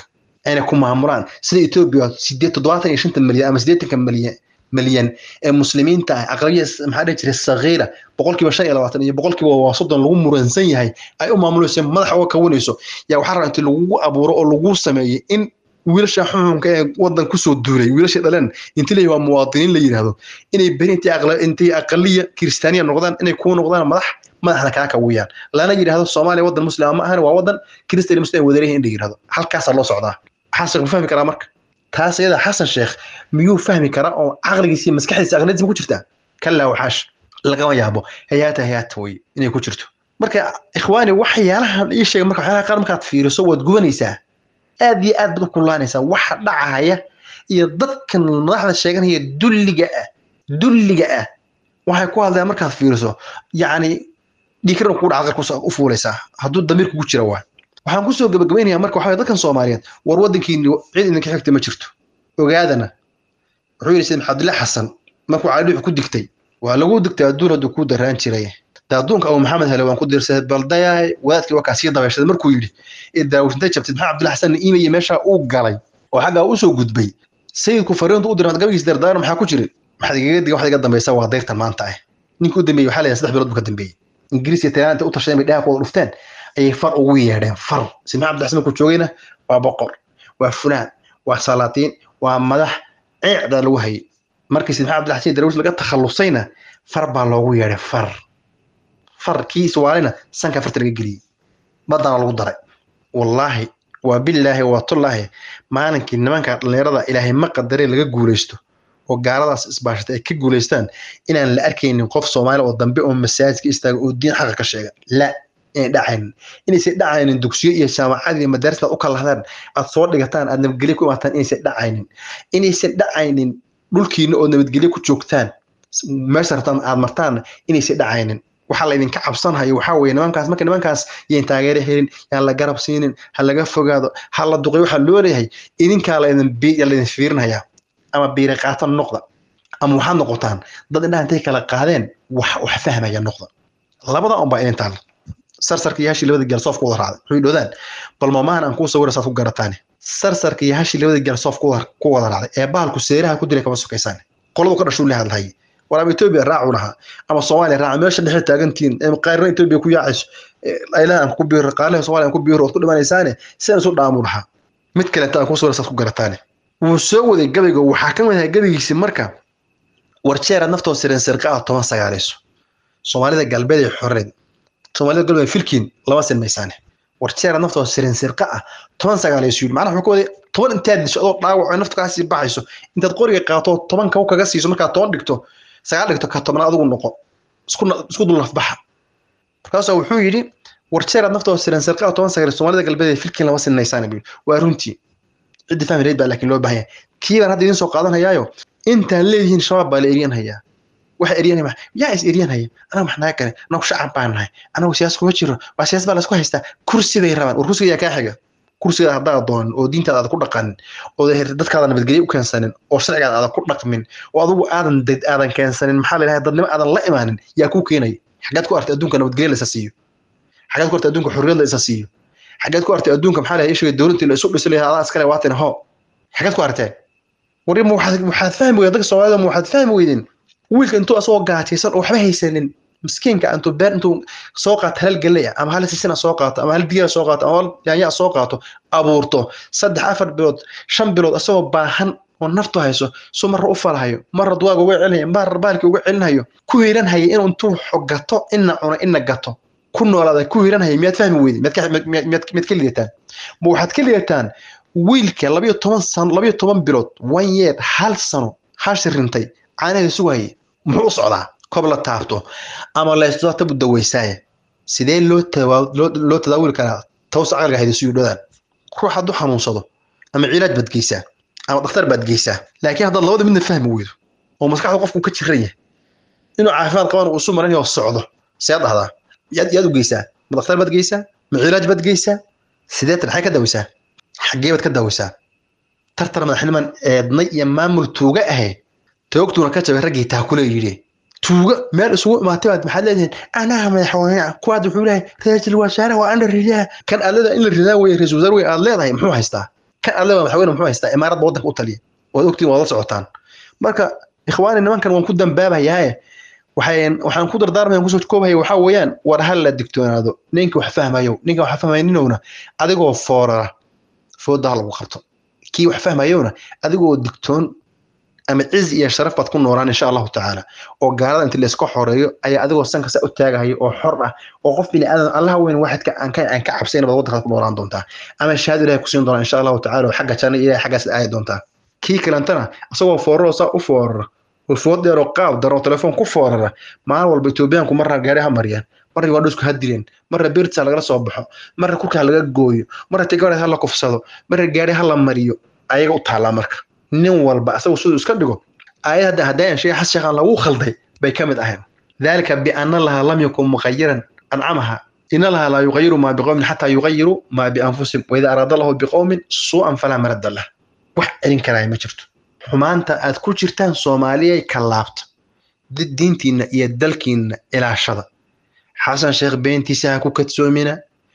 Speaker 3: ayna ku maamulaan sida etoobiya sideed toddobaatan iyo shanta milyan ama siddeetanka milyan milyan ee muslimiinta ah aqlabiya maxaa dhihi jiray sagiira boqolkiiba shan iyo labaatan iyo boqolkiiba waa soddon lagu muransan yahay ay u maamulayso madaxa uga kawanayso yaa waxaa rabaa intii lagugu abuuro oo lagu sameeyey in wiilasha xuxunka ee wadan kusoo duulay wiilasha dhaleen intii la waa muwaadiniin la yidhaahdo inay beri intay aqla- intay aqaliya kiristaaniya noqdaan inay kuwa noqdaan madax madaxna kaa kawiyaan lana yidhaahdo soomaaliya wadan muslima ma ahan waa wadan kiristan muslim ay wadareyihin in la yidhahdo halkaasaa loo socdaa xasan ma fahmi karaa marka taas iyada xasan sheekh miyuu fahmi karaa oo caqligiisa iyo maskaxdiisa aqladiisa ma ku jirtaa kallaa waxaash lagama yaabo hayaata hayaata wey inay ku jirto marka ikhwaani waxyaalahan ii sheega marka waxyaalaha qaar markaad fiiriso waad gubanaysaa aad iyo aad baad u kululaanaysaa waxa dhacaya iyo dadkan madaxda sheeganaya dulliga ah dulliga ah waxay ku hadlayaan markaad fiiriso yacni dhiikran kugu dhaca qarka u fuulaysaa hadduu damiir kugu jira waa waxaan kusoo gabagabaynayaa marka waxaa dadkan soomaaliyeed war waddankiini cid idinka xigta ma jirto ogaadana wuxuu yidhi sida maxamdulla xasan markuu cali ku digtay waa lagu digtay adduun hadduu kuu daraan jiray da adduunka abu maxamed hele waan ku dirsaday baldayaay wadaadkii waa kaa sii dabeyshaday markuu yidhi ee daawishintay jabtid maxaa cabdulla xasan iimaya meeshaa uu galay oo xaggaa usoo gudbay sayidku fariintu u diray gabagiis dardaaro maxaa ku jiri maxaad igaga diga waxaad iga dambaysa waa dayrtan maanta ah ninkii u dambeeyey waxaa leeyahay saddex bilood buu ka dambeeyey ingiriis iyo talyaanta u tashadeen bay dhaha ku wada dhufteen ayay far ugu yeedheen far si maxamed xasan markuu joogayna waa boqor waa fulaan waa salaatiin waa madax ceecdaa lagu hayay markii si maxamed xasan darwiis laga takhallusayna far baa loogu yeedhay far far kii iswaalina sanka farta laga geliyey badana lagu daray wallaahi waa billaahi waa tullaahi maalinkii nimanka dhallinyarada ilaahay ma qadaree laga guulaysto oo gaaladaas isbaashata ay ka guulaystaan inaan la arkaynin qof soomaali oo dambe oo masaajidka istaaga oo diin xaqa ka sheega la inay dhacaynin inaysan dhacaynin dugsiyo iyo jaamacad iyo madaaris aad u kala hadaan aad soo dhigataan aad nabadgelyo ku imaataan inaysan dhacaynin inaysan dhacaynin dhulkiina oo nabadgelyo ku joogtaan meesha rabtaan aad martaan inaysan dhacaynin waxaa laydinka cabsanhayo waxaa weeye nimankaas marka nimankaas yayn taageero helin yaan la garab siinin ha laga fogaado ha la duqay waxaa loo leeyahay idinkaa laydin laydin fiirinhayaa ama biiri qaatan noqda ama waxaad noqotaan dad indhaha intay kala qaadeen wax wax fahmaya noqda labada un baa idin taal sarsarka iyo hashii labada gaal soof ku wada raacday wuxuu idhoodaan bal mamahan aan kuu sawira saad ku garataane sarsarka iyo hashii labada gaal soof ku wada raacday ee bahalku seeraha ku dilay kama sokaysaan qoladu ka dhashuu la hadlahayay war ama etoobiya raacu lahaa ama soomaaliya raaca meesha dhexe taagantiin qaarna etoobiya ku yaacayso aylaha aan ku biiro qaalaha soomaaliya aan ku biiro ood ku dhimanaysaane sidaan isu dhaamu lahaa mid kaleta aan kuu sawira saad ku garataane wuu soo waday gabayga waxaa ka mid ahaa gabaygiisi marka warjeeraad naftoo siren sirqa ah toban sagaalayso soomaalida galbeed ee xoreed soomaalida galbeed filkiin lama sinmaysaane warjeeraad naftoo siren sirqa ah toban sagaalayso yidhi macnaha wuxuu ka waday toban intaad disho adoo dhaawac oo nafta kaasii baxayso intaad qoriga qaato toban kaw kaga siiso markaad toban dhigto sagaal dhigto ka tobnaad adigu noqo isku dul nafbaxa markaasuu wuxuu yidhi warjeeraad naftoo siren sirqa ah toban sagaalayso soomaalida galbeed ee filkiin lama sinmaysaane buu waa runtii ciddi fahmi lahayd baa laakiin loo baahan yahay kii baan hadda idiin soo qaadanayaayo intaan leedihiin shabaab baa la eryanhayaa waxa eryanaya yaa is eryanhaya anaga max naga kale anagu shacab baan nahay anagu siyaas kuma jiro waa siyaas baa laysku haystaa kursiday rabaan war kursiga yaa kaa xiga kursigaada haddaad doonin oo diintaada aadan ku dhaqanin oo dadkaada nabadgelyo u keensanin oo sharcigaada aadan ku dhaqmin oo adigu aadan aadan keensanin maxaa la yidhaha dadnimo aadan la imaanin yaa kuu keenaya xaggaad ku artay adduunka nabadgelyo la isa siiyo xaggaad ku artay adduunka xorriyad la isa siiyo xaggeed ku artay adduunka maxaa lahay ishiga dowladtii la isu dhisi lahaa adaa iskale waatin ho xaggeed ku artee wari ma waxaad waxaad fahmi weyden dadka soomaalida ma waxaad fahmi weyden wiilka intuu asagoo gaajaysan oo waxba haysanin miskiinka intuu beer intuu soo qaato hal galley ama hal sisina soo qaato ama hal digira soo qaato ama hal yaanya soo qaato abuurto saddex afar bilood shan bilood asagoo baahan oo naftu hayso suu marra u falahayo marra duwaaga uga celinhayo marra baalki uga celinhayo ku hiiranhaya inuu intuu xogato ina cuno ina gato ku noolaada ku hiranhaya miyaad fahmi weyde miyaad ka lidataan ma waxaad ka lidataan wiilka labayo toban sano labayo toban bilood one year hal sano hashi rintay caanaheeda sugahaya muxuu u socdaa kob la taabto ama laysdo tabu daweysaaye sidee loo loo tadaawili karaa tawsa caqliga hayda suyu dhodaan ruux hadduu xanuunsado ama cilaaj baad geysaa ama dhakhtar baad geysaa laakiin haddaad labada midna fahmi weydo oo maskaxda qofku ka jiran yahay inuu caafimaad qabana uu isu maran yahay oo socdo see dhahdaa yaad yaad u geysaa ma dhakhtar baad geysaa ma cilaaj baad geysaa sideetan maxay ka daweysaa xaggee baad ka daweysaa tartar madaxniman eednay iyo maamul tuuga ahe toogtuuna ka jabay raggii taakule yidhi tuuga meel isugu imaatay baad maxaad leedihiin anaha madaxweyne kuwaad wuxuu leeyahay ra-iisul wasaare waa ana ridaa kan aad leedahay in la ridaa weye ra-isul wasaare wey aad leedahay muxuu haystaa kan adleba madaxweyne muxuu haystaa imaaradda waddanka u taliya waad ogtiin waad la socotaan marka ikhwaani nimankan waan ku dambaabayaaye waxaan waxaan ku dardaarmaya kusoo koobaya waxaa weeyaan war hal la digtoonaado ninka wax fahmayo ninka wax fahmayninowna adigoo foorara fooda ha lagu qabto kii wax fahmayowna adigoo digtoon ama ciz iyo sharaf baad ku noolaan insha allahu tacaala oo gaalada inta layska xoreeyo ayaa adigoo sanka saa u taagahayo oo xor ah oo qof bini aadan allaha weyn waxidka aan ka aan ka cabsayn baad waddankaad ku noolaan doontaa ama shahaado ilahay ku siin doonaa insha allahu tacaala oo xagga janna ilahay xaggaas aadi doontaa kii kalentana isagoo fooraro saa u foorara oo food dheer oo qaab daro oo telefoon ku foorara maalin walba etoobiyaanku marna gaari ha mariyaan marna ugandhusku ha dileen marna birtsa lagala soo baxo marna kurka ha laga gooyo marna tigareed ha la kufsado marna gaari ha la mariyo ayaga u taallaa marka nin walba asagu siduu iska dhigo aayad hadda haddaayan shay xas sheekhan lagu khalday bay ka mid ahayn dalika biana laha lam yakun muqayiran ancamaha ina laha laa yuqayiru maa biqowmin xataa yuqayiru maa bianfusihim waida araada lahu biqowmin suu'an falaa marada lah wax celin karaya ma jirto xumaanta aad ku jirtaan soomaaliyay ka laabta diintiinna iyo dalkiinna ilaashada xasan sheekh beentiisa ha ku kadsoomina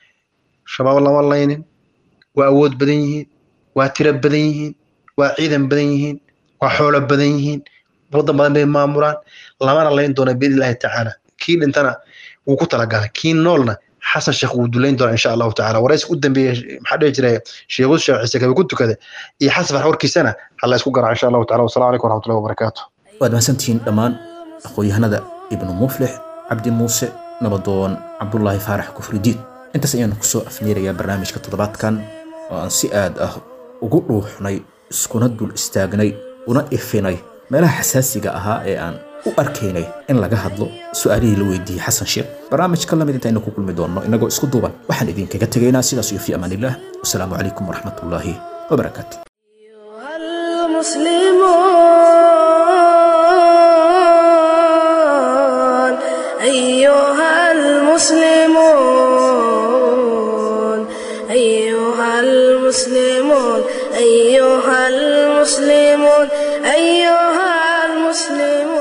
Speaker 3: shabaab lama laynin waa awood badan yihiin waa tiro badan yihiin waa ciidan badan yihiin waa xoolo badan yihiin waddan badan bay maamulaan lamana layn doona biidni illaahi tacaala kii dhintana wuu ku talagalay kii noolna xasan sheekh wuu dulayn doonaa insha allahu tacaala waraysi u dambeeyey maxaa dhihi jiray sheekhu sheekh ciise kabe ku tukada iyo xasan farx warkiisana ha la isku garaaca insha allahu taala wasalamu calaykum waraxmatullahi wabarakaatu
Speaker 2: waad mahadsantihiin dhammaan aqoon-yahanada ibnu muflix cabdi muuse nabadoon cabdulaahi faarax kufridiin intaas ayaanu kusoo afmeerayaa barnaamijka toddobaadkan oo aan si aad ah ugu dhuuxnay iskuna dul istaagnay una ifinay meelaha xasaasiga ahaa ee aan u arkaynay in laga hadlo su-aalihii la weydiiyey xasan sheekh barnaamijka lamid intaynu ku kulmi doonno innagoo isku duuban waxaan idinkaga tegaynaa sidaas iyo fi amaan illah wasalaamu calaykum waraxmatullaahi wabarakaatu
Speaker 1: أيها المسلمون أيها المسلمون أيها المسلمون أيها المسلمون